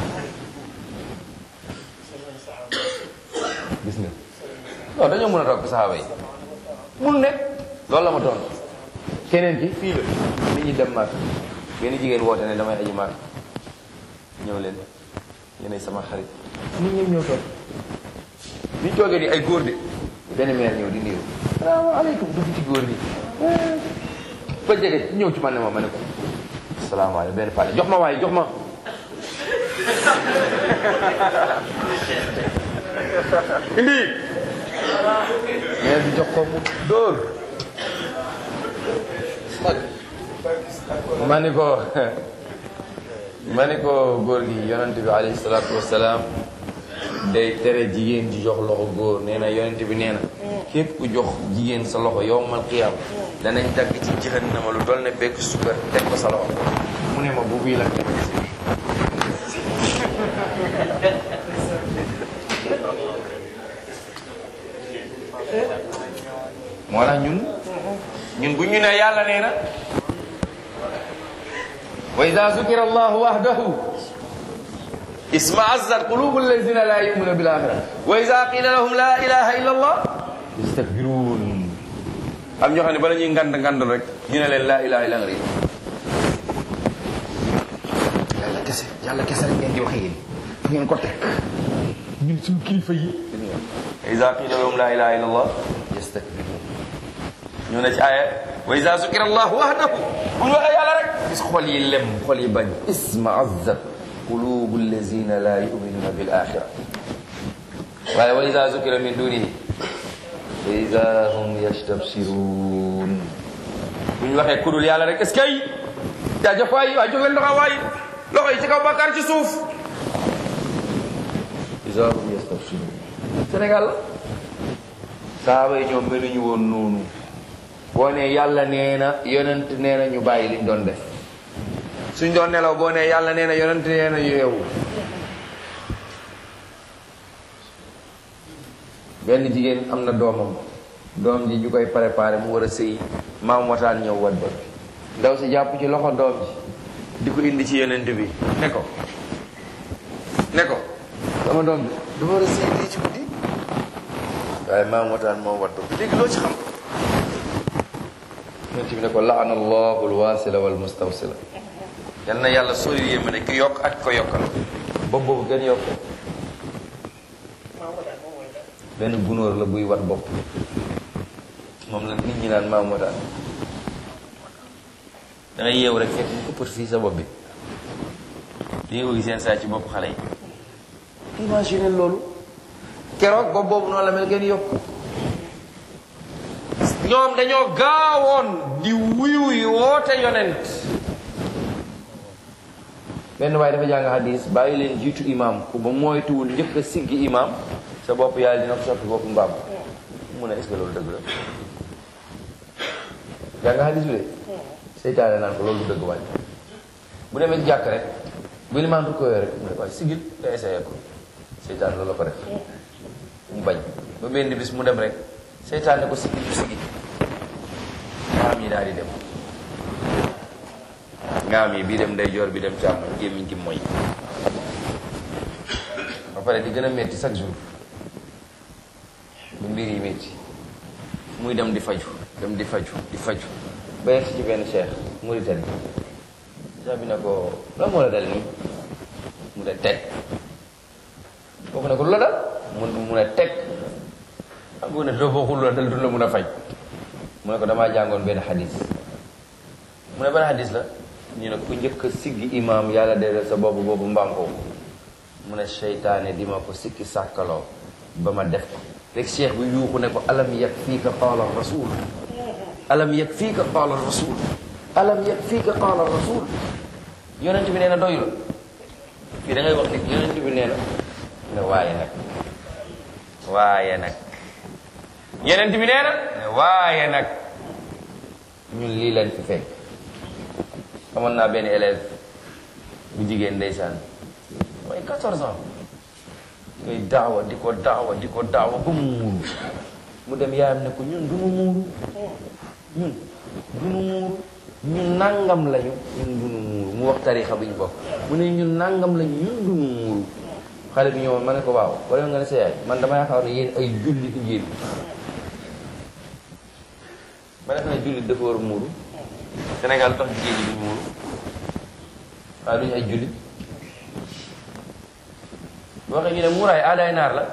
ci gis nga non dañoo mën a toog saxaaba yi mun ne loolu la ma doon keneen ki fii la nit ñi dem maak benn jigéen woote ne damay aji maak ñëw leen yéenay sama xarit nit ñëpp ñëw toog bi ñu toogee ni ay góor de benn meer ñëw di niiru salaamaaleykum dugg ci góor bi ba jege ñëw ci man ne ma ma ne ko salaamaaleykum benn pale jox ma waaye jox ma indi meer bi jox ko mu dóor ma ni ko ma ni ko góor gi yonent bi alayhi salaatu wasalaam day tere jigéen di jox loxo góor nee na yonent bi nee na képp ku jox jigéen sa loxo yowmal qiyaam danañ dagg ci jahannama lu dool ne bekk sukkar teg ko sa loxo mu ne ma bu bii la moo tax ñun ñun bu ñu ne yàlla nee na wa ida zukira allahu wahdahu isma'azzat qulubu alladhina la yu'minuna bil akhirah wa ida qila lahum la ilaha illa allah yastakbirun am ñoo xam ne bala ñuy ngand ngandul rek ñu ne leen la ilaha illa allah yàlla kese yàlla kese rek ngeen di waxe yéen fu ngeen ko teg ñun suñu kilifa yi wa ida qila lahum la ilaha illa allah yastakbirun ñoo ne ci aaya wa ida zukira allahu wahdahu bu ñu waxee yàlla rek gis xol yi lem xol yi bañ isma'azzat qulubu allazina la yuminuna bil axira waaye wa ida zukira min dunihi fa ida hum yastabsirun bu ñu waxee kudul yàlla rek est ce que ay jaajëf waay waay jóg leen loxo waay loxo yi ci kaw bàkkaar ci suuf ida hum yastabsirun Sénégal la saaba yi ñoom meluñu woon noonu boo ne yàlla nee na yonent nee na ñu bàyyi liñ doon def suñ doon nelaw boo ne yàlla nee na yonent nee na ñu yeewu benn jigéen am na doomam doom ji ñu koy préparé mu war a sëy maam wataan ñëw wat ba ndaw si jàpp ci loxo doom ji di ko indi ci yonent bi ne ko ne ko sama doom bi dafa war a sëy lii ci guddi waaye maam wataan moom wat ba léegi loo ci xam yonent bi ne ko laana allahu alwasila walmustawsila yal na yàlla sori yéema ne ki yokk ak ko yokkal bopp boobu gën yokk benn gunóor la buy wat bopp moom la nit ñi naan maam moo daan da ngay yeewu rek fekk mu këppat fii sa bopp bi di nga ko gis seen saa ci bopp xale yi imagine loolu keroog bopp boobu noonu la mel ngeen yokk ñoom dañoo gaawoon di wuyu yi woote yonent benn waaye dafa jàng hadis bàyyi leen jiitu imam ku ba moytuwul njëkk a siggi imam sa bopp yàlla dina ko soppi bopp mbaam mu ne est-ce que loolu dëgg la jàng hadis bi de seytaane naan ko loolu dëgg wàññi bu demee ci jàkk rek bu limaan ko rek mu ne waaye sigil nga essayé ko seytaane loolu la ko def mu bañ ba benn bis mu dem rek seytaane ko sigil du sigil maam yi daal di dem ngaam yi bii dem ndeyjoor bi dem càmmoñ gémmiñ gi mooy ba pare di gën a metti chaque jour bu mbir yi metti muy dem di faju dem di faju di faju ba yegg ci benn cheikh Mauritanie cheikh bi ne ko lan moo la dal nii mu ne teg kooku ne ko lu la dal mu mu ne teg xam nga ne doo bokkul la dal du la mun a faj mu ne ko damaa jàngoon benn xadis mu ne benn xadis la ñu ne ku njëkk a siggi imaam yàlla dee sa boobu boobu mbaam ko mu ne seytaane di ma ko sikki sàkkaloo ba ma def ko rek cheikh bi yuuxu ne ko alam yakfiika qaala rasul alam yakfiika qaala rasul alam yakfiika qaala rasul yonent bi nee na doyu la fii da ngay wax ni yonent bi nee na ne waaye nag waaye nag yonent bi nee na ne waaye nag ñun lii leen fi fekk amoon naa benn élève bu jigéen ndeysaan mooy 14 ans ngay daawa di ko daawa di ko daawa ba mu muuru mu dem yaayam ne ko ñun du nu muuru ñun du nu muuru ñun nangam lañu ñun du nu muuru mu wax tarixa bi ñu bokk mu ne ñun nangam lañu ñun du nu muuru xale bi ñëwoon ma ne ko waaw wala nga ne sa yaay man dama yaakaar ne yéen ay jullit ngeen ma def ne jullit dafa war a muuru Sénégal tax jigéen ñi duñ muuru waaye duñu ay jullit boo waxee ñu ne muuraay aadaay naar la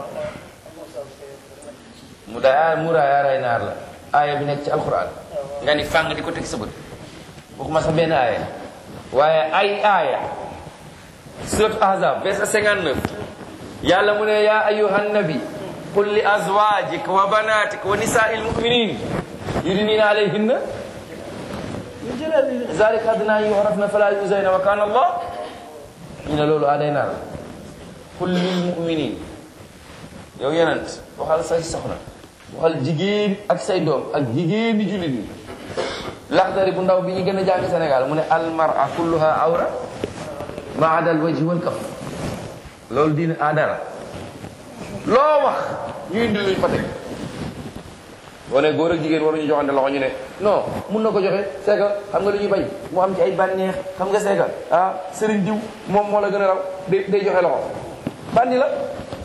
mu daay muuraay aadaay naar la aaya bi nekk ci alxuraan nga ni fàng di ko teg sa bët waxuma sax benn aaya waaye ay aaya surat ahzab verset 59 yàlla mu ne yaa ayuhan nabi qul li azwajik wa banatik wa nisaa'il mu'minin yudnina alayhinna min jalabibihinna zalika adna an yu'rafna fala yuzayna wa kana allah ñu ne loolu aaday naar la qul lil mu'minin yow yonent waxal say soxna waxal jigéen ak say doom ak jigéen di jullit ñi laxdari bu ndaw bi ñu gën a jàng Sénégal mu ne almara kulluha awra ma adal wajhi wal kaf loolu diine aadara loo wax ñu indi luñ fa teg boo ne góor ak jigéen waruñu joxante loxo ñu ne non mun na ko joxe c'est que xam nga lu ñuy bañ mu am ci ay bànneex xam nga c'est que ah sëriñ diw moom moo la gën a raw day day joxe loxo bandi la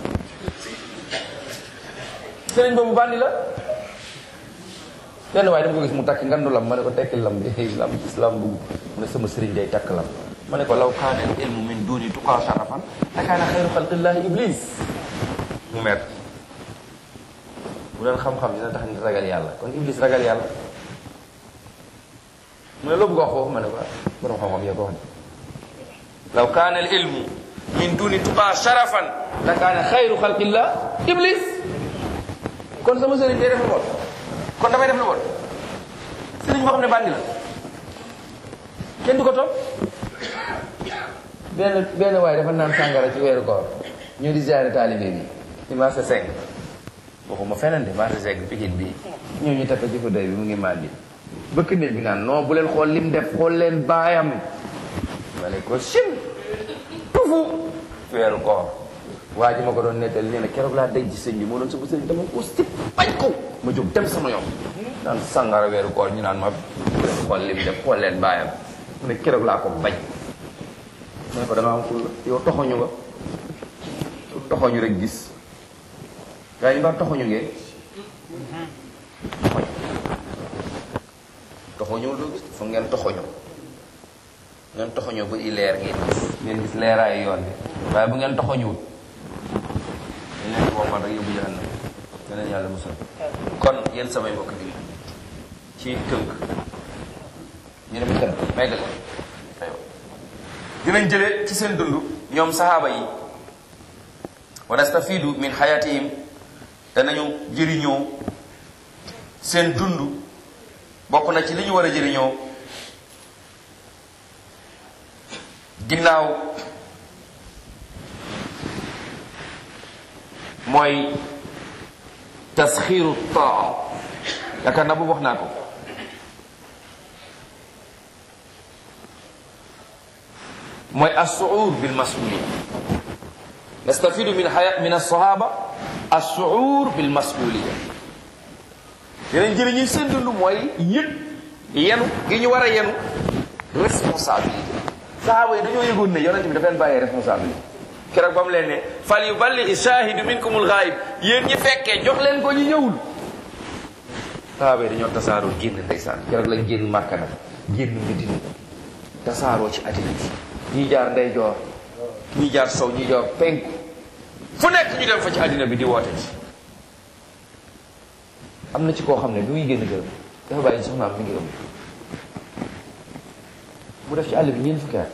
sëriñ boobu bandi la benn waaye dama ko gis mu takk ngandu lam ma ne ko tekki lam bi lam islam bugg mu ne sama sëriñ day takk lam ma ne ko law kaana al ilmu min duni tuqaa sharafan la kaana xayru xalqillahi iblis mu mer bu doon xam-xam dina tax nit ragal yàlla kon iblis ragal yàlla mu ne loo bëgg a wax foofu ma ne ko borom xam-xam yoo ko wax law kaana al ilmu min duni tuqaa sharafan la kaana xayru xalqillah iblis kon sama sëriñ day def lu bon kon damay def lu bon sëriñ boo xam ne bandi la kenn du ko topp benn benn waaye dafa naan sàngara ci weeru koor ñu di ziare taalibe bi ci marché 5 waxuma feneen de marché 5 Pikine bii ñëw ñu takk ci fa doy bi mu ngi màndi bëkk néeg bi naan non bu leen xool lim def xool leen baayam ma ne ko sim tufu weeru koor waa ji ma ko doon nettali nee na keroog laa daj ci sëñ bi moo doon sama sëñ dama ko si bañ ko ma jóg dem sama yoon naan sàngara weeru koor ñu naan ma bu leen xool lim def xool leen baayam mu ne keroog laa ko bañ ma ne ko dama am ful yow toxoñu nga toxoñu rek gis gaa ñu ba toxoñu ngeen toxoñu doo gis foog ngeen toxoñu ngeen toxoñoo ba i leer ngeen gis ngeen gis leeraayu yoon bi waaye bu ngeen toxoñuwut dañ leen woo man rek yóbbu jahannam yeneen yàlla musal kon yéen samay mbokk bi ci tënk ñu dem kër may gal aywa dinañ jëlee ci seen dund ñoom saxaaba yi wa nastafidu min xayatihim danañu jëriñoo seen dund bokk na ci li ñu war a jëriñoo ginnaaw mooy tasxiiru taa yaakaar naa boobu wax naa ko mooy assuur bil masuliya nastafidu min haya min alsahaba assuur bil masuliya yeneen jëli ñuy seen dund mooy yëg yenu gi ñu war a yenu responsabilité sahaaba yi dañoo yëgoon ne yonente bi dafa leen bàyyee responsabilité keroog ba mu leen ne fal yuballighi shahidu minkumul ghaib yéen ñi fekkee jox leen ko ñu ñëwul sahaaba yi dañoo tasaaroo génn ndeysaan keroog lañ génn màkka nag génn Medina tasaaroo ci àddina bi ñii jaar ndeyjoor ñii jaar sow ñii jaar penku fu nekk ñu dem fa ci àddina bi di woote ci am na ci koo xam ne bi muy génn gërëm dafa bàyyi soxnaam mi ngi ëmb mu def ci àll bi ñeent fukki at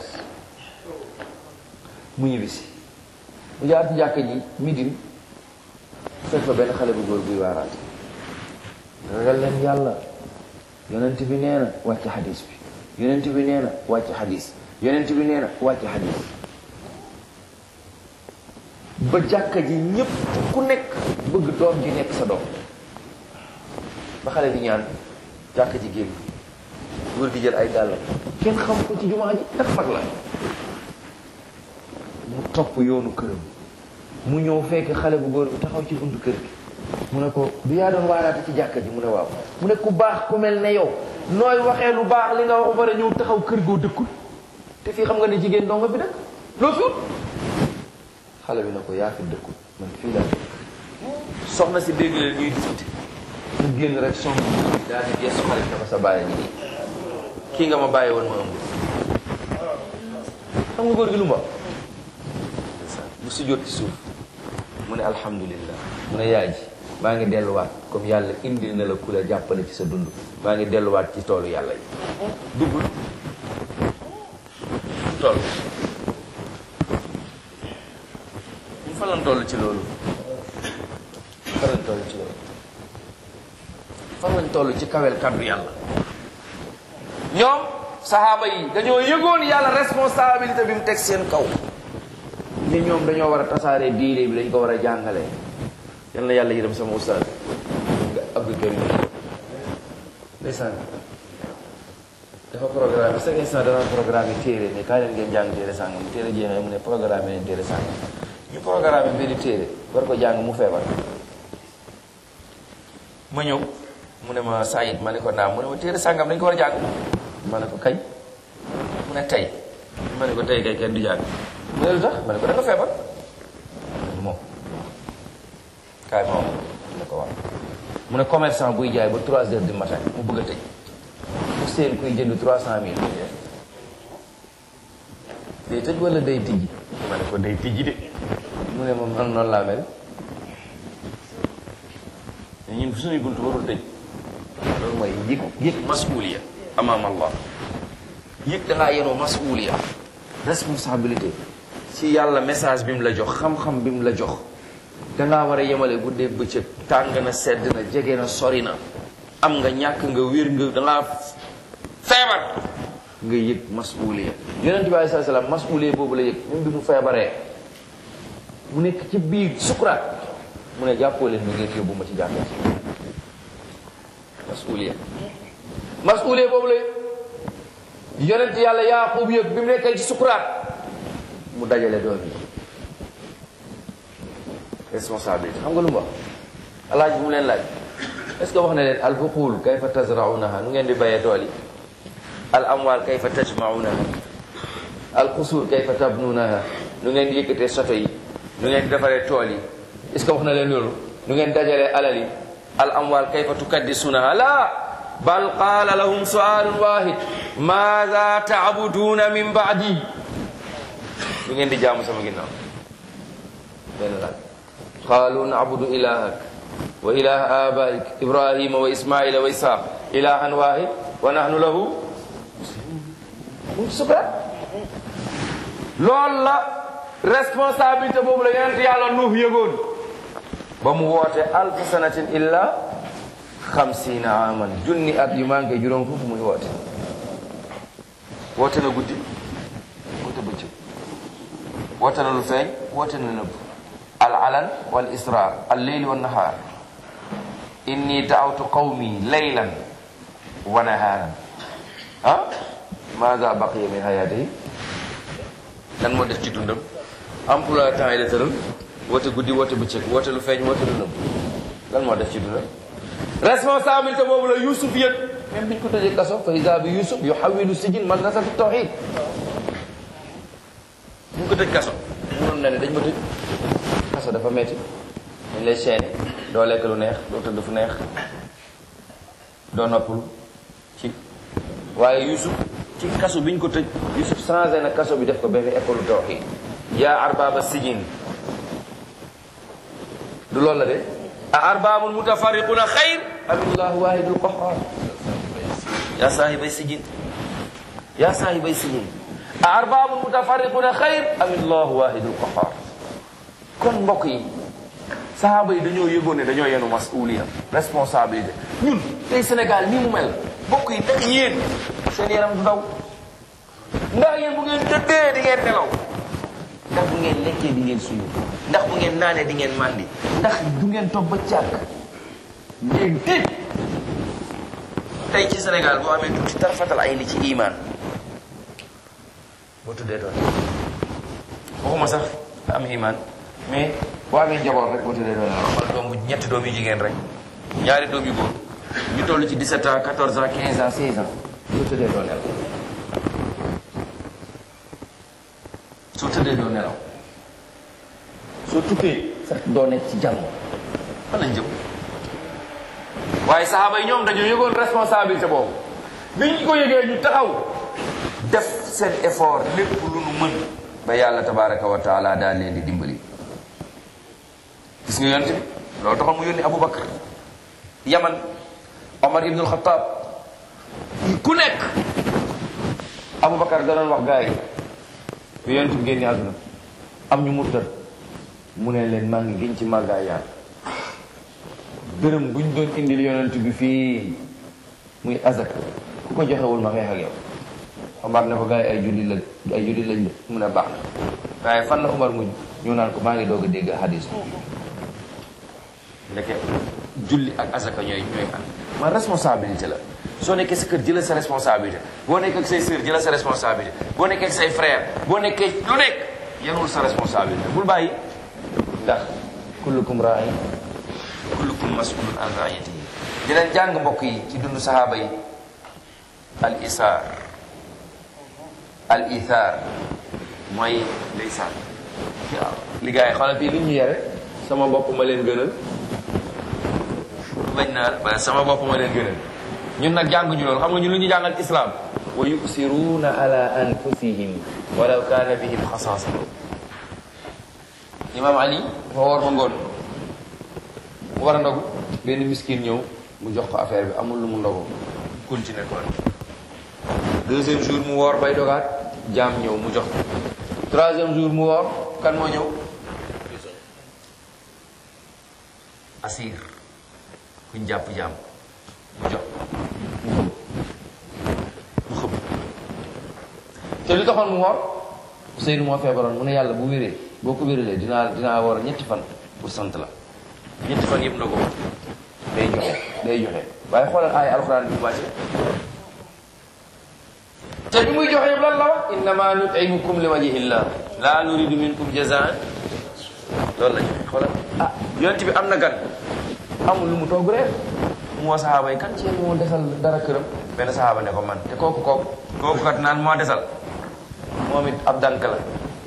mu ñibbisi mu jaar ci jàkka ji midin fekk fa benn xale bu góor buy waaraate ragal leen yàlla yonent bi nee na wàcc xadis bi yonent bi nee na wàcc xadis yonent bi nee na wàcc xadis ba jàkka ji ñépp ku nekk bëgg doom ji nekk sa doom ba xale bi ñaan jàkka ji génn góor gi jël ay dàllam kenn xam ko ci jumaa ji ndax mag la mu topp yoonu këram mu ñëw fekk xale bu góor bi taxaw ci buntu kër gi mu ne ko du yaa doon waaraate ci jàkka ji mu ne waaw mu ne ku baax ku mel ne yow nooy waxee lu baax li nga wax ba pare ñëw taxaw kër goo dëkkul te fii xam nga ne jigéen doo nga fi dëkk loo fi wut xale bi ne ko yaa fi dëkkul man fii laa dëkk soxna si dégg leen ñuy discuter mu génn rek song daal di gestu xale bi ne ko sa bàyyi ngi nii kii nga ma bàyyi woon ma ëmb xam nga góor gi lu mu wax mu sujjóot ci suuf mu ne alhamdulillah mu ne yaay ji maa ngi delluwaat comme yàlla indil na la ku la jàppale ci sa dund maa ngi delluwaat ci toolu yàlla yi duggul tool ñu fa lan toll ci loolu fan lañ toll ci loolu fan lañ toll ci kawel kaddu yàlla ñoom saxaaba yi dañoo yëgoon yàlla responsabilité bi mu teg seen kaw ni ñoom dañoo war a tasaare diine bi dañ ko war a jàngale yal na yàlla yërëm sama ustaas nga Abdou Karim ndeysaan dafa programme chaque instant dana programme téere ne kaay leen ngeen jàng téere sàngam mu téere jeexee mu ne programme ne téere sàngam ñu programme benn téere war ko jàng mu feebar ma ñëw mu ne ma Saïd ma ne ko naam mu ne ma téere sàngam dañ ko war a jàng ma ne ko kañ mu ne tey ma ne ko tey kay kenn du jàng mu ne lu tax ma ne ko da nga feebar moom kaay ma wax mu ne ko waaw mu ne commerçant buy jaay ba 3 heures du matin mu bëgg a tëj mu seen kuy jënd 300 mille day tëj wala day tijji ma ne ko day tijji de mu ne moom man noonu laa mel ñun suñuy buntu warul tëj loolu mooy yëg yëg masuuliya amaam allah yëg da ngaa yenoo masuuliya responsabilité ci yàlla message bi mu la jox xam-xam bi mu la jox dangaa war a yemale guddee bëccëg tàng na sedd na jege na sori na am nga ñàkk nga wér nga dangaa feebar nga yëg masuuliya yonent bi alei salaam masuuliya boobu la yëg même bi mu feebaree mu nekk ci biir sukuraat mu ne jàppoo leen ni ngeen yóbbu ma ci jàkka masuuliya masuuliya boobu la yëg yonent yàlla yaaqub yëg bi mu nekkee ci sukuraat mu dajale doom yi responsabilité xam nga lu mu wax alaaj bu mu leen laaj est-ce que wax na leen albuqul kayfa tazraunaha nu ngeen di bayee tool yi al amwal kayfa tajmaunaha al xusuur kayfa tabnunaha nu ngeen di yëkkatee soto yi nu ngeen di defaree tool yi est-ce que wax na leen loolu nu ngeen dajalee alal yi al amwal kayfa tukaddisunaha la bal qaala lahum sualun wahid maada taabuduuna min baadi lu ngeen di jaamu sama ginnaaw benn laaj qaalu nabudu ilahak wa ilaha abaik ibrahima wa ismaila wa ishaq ilahan wahid wa nahnu lahu muslimun mu sukuraat loolu la responsabilité boobu la yonent yàlla nuux yëgoon ba mu woote alfu sanatin illa xamsiina aman junni at yu manqué juróom fukk muy woote woote na guddi woote bëccëg woote na lu feeñ woote na nëbb al alan wal israr al leyli wa nahaar inni daawtu qawmi laylan wa nahaaran ah maada baqiya min hayatihi lan moo def ci dundam emploi temps yi la tëral woote guddi woote bëccëg woote lu feeñ woote lu nëbb lan moo def ci dundam responsabilité boobu la Youssouf yëg même biñ ko tëjee kaso fa isa bi Youssouf yu xawilu sijin madrasatu tawxid buñ ko tëj kaso mënoon na ne dañ ma tëj kaso dafa metti dañ lay chaîné doo lekk lu neex doo tëdd fu neex doo noppalu ci waaye Youssouf ci kaso biñ ko tëj Youssouf changé na kaso bi def ko benn école tawxid yaa arbaba sijin du loolu la de a arbabun mutafarriquna xayr am illahu wahidul qahhar yaa saahibay sijin yaa saahibay sijin a arbabun mutafarriquna xayr am illahu wahidul qahhar kon mbokk yi sahaaba yi dañoo yëgoon ne dañoo yenu masuliya responsabilité ñun tey Sénégal nii mu mel mbokk yi ndax yéen seen yaram du daw ndax yéen bu ngeen tëddee di ngeen nelaw ndax bu ngeen lekkee di ngeen suyu ndax bu ngeen naanee di ngeen màndi ndax du ngeen toog ba càkk ngeen tiit tey ci Sénégal boo amee tuuti tarfatal ay ni ci iman boo tuddee doon waxuma sax am iman mais boo amee njaboot rek boo tuddee doon waxal doom bu ñetti doom yu jigéen rek ñaari doom yu góor ñu toll ci 17 ans 14 ans 15 ans 16 ans boo tuddee doon nelaw soo tëddee doo nelaw soo tukkee sax doo nekk ci jàmm fan lañ jëm waaye saxaaba yi ñoom dañoo yëgoon responsabilité boobu bi ñu ko yëgee ñu taxaw def seen effort lépp lu nu mën ba yàlla tabaraka wa taala daal leen di dimbali gis nga yonent bi loolu taxoon mu yónni Aboubacar Yaman Omar ibnul Xataab ku nekk Aboubacar da doon wax gars yi bu yonent bi génne àdduna am ñu murtad mu ne leen maa ngi giñ ci màggaay yàlla dërëm buñ doon indil yonent bi fii muy azak ku ko joxewul ma xeex ak yow Omar ne ko gars yi ay julli la ay julli lañ de mun a baax na waaye fan la Omar muñ ñu naan ko maa ngi doog a dégg hadis ndeke julli ak azaka ñooy ñooy am man responsabilité la soo nekkee sa kër jëlal sa responsabilité boo nekkee ak say sœur jëlal sa responsabilité boo nekkee ak say frère boo nekkee lu nekk yanul sa responsabilité bul bàyyi ndax kullukum raa'in kullukum mas'ulun an ra'iyatihi di leen jàng mbokk yi ci dund sahaaba yi al isaar al ithar mooy ndeysaan waaw li gars yi xoolal fii li ñu yare sama bopp ma leen gënal bañ naan ba sama bopp ma leen gënal ñun nag jànguñu loolu xam nga ñun lu ñu jàngal islam wa yusiruuna ala anfusihim walaw kaana bihim xasaasa imam ali dafa war ba ngoon mu war a ndogu benn miskin ñëw mu jox ko affaire bi amul lu mu ndogu continuer kon deuxième jour mu woor bay dogaat jaam ñëw mu jox ko troisième jour mu woor kan moo ñëw asir kuñ jàpp jaam mu jox mu xëpp te li taxoon mu woor Ousseynou moo feebaroon mu ne yàlla bu wéree boo ko wéralee dinaa dinaa woor ñetti fan pour sant la ñetti fan yëpp ndogu day joxe day joxe waaye xoolal aaya alxuraan bi wàcce te bi muy joxe yëpp lan la wax innama nutimukum li wajhillah la nuridu minkum jazaan loolu la joxe xoolal ah yonent bi am na gan amul lu mu togg reer mu woo saxaaba yi kan ci yéen moo desal dara këram benn saxaaba ne ko man te kooku kooku kooku kat naan moo desal moom it ab dànk la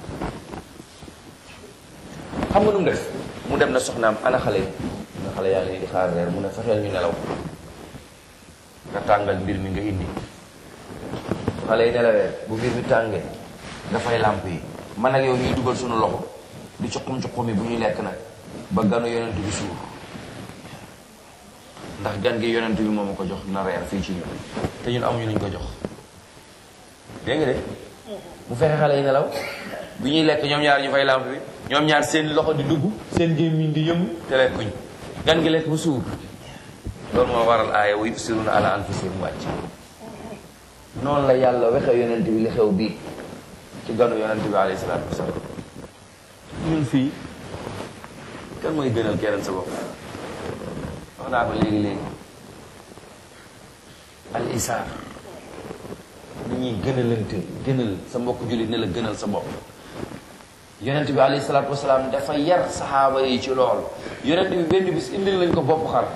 xam nga nu mu def mu dem na soxnaam ana xale yi nga xale yaa ngi di xaar reer mu ne fexeel ñu nelaw nga tàngal mbir mi nga indi xale yi nelawee bu mbir mi tàngee dafay làmp yi man ak yow ñuy dugal suñu loxo di cuqum cuqum yi bu ñuy lekk nag ba ganu yonent bi suur ndax gan gi yonent bi moom a ko jox na reer fii ci ñun te ñun amuñu luñ ko jox dégg nga de mu fexe xale yi nelaw bu ñuy lekk ñoom ñaar ñu fay lamp bi ñoom ñaar seen loxo di dugg seen gémmiñ di yëngu te lekkuñ gan gi lekk ba suur loolu moo waral aaya wa yusiruna ala anfusihim wàcc noonu la yàlla waxe yonent bi li xew bii ci ganu yonent bi alayhi salaatu wasalaam ñun fii kan mooy gënal keneen sa bopp wax naa ko léegi-léegi al isaar ni ñuy gënalante gënal sa mbokk jullit ne la gënal sa bopp yonent bi alayhi salaatu wasalaam dafa yar saxaaba yi ci lool yonent bi benn bis indil lañ ko bopp xar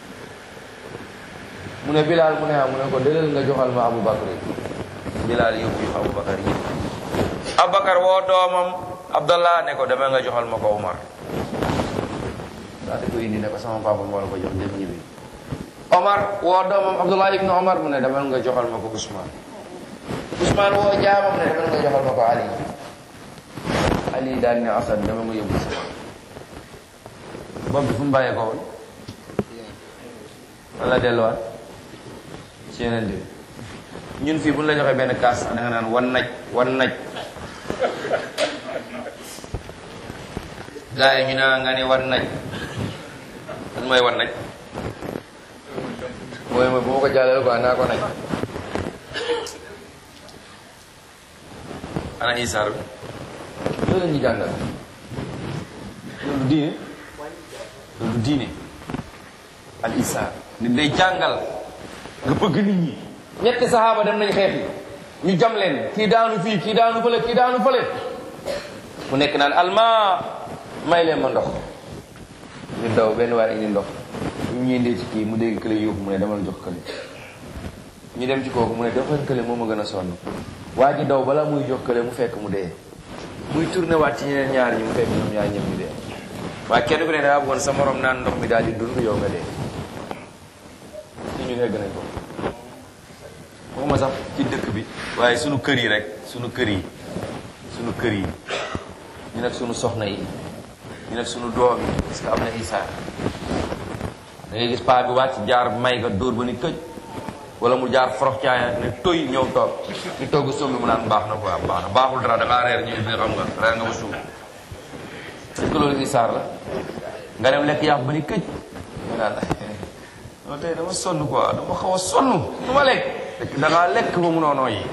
mu ne Bilal mu ne ah mu ne ko delal nga joxal ma Abu Bakar Bilal yóbbu yu Abu Bakar yi Abu Bakar woo doomam Abdallah ne ko dama nga joxal ma ko Omar daa di ko indi ne ko sama papa moo la ko jox dem ñibbi Omar woo doomam Abdullah ibnu Omar mu ne dama nga joxal ma ko Ousmane Ousmane woo jaamam ne dama nga joxal ma ko Ali Ali daal ne Asan dama nga yóbbu sama bopp bi fu mu bàyyee ko woon fan la delluwaat ci yeneen bi ñun fii bu ñu la joxee benn kaas da nga naan wan naj wan naj gaa yi ñu naa nga ne wan naj lan mooy wan naj mooy mooy bu ma ko jàllale quoi naa ko naj ana isaar bi loolu la ñuy jàngal loolu diine loolu diine al isaar nit day jàngal nga bëgg nit ñi ñetti saxaaba dem nañ xeex yi ñu jam leen kii daanu fii kii daanu fële kii daanu fële mu nekk naan alma may leen ma ndox ñu daw benn waar indi ndox ñu ñuy ndee ci kii mu dégg kële yóbbu mu ne demal jox kële ñu dem ci kooku mu ne defal kële moo ma gën a sonn waa ji daw bala muy jox kële mu fekk mu dee muy tourné waat ci ñeneen ñaar ñi mu fekk ñoom ñaar ñëpp ñu dee waaye kenn ku ne dangaa bëggoon sa morom naan ndox mi daal di dund yow nga dee ci ñu egg nañ ko waxuma sax ci dëkk bi waaye sunu kër yi rek sunu kër yi sunu kër yi ñu nekk sunu soxna yi ñu nekk sunu doom yi parce que am na isaar da ngay gis paa bi wàcc jaar may nga dóor ba ni këj wala mu jaar forox caaya ne toy ñëw toog ñu togg sombi mu naan baax na quoi baax na baaxul dara da ngaa reer ñu ne xam nga reer nga ba suuf est-ce que loolu isaar la nga dem lekk yàpp ba ni këj mu naan non tey dama sonn quoi dama xaw a sonn du ma lekk fekk da ngaa lekk ba munoo nooyi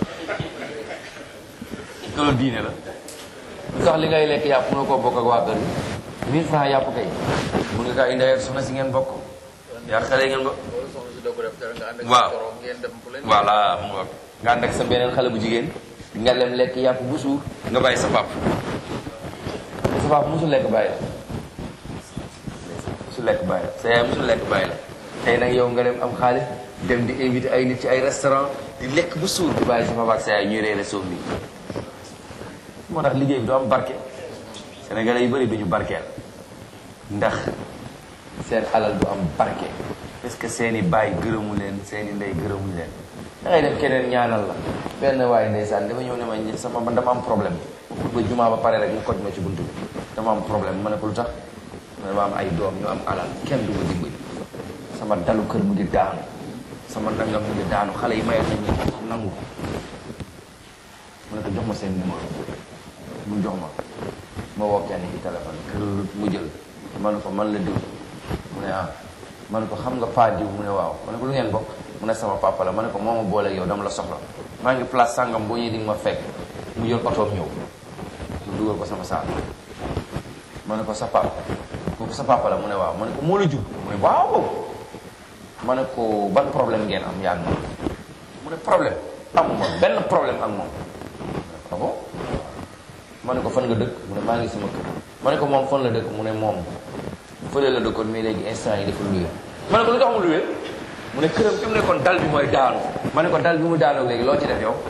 loolu diine la lu tax li ngay lekk yàpp munoo koo bokk ak waa kër gi mille francs yàpp kay mun nga kaa indi ak soxna si ngeen bokk yaa xale ngeen bokk loolu soxna si doo ko def dara nga ànd ak Waaw. sa borom ngeen dem fu leen voilà mu ngoog nga ànd ak sa beneen xale bu jigéen nga lem lekk yàpp bu suur nga bàyyi sa pap sa pap musul lekk bàyyi la musul lekk bàyyi la sa yaay musul lekk bàyyi la tey nag yow nga dem am xaalis dem di invité ay nit ci ay restaurant di lekk bu suur di bàyyi sa papa ak sa yaay ñuy reere soom bi moo tax liggéey bi du am barke sénégalais yu bëri duñu barkeel ndax seen alal du am barke parce que seeni baay gërëmu leen seeni ndey gërëmu leen da ngay def keneen ñaanal la benn waaye ndeysaan dafa ñëw ne ma sama man dama am problème ba jumaa ba pare rek mu koj ma ci buntu bi dama am problème ma ne ko lu tax ma dama am ay doom ñu am alal kenn du ma dimbali sama dalu kër mu ngi daanu sama nangam mu ngi daanu xale yi may nañ ñu nangu ko ma ne ko jox ma seen numéro mu jox ma ma woo kenn ci téléphone kër mu jël ma ne ko man la diw mu ne ah ma ne ko xam nga paa diw mu ne waaw ma ne ko lu ngeen bokk mu ne sama papa la ma ne ko moo ma boole ak yow dama la soxla maa ngi place sàngam boo ñëwee di nga ma fekk mu jël otoom ñëw mu dugal ko sama saal ma ne ko sa papa kooku sa papa la mu ne waaw ma ne ko moo la jur mu ne waaw ma ne ko ban problème ngeen am yaa ngi moom mu ne problème amuma benn problème ak moom ah bon ma ne ko fan nga dëkk mu ne maa ngi sama kër ma ne ko moom fan la dëkk mu ne moom fële la dëkkoon mais léegi instant yi dafa luye ma ne ko lu tax mu luye mu ne këram fi mu nekkoon dal bi mooy daanu ma ne ko dal bi mu daanoo léegi loo ci def yow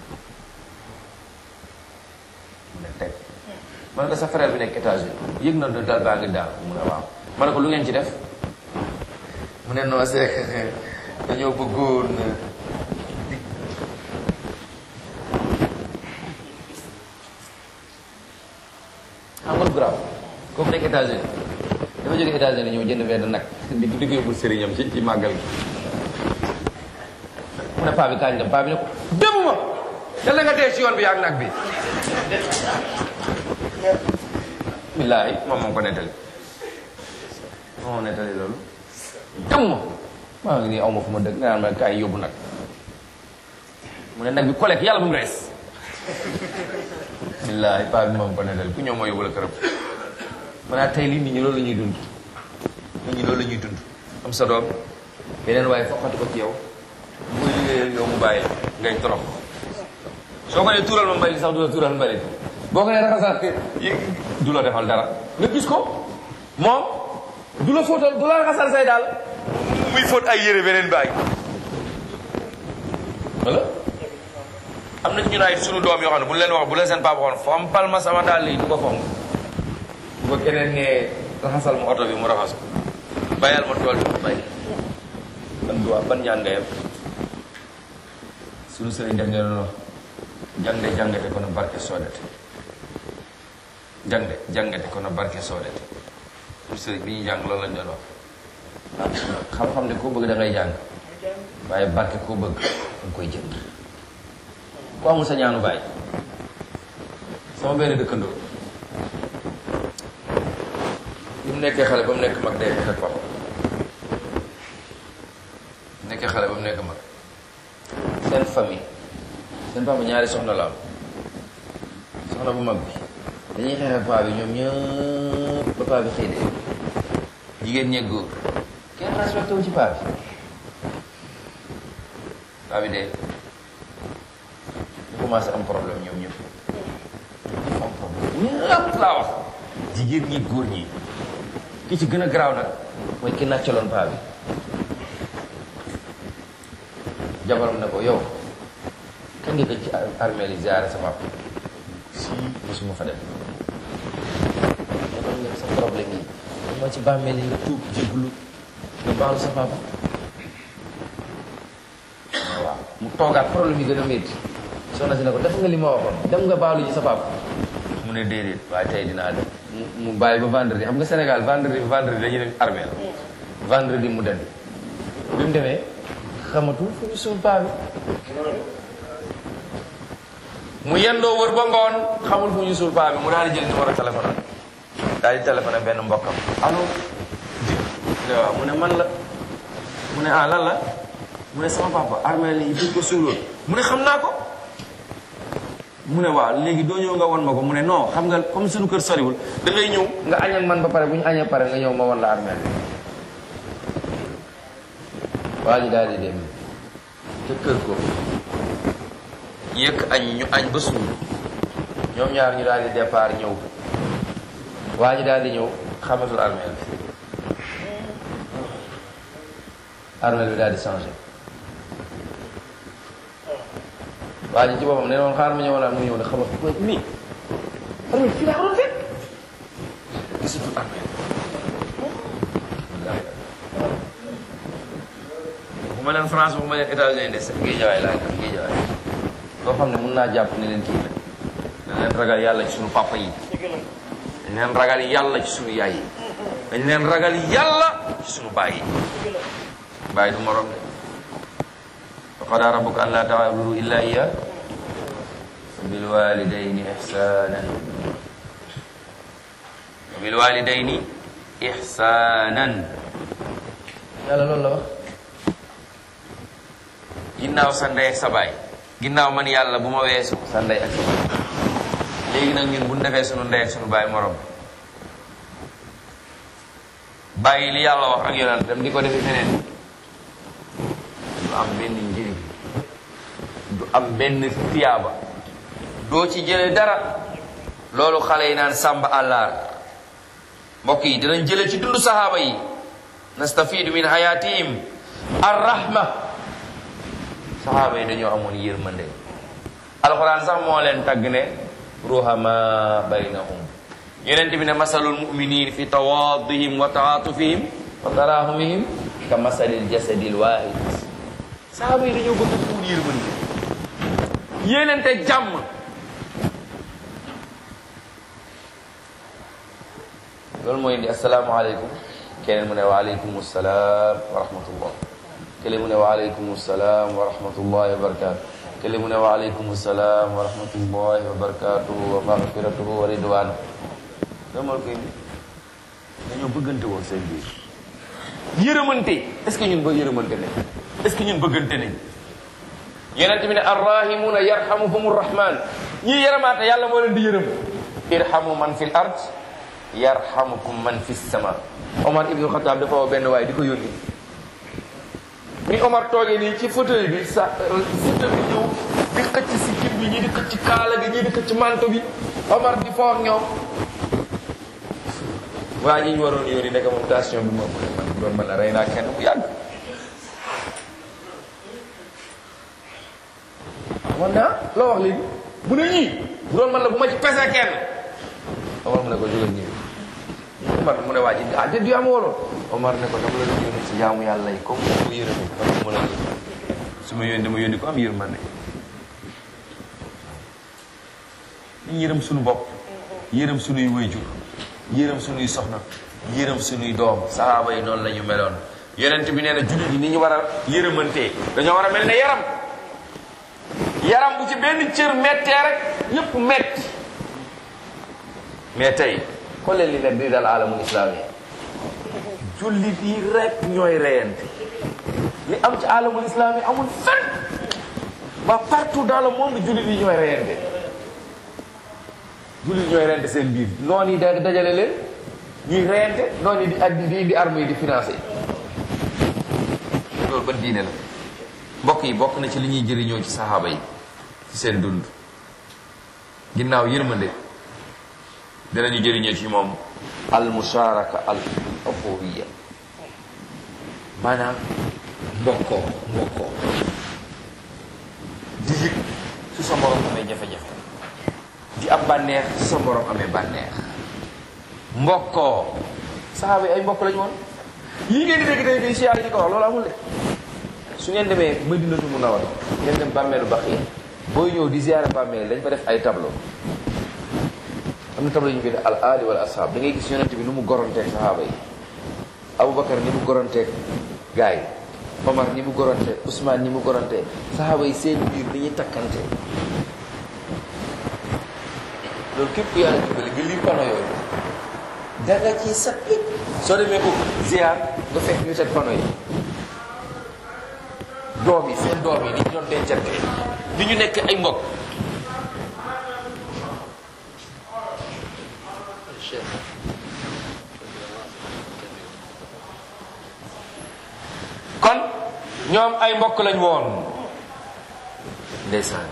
mu ne teg ma ne ko sa frère bi nekk États-Unis yëg na ne dal baa ngi daanu mu ne waaw ma ne ko lu ngeen ci def mu ne non c'est que dañoo bëggoon xam nga lu grave kooku nekk États-Unis dafa jóge États-Unis ñëw jënd benn nag di di ko yóbbul sëriñam ci ci màggal gi mu ne paa bi kañ dem paa bi ne ko dem ma yàlla nga dee ci yoon bi ak nag bi billaahi moom moom ko nettali moom moo nettali loolu dem ma maa ngi nii aw ma fu ma dëgg nga naan ma kaay yóbbu nag mu ne nag bi kolek yàlla bu mu rees billaahi paa bi moom ko nettali ku ñëw ma yóbbu la këram ma naa tey lii nit ñi loolu la ñuy dund nit ñi loolu la ñuy dund am sa doom beneen waaye foqati ko ci yow muy liggéey yow mu bàyyi la ngay torox soo ko nee tuural ma mbalit sax du la tuural mbalit boo ko nee raxasal du la defal dara nga gis ko moom du la fóotal du la raxasal say daal muy fóot ay yére beneen bàyyi wala am na ñu naay sunu doom yoo xam ne bu leen wax bu leen seen papa waxoon fompal ma sama daal yi du ko fonk bu ko keneen nee raxasal mu oto bi mu raxas ko bayal ma tool bi mu bay ban duwaa ban ñaan nga yem sunu sëriñ def ne noonu jangde jangete kono barke soodete jangde jangete kono barke soodete sunu sëriñ bi ñuy jàng loolu lañ doon wax xam-xam de koo bëgg da ngay jàng waaye barke koo bëgg danga koy jënd ku amul sa ñaanu bàyyi sama benn dëkkandoo bi mu nekkee xale ba mu nekk mag day xeex ak papa nekkee xale ba mu nekk mag seen famille seen papa ñaari soxna la am soxna bu mag bi dañuy xeex ak paa bi ñoom ñëpp ba paa bi xëy de jigéen ñeeg góor kenn respecté wu ci paa bi paa bi dee ñu commencé am problème ñoom ñëpp am problème ñëpp laa wax jigéen ñi góor ñi ki ci gën a garaaw nag mooy ki nàccaloon paa bi jabaram ne ko yow kan nga gëj ci armée li ziare sa papa si mosuma fa dem nga doon sa problème yi dama ci bàmmeel yi nga tuub jéglu nga baalu sa papa waaw mu toogaat problème yi gën a métti soxna si ne ko def nga li ma waxoon dem nga baalu ji sa papa mu ne déedéet waaye tey dinaa dem mu mu bàyyi ba vendredi xam nga Sénégal vendredi vendredi dañuy dem armée la vendredi mu dem bi mu demee xamatul fu ñu suul paa bi mu yendoo wër ba ngoon xamul fu ñu suul paa bi mu daal di jël numéro téléphone am daal di téléphoné benn mbokkam allo di waaw mu ne man la mu ne ah lan la mu ne sama papa armée li fi ko suuloon mu ne xam naa ko mu ne waaw léegi doo ñëw nga won ma ko mu ne non xam nga comme suñu kër soriwul da ngay ñëw nga añ ak man ba pare bu ñu añee pare nga ñëw ma won la armée bi waa ji daal di dem te kër ko yëkk añ ñu añ ba suur ñoom ñaar ñu daal di départ ñëw waa ji daal di ñëw xamatul armeel bi armeel bi daal di changé waa ji ci boppam ne woon xaar ma ñëwoon mu ñëw ne xamat ko nii armeel fii laa waroon fekk gisatul armeel bu ma leen France bu ma leen États-Unis des géejawaay laa def géejawaay loo xam ne mun naa jàpp ne leen kii la dañ leen ragal yàlla ci sunu papa yi dañ leen ragal yàlla ci sunu yaay yi dañ leen ragal yàlla ci sunu baay yi baay du morom de wa qadaa rabbuka an laa ta'budu illa iya wa bil walidayni ihsanan wa bil walidayni ihsanan yàlla loolu la wax ginnaaw sa ndey ak sa baay ginnaaw man yàlla bu ma weesu sa ndey ak sa baay léegi nag ñun bu ñu defee sunu ndey ak sunu baay morom bàyyi li yàlla wax ak yonent dem di ko defee feneen du am benn njëriñ du am benn tiyaaba doo ci jële dara loolu xale yi naan sàmba àllaar mbokk yi dinañ jële ci dundu sahaaba yi nastafidu min hayatihim arrahma sahaaba yi dañoo amoon yërmande alxuraan sax moo leen tagg ne ruhama baynahum yonent bi ne masalul muminin fi tawadihim wa taatufihim wa tarahumihim ka masalil jasadil wahid sahaaba yi dañoo bëgg fuul yërmande yéenente jàmm loolu mooy indi asalaamaaleykum keneen mu ne waaleykum salaam wa rahmatullah keneen mu ne waaleykum salaam wa rahmatullahi wa barakatu kële mu ne wa aleykum salaam wa rahmatullahi wa barakatuhu wa maghfiratuhu wa ridwan damal koy dañoo bëggante woon seen biir yërëmante est-ce que ñun ba yërëmante nañ est-ce que ñun bëggante nañ yonent bi ne arrahimuna yarhamuhum rahman ñii yërëmaate yàlla moo leen di yërëm irhamu man fil ard yarhamukum man fis sama Omar ibnu Xataab dafa woo benn waay di ko yónni ni Omar toogee nii ci fauteuil bi sa fauteuil bi ñëw di xëcc si kib bi ñii di xëcc kaala gi ñii di xëcc manto bi Omar di foog ñoom waa ñi ñu waroon yónni nekk moom station bi moom man bu doon mën a rey naa kenn bu yàgg man naa loo wax léegi mu ne ñii bu doon mën la bu ma ci pese kenn Omar mu ne ko jógal ñëw Omar mu ne waa ji ah déet yaa ma woloon Omar ne ko dama la doon yónni si jaamu yàlla yi comme mu yërëme dama mën a su ma yónni dama yónni ko am yërmande ñu yërëm suñu bopp yërëm suñuy wayjur yërëm suñuy soxna yërëm suñuy doom sahaaba yi noonu la ñu meloon yonent bi nee na jullit yi ni ñu war a yërëmantee dañoo war a mel ne yaram yaram bu ci benn cër mettee rek ñëpp metti mais tey xool leen li nekk di dal alamul islami jullit yi rek ñooy reyante li am ci alamul islami amul fenn ba partout dans le monde jullit yi ñooy reyante jullit ñooy reyante seen biir noonu yi da dajale leen ñuy reyante noonu yi di addi di indi armes yi di financé loolu ban diine la mbokk yi bokk na ci li ñuy jëriñoo ci saxaaba yi ci seen dund ginnaaw yërmande dinañu jëriñoo ci moom al musharaka al uxuwiya maanaam mbokkoo mbokkoo di yëg su sa morom amee jafe-jafe di ab bànneex su sa morom amee bànneex mbokkoo saxaaba yi ay mbokk lañu woon yii ngeen di dégg tey di siyaar ñi ko wax loolu amul de su ngeen demee Madinatu Munawwara ngeen dem bàmmeelu Baxiya booy ñëw di ziyaare bàmmeel dañ fa def ay tableau am na tableau ñu bind al aali wala ashaab da ngay gis yonent bi nu mu goronteeg sahaaba yi Aboubacar ni mu goronteeg gars yi Omar ni mu goronteeg Ousmane ni mu goronteeg sahaaba yi seen biir ni ñuy takkante loolu képp ku yàlla dimbali nga lii pano yooyu danga ci sappi soo demee ko ziar nga fekk ñu teg pano yi doom yi seen doom yi ni ñu doon dencante ni ñu nekk ay mbokk kon ñoom ay mbokk lañ woon ndeysaan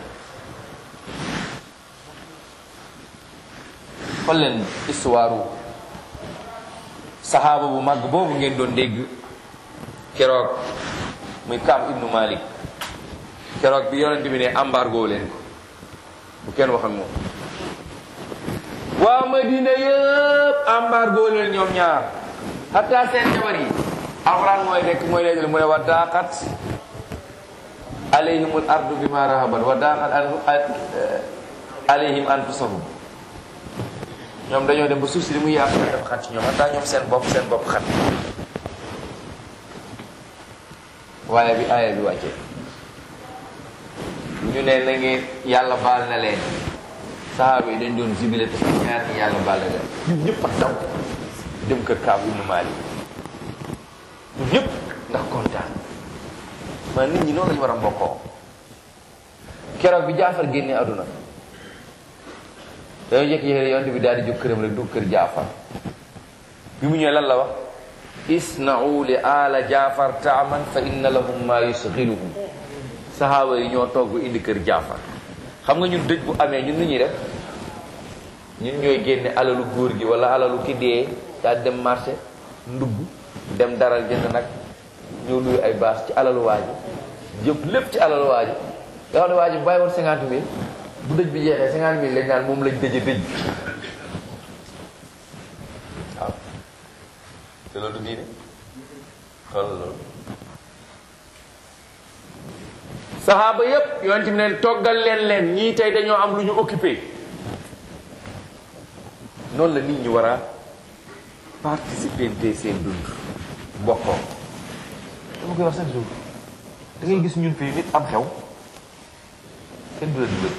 xool leen histoire saxaaba bu màgg boobu ngeen doon dégg keroog muy Kaab ibnu Malik keroog bi yonent bi ne embargo leen ko bu kenn wax ak moom waa Madina yëpp embargo leen ñoom ñaar hatta seen jabar yi alxuraan mooy nekk mooy nettali mu ne wa daaqat alayhimul ardu bima rahabat wa daaqat alayhim anfusahum ñoom dañoo dem ba suuf si li muy yaatu dafa xat ci ñoom hatta ñoom seen bopp seen bopp xat waaye bi aaya bi wàccee ñu ne na ngeen yàlla baal na leen sahaaba yi dañ doon jibile te ñaar ni yàlla baal na leen ñun ñëpp a daw dem kër Kaab ibnu Maalik ñun ñëpp ndax kontaan man nit ñi noonu lañu war a mbokkoo keroog bi jaafar génnee àdduna dañoo jékki-jékki yonte bi daal di jóg këram rek dugg kër jaafar bi mu ñëwee lan la wax isna'u li ala jaafar taaman fa inna lahum ma yusghiluhum sahaaba yi ñoo togg indi kër jaafar xam nga ñun dëj bu amee ñun nu ñuy def ñun ñooy génne alalu góor gi wala alalu ki dee daal dem marché ndugg dem daral jënd nag ñëw luy ay baas ci alalu waaji jëpp lépp ci alalu waaji nga xam ne waaji bu bàyyi woon cinquante mille bu dëj bi jeexee cinquante mille lañ naan moom lañ dëje dëj bi waaw te loolu diine xool loolu saxaaba yépp yonent bi neen toggal leen leen ñii tey dañoo am lu ñu occupé noonu la nit ñi war a participer te seen dund bokkoo dama koy wax chaque jour da ngay gis ñun fii nit am xew kenn du la dimbali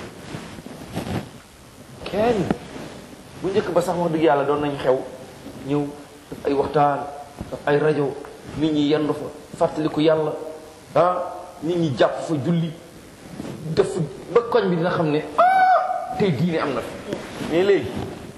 kenn bu njëkk ba sax wax dëgg yàlla doon nañ xew ñëw daf ay waxtaan daf ay rajo nit ñi yendu fa fàttaliku yàlla ah nit ñi jàpp fa julli def ba koñ bi dina xam ne ah tey diine am na fi mais léegi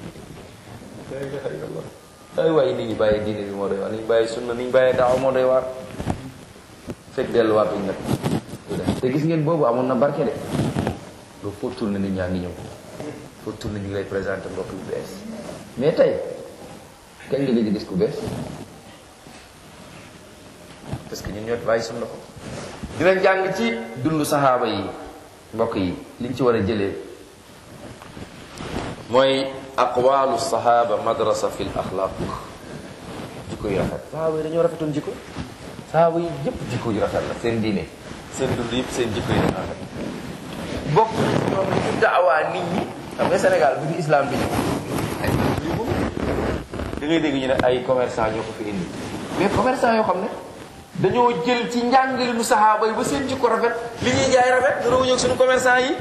ay waaye nit ñi bàyyi diine bi moo doy waar nit ñi bàyyi sunna nit ñi bàyyi daaw moo doy waar fekk delluwaatuñ nag te gis ngeen boobu amoon na barke de loolu foo tourné nit ñaa ngi ñëw foo tourné ñu ngi lay présenté mbokk yu bees mais tey kañ nga gëj a gis ku bees parce que ñun ñoo bàyyi sunna ko dinañ jàng ci dundu saxaaba yi mbokk yi liñ ci war a jëlee mooy aqwalu sahaba madrasa fi l axlaq jikko yu rafet saxaaba yi dañoo rafetoon jikko saxaaba yi yëpp jikko yu rafet la seen diine seen dund yëpp seen jikko yi dafa rafet bokk ñoom li ñu daawaa nit ñi xam nga Sénégal bi fi islam bi ñëw ay lii moom da ngay dégg ñu ne ay commerçant ñoo ko fi indi mais commerçant yoo xam ne dañoo jël ci njàngale nu saxaaba yi ba seen jikko rafet li ñuy jaay rafet dana ñëw suñu commerçant yi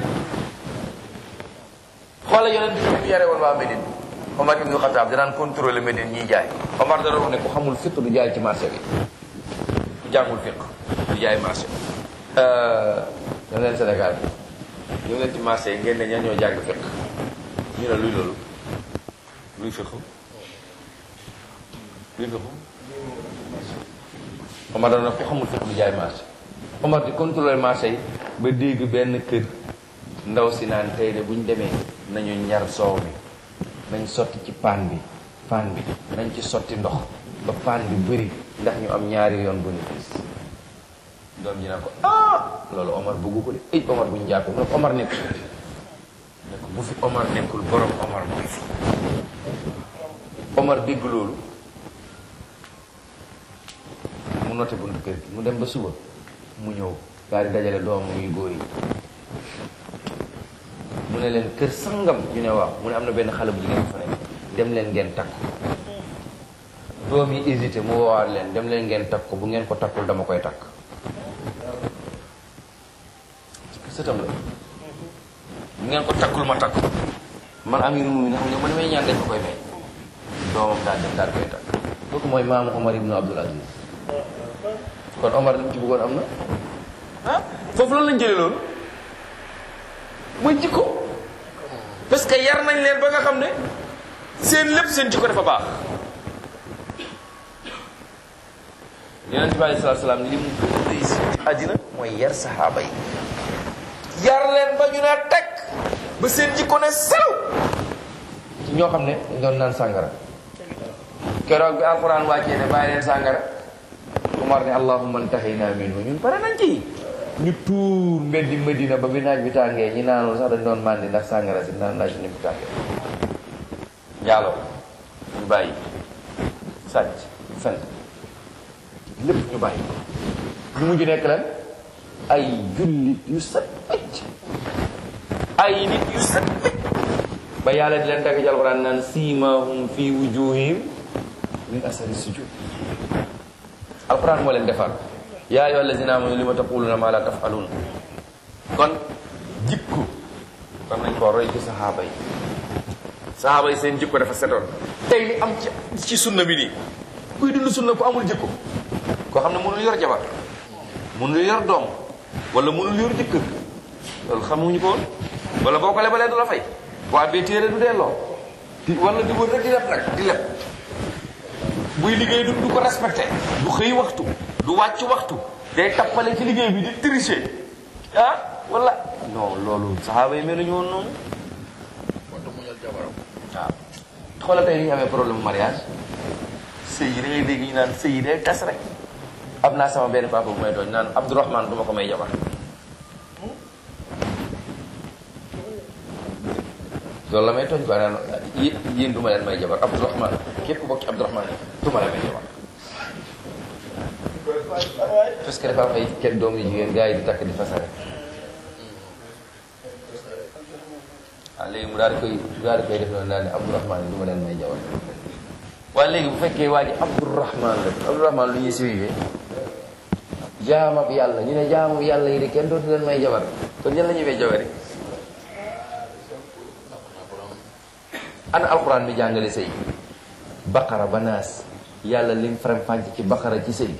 xoolal yonent bi mu yare woon waa Médine Omar ibnu Xataab danaan contrôler Médine ñiy jaay Omar dana wax ne ku xamul fiq du jaay ci marché bi ku jàngul fiq du jaay marché bi ñoo leen Sénégal bi ñoo leen ci marché yi ngeen ne ñan ñoo jàng fiq ñu ne luy loolu luy fiq luy fiq Omar dana ku xamul fiq du jaay marché Omar di contrôler marché yi ba dégg benn kër ndaw si naan tey de bu ñu demee nañu ñar soow mi nañ sotti ci paan bi paan bi nañ ci sotti ndox ba paan bi bëri ndax ñu am ñaari yoon bénéfice doom ji naan ko ah loolu Omar bëggu ko de ay Omar bu ñu jàppee mu ne ko Omar nekkul ne ko bu fi Omar nekkul borom Omar mooy fi Omar dégg loolu mu noté buntu kër gi mu dem ba suba mu ñëw daal di dajale doomam yu góor yi mu ne leen kër sangam ñu ne waaw mu ne am na benn xale bu jigéen bu fa nekk dem leen ngeen takk doom yi hésité mu woowaat leen dem leen ngeen takk ko bu ngeen ko takkul dama koy takk sëtam la bu ngeen ko takkul ma takk man amiru mu xam nga man may ñaan dañ ko koy may doomam daal dem daal koy takk kooku mooy maamu Omar ibnu Abdul Aziz kon Omar li mu ci bëggoon am na ah foofu loolu lañ jëlee loolu mooy jikko parce que yar nañ leen ba nga xam ne seen lépp seen jikko dafa baax yonent bi alei salatu salaam li mu gën a réussir ci àddina mooy yar saxaaba yi yar leen ba ñu ne teg ba seen jikko ne sew ci ñoo xam ne dañ doon naan sàngara keroog bi alquran wàccee ne bàyyi leen sàngara Umar ne allahumma ntahina minhu ñun pare nañ ci ñu tuur mbeddi Medina ba bi naaj bi tàngee ñi naanul sax dañ doon màndi ndax sàngara si naan naaj ni mu tàngee njaaloo ñu bàyyi sàcc fen lépp ñu bàyyi ñu mujj nekk lan ay jullit yu set wecc ay nit yu set wecc ba yàlla di leen tagg ci alquran naan siimahum fi wujuhim min asari sujud alquran moo leen defar yaa ayyuha allazina amanu lima taquluna ma la tafalun kon jikko war nañ koo roy ci saxaaba yi saxaaba yi seen jikko dafa setoon tey li am ci ci sunna bi nii kuy dund sunna ku amul jikko koo xam ne mënul yor jabar mënul yor doom wala mënul yor jëkkër loolu xamuñu ko woon wala boo ko lebalee du la fay waa bee téere du delloo di wala di wër rek di leb nag di leb buy liggéey du du ko respecté du xëy waxtu du wàcc waxtu day tappale ci liggéey bi di tricher ah wala non loolu saxaaba yi mel nañu woon noonu moo tax mu ñal jabaram waaw xoolal tey ni ñu amee problème mariage sëy yi da ngay dégg ñu naan sëy yi day tas rek am naa sama benn papa bu may tooñ naan Abdourahman du ma ko may jabar loolu la may tooñ quoi naan yéen yéen du ma leen may jabar Abdourahman képp ku bokk ci Abdourahman yi du ma leen may jabar parce que dafa am ay kenn doom yu jigéen gars yi di takk di fasare waaw léegi mu daal di koy mu daal di koy def noonu daal ne Abdourahman yi du ma leen may jabar waaye léegi bu fekkee waa ji Abdourahman la Abdourahman lu ñuy siwee jaamab yàlla ñu ne jaamab yàlla yi de kenn dootu leen may jabar kon ñan la ñuy may jabar yi ana alquran mi jàngale sëy baqara ba naas yàlla lim faram fànc ci baqara ci sëy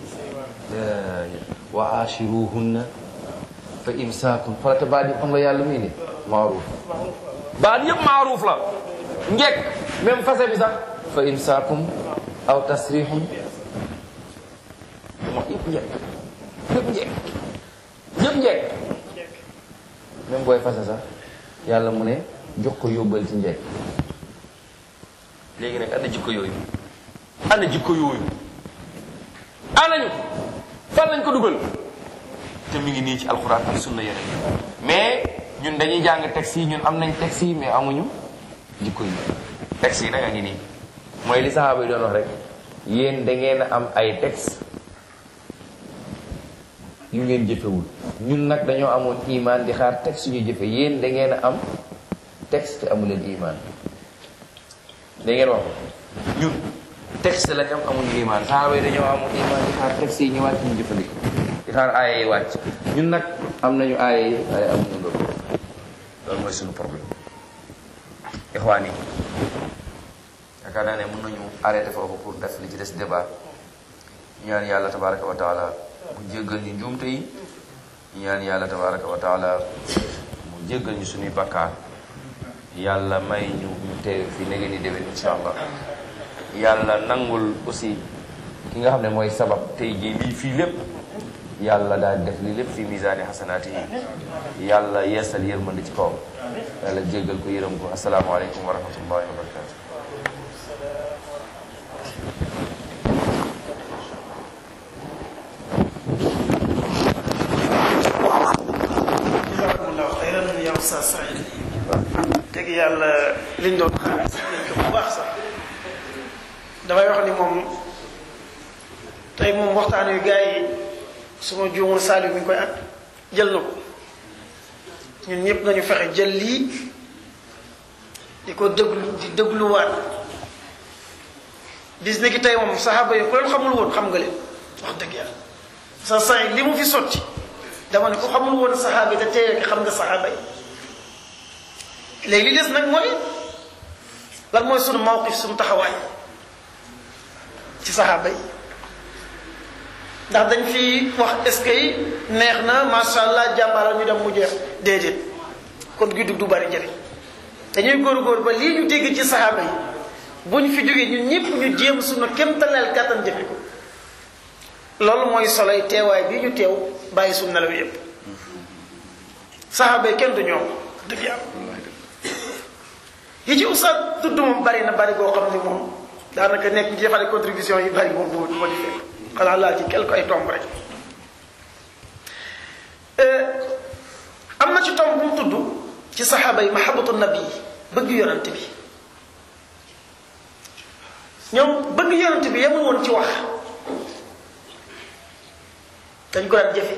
wa ashiruhunna fa imsaakun farata baat yi xam nga yàlla muy ni maaruuf baat yëpp maaruuf la njekk même fase bi sax fa imsaakum aw tasrihum moo yëpp njekk yëpp njekk yëpp njekk même booy fase sax yàlla mu ne jox ko yóbbal ci njekk léegi nag ana jikko yooyu ana jikko yooyu anañu fan lañ ko dugal te mi ngi nii ci alxuraan ak sunna yeneen mais ñun dañuy jàng texte yi ñun am nañ texte yi mais amuñu jikko yi texte yi nag a ngi nii mooy li sahaaba yi doon wax rek yéen da ngeen a am ay texte yu ngeen jëfewul ñun nag dañoo amoon iman di xaar texte ñu jëfe yéen da ngeen a am texte te amuleen iman da ngeen wax ko ñun texte lañ am amuñu iman sahaaba yi dañoo amoon iman di xaar texte yi ñëwaat ñu jëfandiko di xaar aaya yi wàcc ñun nag am nañu aaya yi waaye amuñu loolu loolu mooy suñu problème ixwaan yi yaakaar naa ne mën nañu arrêté foofu pour def li ci des débat ñu ñaan yàlla tabaraka wa taala mu jéggal ñu njuumte yi ñu ñaan yàlla tabaraka wa taala mu jéggal ñu suñuy bakkaar yàlla may ñu ñu teew fi nege ni déwén insha allah yàlla nangul aussi ki nga xam ne mooy sabab tey jii lii fii lépp yàlla daal def li lépp fi misaani xasanaati yi yàlla yeesal yërmande ci kawam yàlla jéggal ko yërëm ko asalaamaaleykum wa rahmatullahi wa barakatu jazakumullahu xayran ya Oustaz Saïd dëgg yàlla liñ doon xaar sax nañ ko bu baax sax damay wax ni moom tey moom waxtaan wi gars yi su ma juumul Saliou mi ngi koy at jël na ko ñun ñëpp nañu fexe jël lii di ko déglu di dégluwaat bis ni ki tey moom saxaaba yi ku leen xamul woon xam nga leen wax dëgg yàlla sa Saïd li mu fi sotti dama ne ko xamul woon saxaaba yi da tey xam nga saxaaba yi léegi li des nag mooy lan mooy sunu mawqif sunu taxawaay ci saxaaba yi ndax dañ fi wax est-ce que neex na macha allah jàmbaara ñu dem mu jeex déedéet kon gi du bari njëriñ dañuy góor-góor ba lii ñu dégg ci saxaaba yi bu ñu fi jógee ñun ñëpp ñu jéem sunu kéemtaleel kàttan jëfe ko loolu mooy soloy teewaay bii ñu teew bàyyi suñu nelaw yépp saxaaba yi kenn du ñoom dëgg yàlla yi ci ustaat tudd moom bari na bari boo xam ne moom daanaka nekk ñu defale contribution yi bari moom du ma di fekk xanaa laal ci quelque ay tomb rek am na ci tomb bu mu tudd ci saxaaba yi mahabatu nabi bëgg yonante bi ñoom bëgg yonante bi yemul woon ci wax dañ ko daan jëfe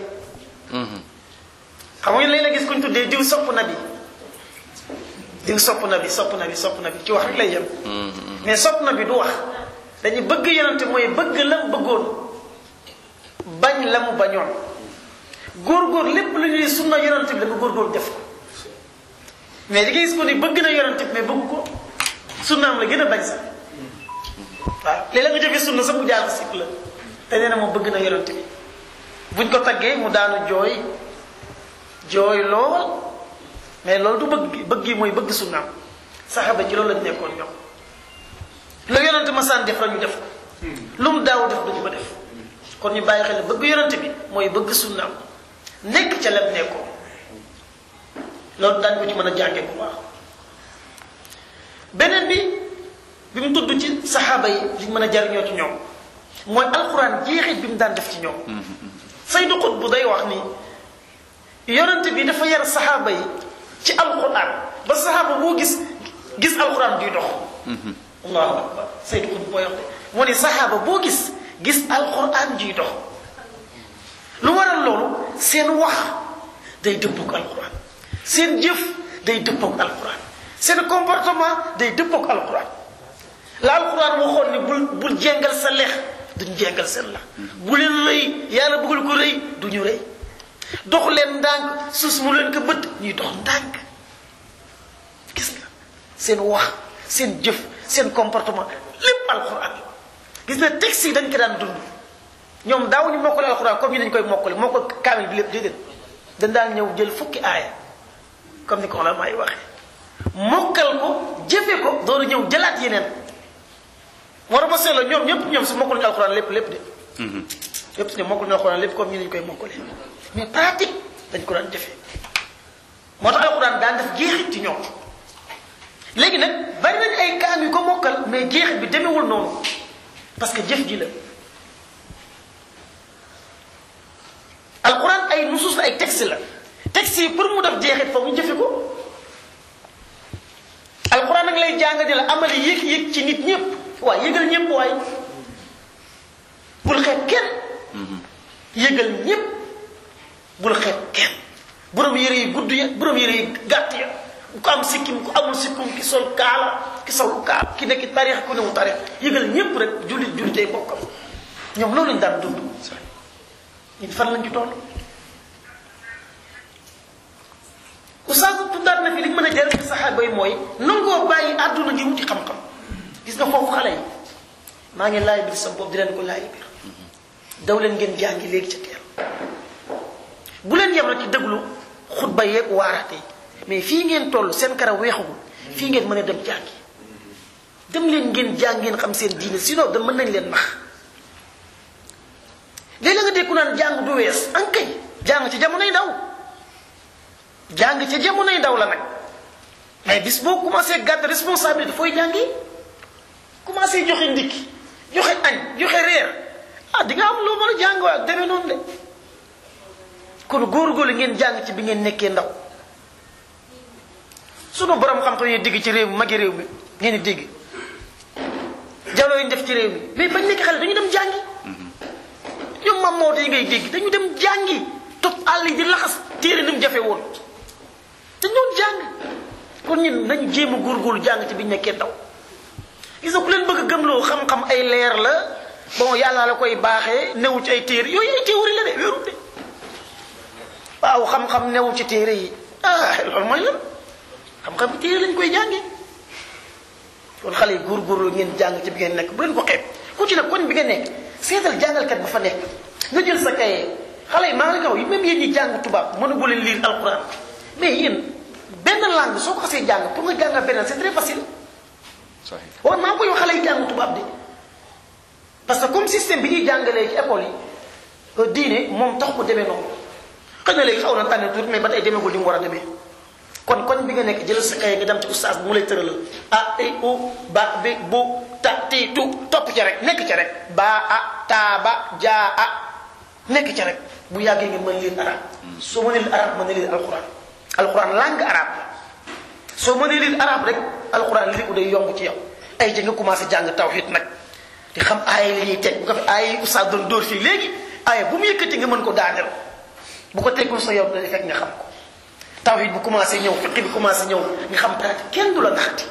xam nga léeg la gis kuñ tuddee diw sopp na bi diw sopp na bi sopp na bi sopp na bi ci wax rek lay yem mais sopp na bi du wax dañuy bëgg yonante mooy bëgg la mu bëggoon bañ la mu bañoon góor-góor lépp lu ñuy sunna yonante bi da nga góor-góor def ko mais di nga gis ko ni bëgg na yonante bi mais bëgg ko sunnaam la gën a bañ sax waaw léeg-la nga jëfee sunna sax mu jaar sikk la te nee na moom bëgg na yonante bi buñ ko taggee mu daanu jooy jooy lool mais loolu du bëgg bëgg yi mooy bëgg sunnaam saxaba ci loolu lañ nekkoon ñoom lu yonante ma saan def la ñu def ko lu mu daaw def duñu ko def kon ñu bàyyi xel bëgg yonante bi mooy bëgg sunnaam nekk ca lem nekkoo loolu daañu ko ci mën a jànge bu baax beneen bi bi mu tudd ci saxaaba yi liñ mën a jariñoo ci ñoom mooy alxuraan jeexit bi mu daan def ci ñoom saydu xut bu day wax ni yonante bi dafa yar saxaaba yi ci alxuraan ba saxaaba boo gis gis alxuraan duy dox allahu akbar saydu xut bu booy wax de mu ne saxaaba boo gis gis alxuraan juy dox lu waral loolu seen wax day dëppook alxuraan seen jëf day dëppook alxuraan seen comportement day dëppook alxuraan la alxuraan waxoon ni bul bul jengal sa lex duñ jengal seen la bu leen rëy yàlla bëggul ko rëy duñu rëy dox leen ndànk suus mu leen ko bët ñuy dox ndànk gis nga seen wax seen jëf seen comportement lépp alquran la gis na texte yi dañ ko daan dund ñoom daawuñu mokkale alquran comme ñu dañ koy mokkale mokkal kaamil bi lépp déedéet dañ daan ñëw jël fukki aaya comme ni ko la may waxee mokkal ko jëfe ko doolu ñëw jëlaat yeneen war a ma seetloo ñoom ñëpp ñoom si mokkaluñu alquran lépp lépp de lépp si ne mokkaluñu alquran lépp comme ñu dañ koy mokkale mais pratique dañ ko daan jëfee moo tax alquran daan def jeexit ci ñoom léegi nag bari nañ ay kaam yu ko mokkal mais jeexit bi demewul noonu parce que jëf ji la alquran ay nusus la ay texte la texte yi pour mu def jeexit foog ñu jëfe ko alquran nag lay jàng di la amali yëg-yëg ci nit ñëpp waaye yëgal ñëpp waaye bul xeeb kenn yëgal ñëpp bul xeeb kenn borom yére yi gudd ya borom yére yi gàtt ya ku am sikkim ku amul sikkim ki sol kaala ki sol kaala ki nekk tarix ku newul tarix yëgal ñëpp rek jullit jullitee bokkam ñoom loolu lañ daan dund ñun fan lañ ci toll oustaz tuddaat na fi li ñu mën a jëriñ saxaaba yi mooy nangoo bàyyi àdduna ngi wuti xam-xam gis nga foofu xale yi maa ngi laay biir sa bopp di leen ko laay biir daw leen ngeen jàngi léegi ca teel bu leen yem rek ci déglu xutba yeeg waaraate yi mais fii ngeen toll seen karaw weexagul fii ngeen mën a dem jàngi dem leen ngeen jàng ngeen xam seen diine sinon da mën nañ leen nax léeg-léeg nga dégg ku naan jàng du wees ankay jàng ci jamonoy ndaw jàng ci jamonoy ndaw la nag mais bis boo commencé gàtt responsabilité fooy jàngi commencé joxe ndikki joxe añ joxe reer ah di nga am loo mën a jàng waaye demee noonu de kon góorgóorlu ngeen jàng ci bi ngeen nekkee ndaw sunu borom xam-xam yi digg ci réew mi magi réew mi ngeen di dégg jaloo yi ñu def ci réew mi mais bañ nekk xale dañu dem jàngi ñoom mam moo yi ngay dégg dañu dem jàngi topp àll yi di laxas téere ni mu jafe woon dañ doon jàng kon ñun nañu jéem a góorgóorlu jàng ci bi ñu nekkee ndaw gis nga ku leen bëgg a gëmloo xam-xam ay leer la bon yàlla la koy baaxee newu ci ay téere yooyu ay théorie la de wérul de waaw xam-xam newu ci téere yi ah loolu mooy lan xam-xam téere lañ koy jàngee kon xale yi góorgóorlu ngeen jàng ci bi ngeen nekk bu leen ko xeeb ku ci nag koñ bi nga nekk seetal jàngalkat ba fa nekk nga jël sa kaye xale yi maa ngi kaw yi même yéen ñi jàng tubaab mënu bu leen lire alquran mais yéen benn langue soo ko xasee jàng pour nga jàngal beneen c'est très facile war maa koy wax xale yi jàng tubaab de parce que comme système bi ñuy jàngalee ci école yi diine moom tax mu demee noonu xëy na léegi xaw na tànn tuuti mais ba tey demeegul li mu war a demee kon koñ bi nga nekk jëlal sa kaye nga dem ci oustaz bu mu lay tëralal a i u ba bi bu ta ti tu topp ca rek nekk ca rek ba a taa ba jaa a nekk ca rek bu yàggee nga mën leen arab soo mënee leen arab mën na leen alquran alquran langue arabe la soo mënee leen arab rek alquran li ko day yomb ci yow ay ja nga commencé jàng tawhid nag di xam aaya li ñuy teg bu ko fi aaya yi oustaz doon dóor fii léegi aaya bu mu yëkkati nga mën ko daaneel bu ko teggul sa yow day fekk nga xam ko tawhid bu commencé ñëw fiqi bi commencé ñëw nga xam pratique kenn du la naxati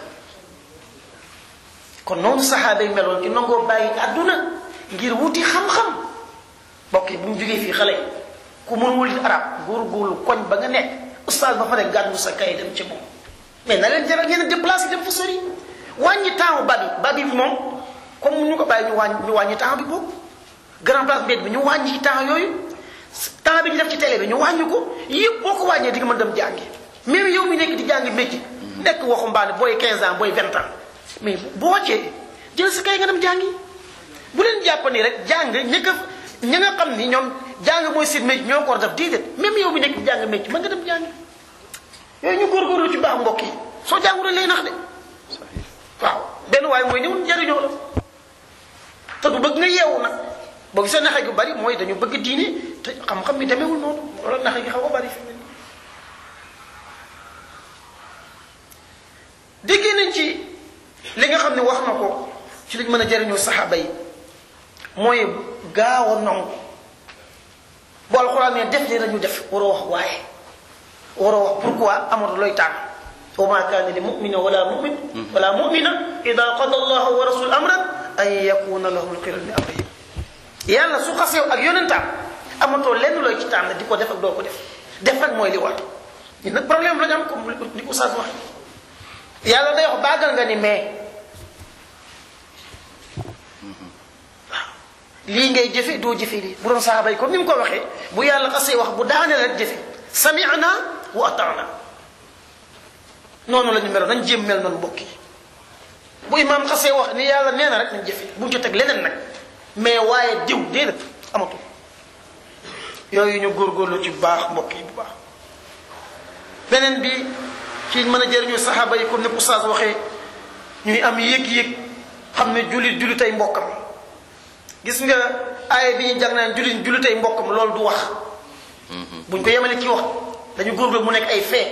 kon noonu saxaaba yi meloon ci nangoo bàyyi àdduna ngir wuti xam-xam mbokk yi bu mu jógee fii xale yi ku mënul arab góorgóorlu koñ ba nga nekk oustaz ba fa ne gàddu sa kay dem ci moom mais na leen jaral ngeen déplacé dem fa sori wàññi temps ba bi ba bi moom comme ñu ko bàyyi ñu wàññi ñu wàññi temps bi boobu grand place mbedd bi ñu wàññi temps yooyu temps bi ñu def ci télé bi ñu wàññi ko yëpp boo ko wàññee di nga mën dem jàngi même yow mi nekk di jàngi métier nekk waxumbaane booy 15 ans booy 20 ans mais boo wàccee jël sa kay nga dem jàngi bu leen jàpp ni rek jàng ña nga ña nga xam ni ñoom jàng mooy seen métier ñoo ko war def déedéet même yow mi nekk di jàng métier mën nga dem jàngi yooyu ñu góorgóorlu ci baax mbokk yi soo jàngul lay nax de waaw benn waaye mooy ñëw njariñoo la te du bëgg nga yeewu nag boo gisee naxe gu bari mooy dañu bëgg diine te xam-xam bi demeewul noonu loolu naxe gi xaw a bari fi mu ne déggee nañ ci li nga xam ne wax na ko ci lañ mën a jariñoo saxaaba yi mooy gaaw a nangu bu alxuraan ne def li nañu def waroo wax waaye waroo wax pourquoi amatu looy tànn wa ma kaana li mumina wala mumin wala mumina ida qada allahu wa rasul amran an yakuna lahum lxiral min amrihim yàlla su xasew ak yonentaam amatoo lenn looy ci tànn di ko def ak doo ko def def rek mooy li war ñun nag problème la ñu am comme li ko Oustaz wax yàlla day wax baagal nga ni mais lii ngay jëfe doo jëfe lii bu doon saxaaba yi comme ni mu ko waxee bu yàlla xasee wax bu daane la jëfe sami'na wa ata'na noonu la ñu meloon nañ jéem mel noonu mbokk yi bu imaam xasee wax ni yàlla nee na rek nañ jëfe buñ ci teg leneen nag mais waaye diw déedéet amatul yooyu ñu góorgóorlu ci bu baax mbokk yi bu baax beneen bi ci mën a jëriñu saxaaba yi comme ni oustaz waxee ñuy am yëg-yëg xam ne jullit jullitay mbokkam gis nga aaya bi ñu jàng naan jullit jullitay mbokkam loolu du wax buñ ko yemale ci wax dañu góorgóorlu mu nekk ay fee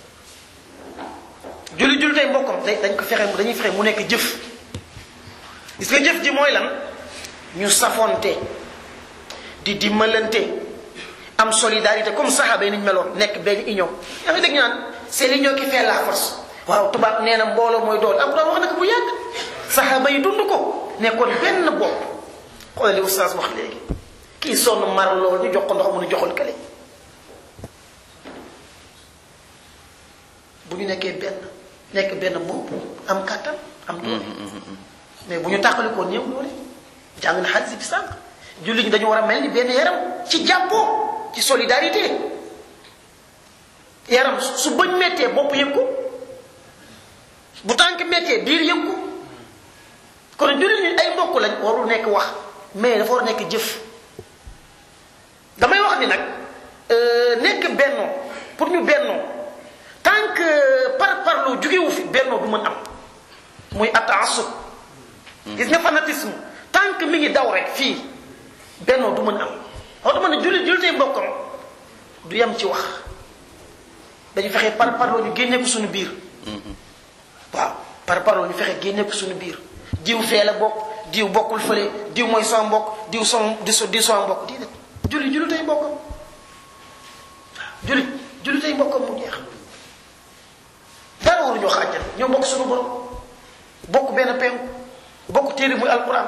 jullit jullitay mbokkam dañ ko fexe dañuy fexe mu nekk jëf gis nga jëf ji mooy lan ñu safonte di dimbalante am solidarité comme saxaaba yi ni ñu meloon nekk benn union yaa ngi dégg ñu naan c'est l'union qui fait la force waaw tubaab nee na mbooloo mooy doole alquran wax na ko bu yàgg saxaaba yi dund ko nekkoon benn bopp xoolal li oustaz wax léegi kii sonn mar lool ñu jox ko ndox mu nu joxul kale bu ñu nekkee benn nekk benn bopp am kàttan am doole mais bu ñu tàqalikoo néew doole jàng na xadis bi sànq julli ñi dañu war a mel ni benn yaram ci jàppoo ci solidarité yaram su bëñ méttee bopp yëg ko bu tànk méttee biir yëg ko kon julli ñi ay mbokk lañ warul nekk wax mais dafa war a nekk jëf damay wax ni nag nekk bennoo pour ñu bennoo tant que par parloo jugewu fi bennoo du mën am muy ataasub gis nga fanatisme tant que mi ngi daw rek fii bennoo du mën am wax dama ne jullit jullitee mbokkam du yem ci wax dañu fexe par parloo ñu génne ko suñu biir waaw par parloo ñu fexe génne ko suñu biir diw fee la bokk diw bokkul fële diw mooy sama mbokk diw son di so diw sama mbokk déedéet jullit jullitee mbokkam waaw jullit jullitee mbokkam mu jeex dara waru ñoo xaajal ñoo bokk suñu borom bokk benn penku bokk téere muy alquran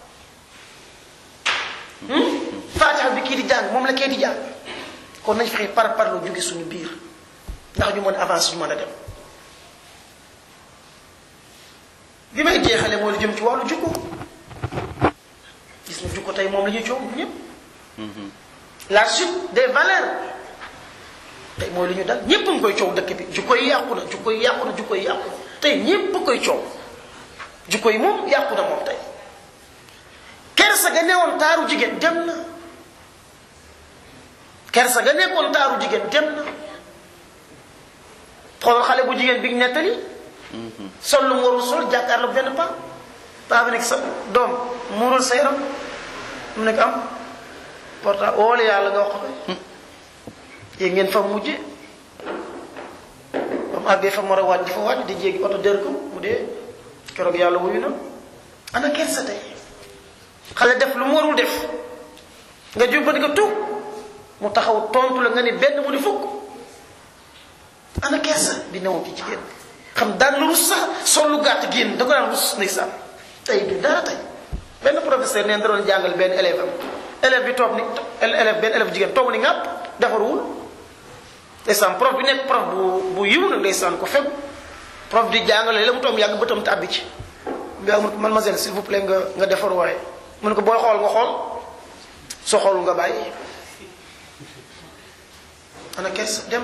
faatiha bi kii di jàng moom la kii di jàng kon nañ fexe par par lu jóge suñu biir ndax ñu mën avance ñu mën a dem bi may jeexale mooy lu jëm ci wàllu jukko gis na jukko tey moom la ñuy coow ñëpp la suite des valeurs tey mooy lu ñu dal ñépp a ngi koy coow dëkk bi jukko yi yàqu na jukko yi yàqu na jukko yi yàqu na tey ñépp a koy coow jukko yi moom yàqu na moom tey kersa ga newoon taaru jigéen dem na kersa ga nekkoon taaru jigéen dem na xoolal xale bu jigéen bi ñu nettali sol lu mu warul sol jàkkaarloo benn paa paa bi nekk sa doom muurul sa yaram mu nekk am porta woole yàlla nga wax ko yéen ngeen fa mujje ba mu àggee fa mu war a wàcc di fa wàcc di jéggi oto dër ko mu dee keroog yàlla wuyu na ana kersa tey xale def lu mu warul def nga jubbanti ko tuub mu taxaw tontu la nga ni benn mu di fukk ana kersa bi newoon ci jigéen xam daan lu rus sax sol lu gàtt génn da ko daan rus ndeysaan tey du dara tey benn professeur neen da doon jàngal benn élève am élève bi toog ni élève benn élève jigéen toog ni ngàpp defaruwul ndeysaan prof bi nekk prof bu bu yiw nag ndeysaan ko fegu prof di jàngale la mu toog yàgg bëtam tàbbi ci nga amul mademoiselle s'il vous plaît nga nga defar waaye mu ne ko booy xool nga xool soo xool nga bàyyi ana kers dem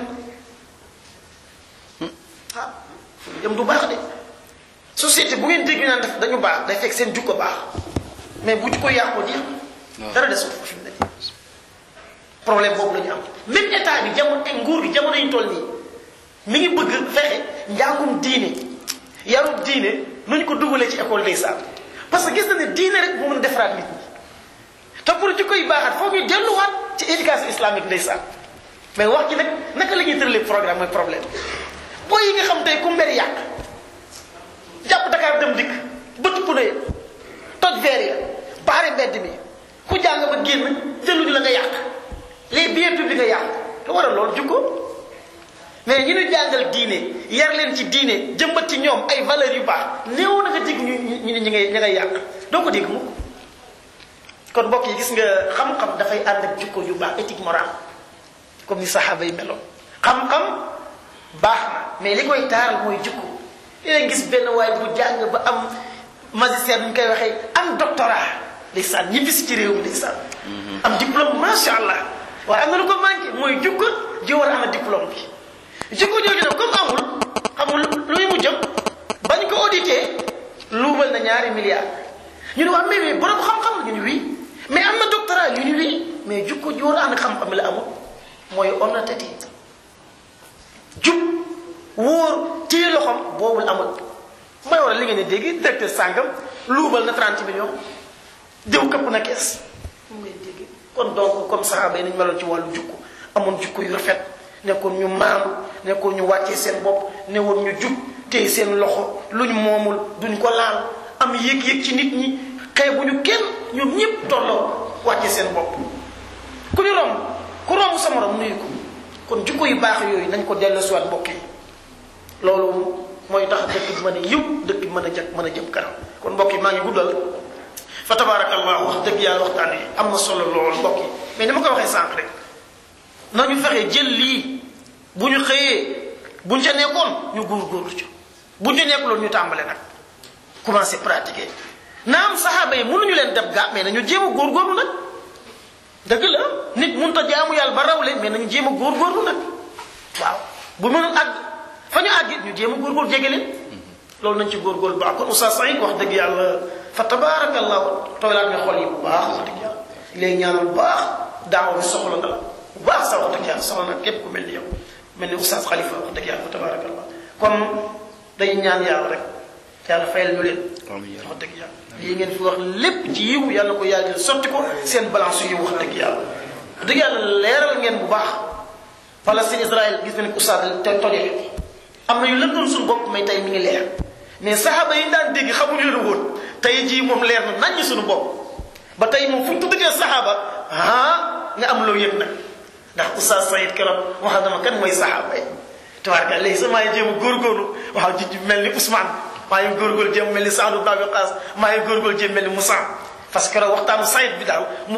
ah dem du baax de société bu ngeen dégg naan def dañu baax day fekk seen jukko baax mais bu jukko yàqoo jeex dara desul fi mu ne problème boobu la ñu am même état bi jamono ay nguur gi jamono yi toll nii mi ngi bëgg fexe njàngum diine yarub diine nu ñu ko dugalee ci école ndeysaan parce que gis na ne diine rek bu mën a defaraat nit ñi te pour jikko yi baaxaat foog ñu delluwaat ci éducation islamique ndeysaan mais wax ji nag naka la ñuy tëralee programme mooy problème boo yi nga xam tey ku mbir yàq jàpp Dakar dem dikk bët pune ya toj verre ya baare mbedd mi ku jàng ba génn jëluñu la nga yàq les biens publics nga yàq lu waral loolu jukko mais ñi ñu jàngal diine yar leen ci diine jëmbat ci ñoom ay valeurs yu baax néew na nga dégg ñu ñu ñi ngay ñi ngay yàq doo ko dégg mukk kon mbokk yi gis nga xam-xam dafay ànd ak jukko yu baax éthique morale comme ni saxaaba yi meloon xam-xam baax na mais li koy taaral mooy jukko léegi gis benn waay bu jàng ba am magistère ñu koy waxee am doctorat ndeysaan ñibbi si ci réew mi ndeysaan am diplôme macha allah waaye am na lu ko manqué mooy jukko ji war a am diplôme bi jukko jooju nag comme amul xamul lu muy mujjam bañ ko audité luubal na ñaari milliards ñu ne waa mais mais borom xam-xam la ñu ne oui mais am na doctorat ñu ne oui mais jukko ji war a am xam-xam la amul mooy honnêteté jub wóor téye loxoom boobul amul mooy waral li ngeen di dégg directeur sàngam luubal na 30 millions diw këpp na kees mu ngay dégg kon donc comme saxaaba yi nañ meloon ci wàllu jukku amoon jukku yu rafet nekkoon ñu maandu nekkoon ñu wàccee seen bopp newoon ñu jub téye seen loxo luñ moomul duñ ko laal am yëg-yëg ci nit ñi xeebuñu kenn ñoom ñëpp tolloo wàccee seen bopp ku ñu romb ku romb sa morom nuyu ko kon jukko yu baax yooyu nañ ko dellusiwaat mbokk yi loolu mooy tax dëkk bi mën a yiw dëkk bi mën a jag mën a jëm kanam kon mbokk yi maa ngi guddal fa tabaarakallah wax dëgg yàlla waxtaan yi am na solo lool mbokk yi mais ni ma ko waxee sànq rek nañu fexe jël lii bu ñu xëyee buñ ca nekkoon ñu góorgóorlu ca buñ ca nekkuloon ñu tàmbale nag commencé pratiquer naam saxaaba yi mënuñu leen def gaa mais nañu jéem a góorgóorlu nag dëgg la nit mënut a jaamu yàlla ba rawle mais nañu jéem a góorgóorlu nag waaw bu mënul àgg fa ñu àgg ñu jéem a góorgóorlu jege leen loolu nañ ci góorgóorlu baax kon Oustaz Saïd wax dëgg yàlla fa tabaarakallahu tooylaat nga xol yi bu baax wax dëgg yàlla léegi ñaanal bu baax daaw bi soxla nga la bu baax sax wax dëgg yàlla soxla na képp ku mel ni yow mel ni Oustaz Khalifa wax dëgg yàlla fa tabaarakallah kon day ñaan yàlla rek yàlla fayal ñu leen wax dëgg yàlla lii ngeen fi wax lépp ci yiw yàlla ko yàlla jël sotti ko seen balance yiw wax dëgg yàlla wax dëgg yàlla leeral ngeen bu baax Palestine Israël gis nañ ko Oustaz te tojee am na yu lëndoon suñu bopp mais tey mi ngi leer mais saxaaba yi daan dégg xamuñu leen woon tey jii moom leer na naññ suñu bopp ba tey moom fu ñu tuddee saxaaba ah nga am loo yëg nag ndax Oustaz Saïd keroog wax dama kan mooy saxaaba yi tabaaraka léegi sax maa ngi jéem a góorgóorlu waaw ji mel ni Ousmane maa ngi góorgóorlu jéem mel ni Saadu Babi Qaas maa ngi góorgóorlu jéem mel ni Moussa parce que keroog waxtaanu Saïd bi daal mu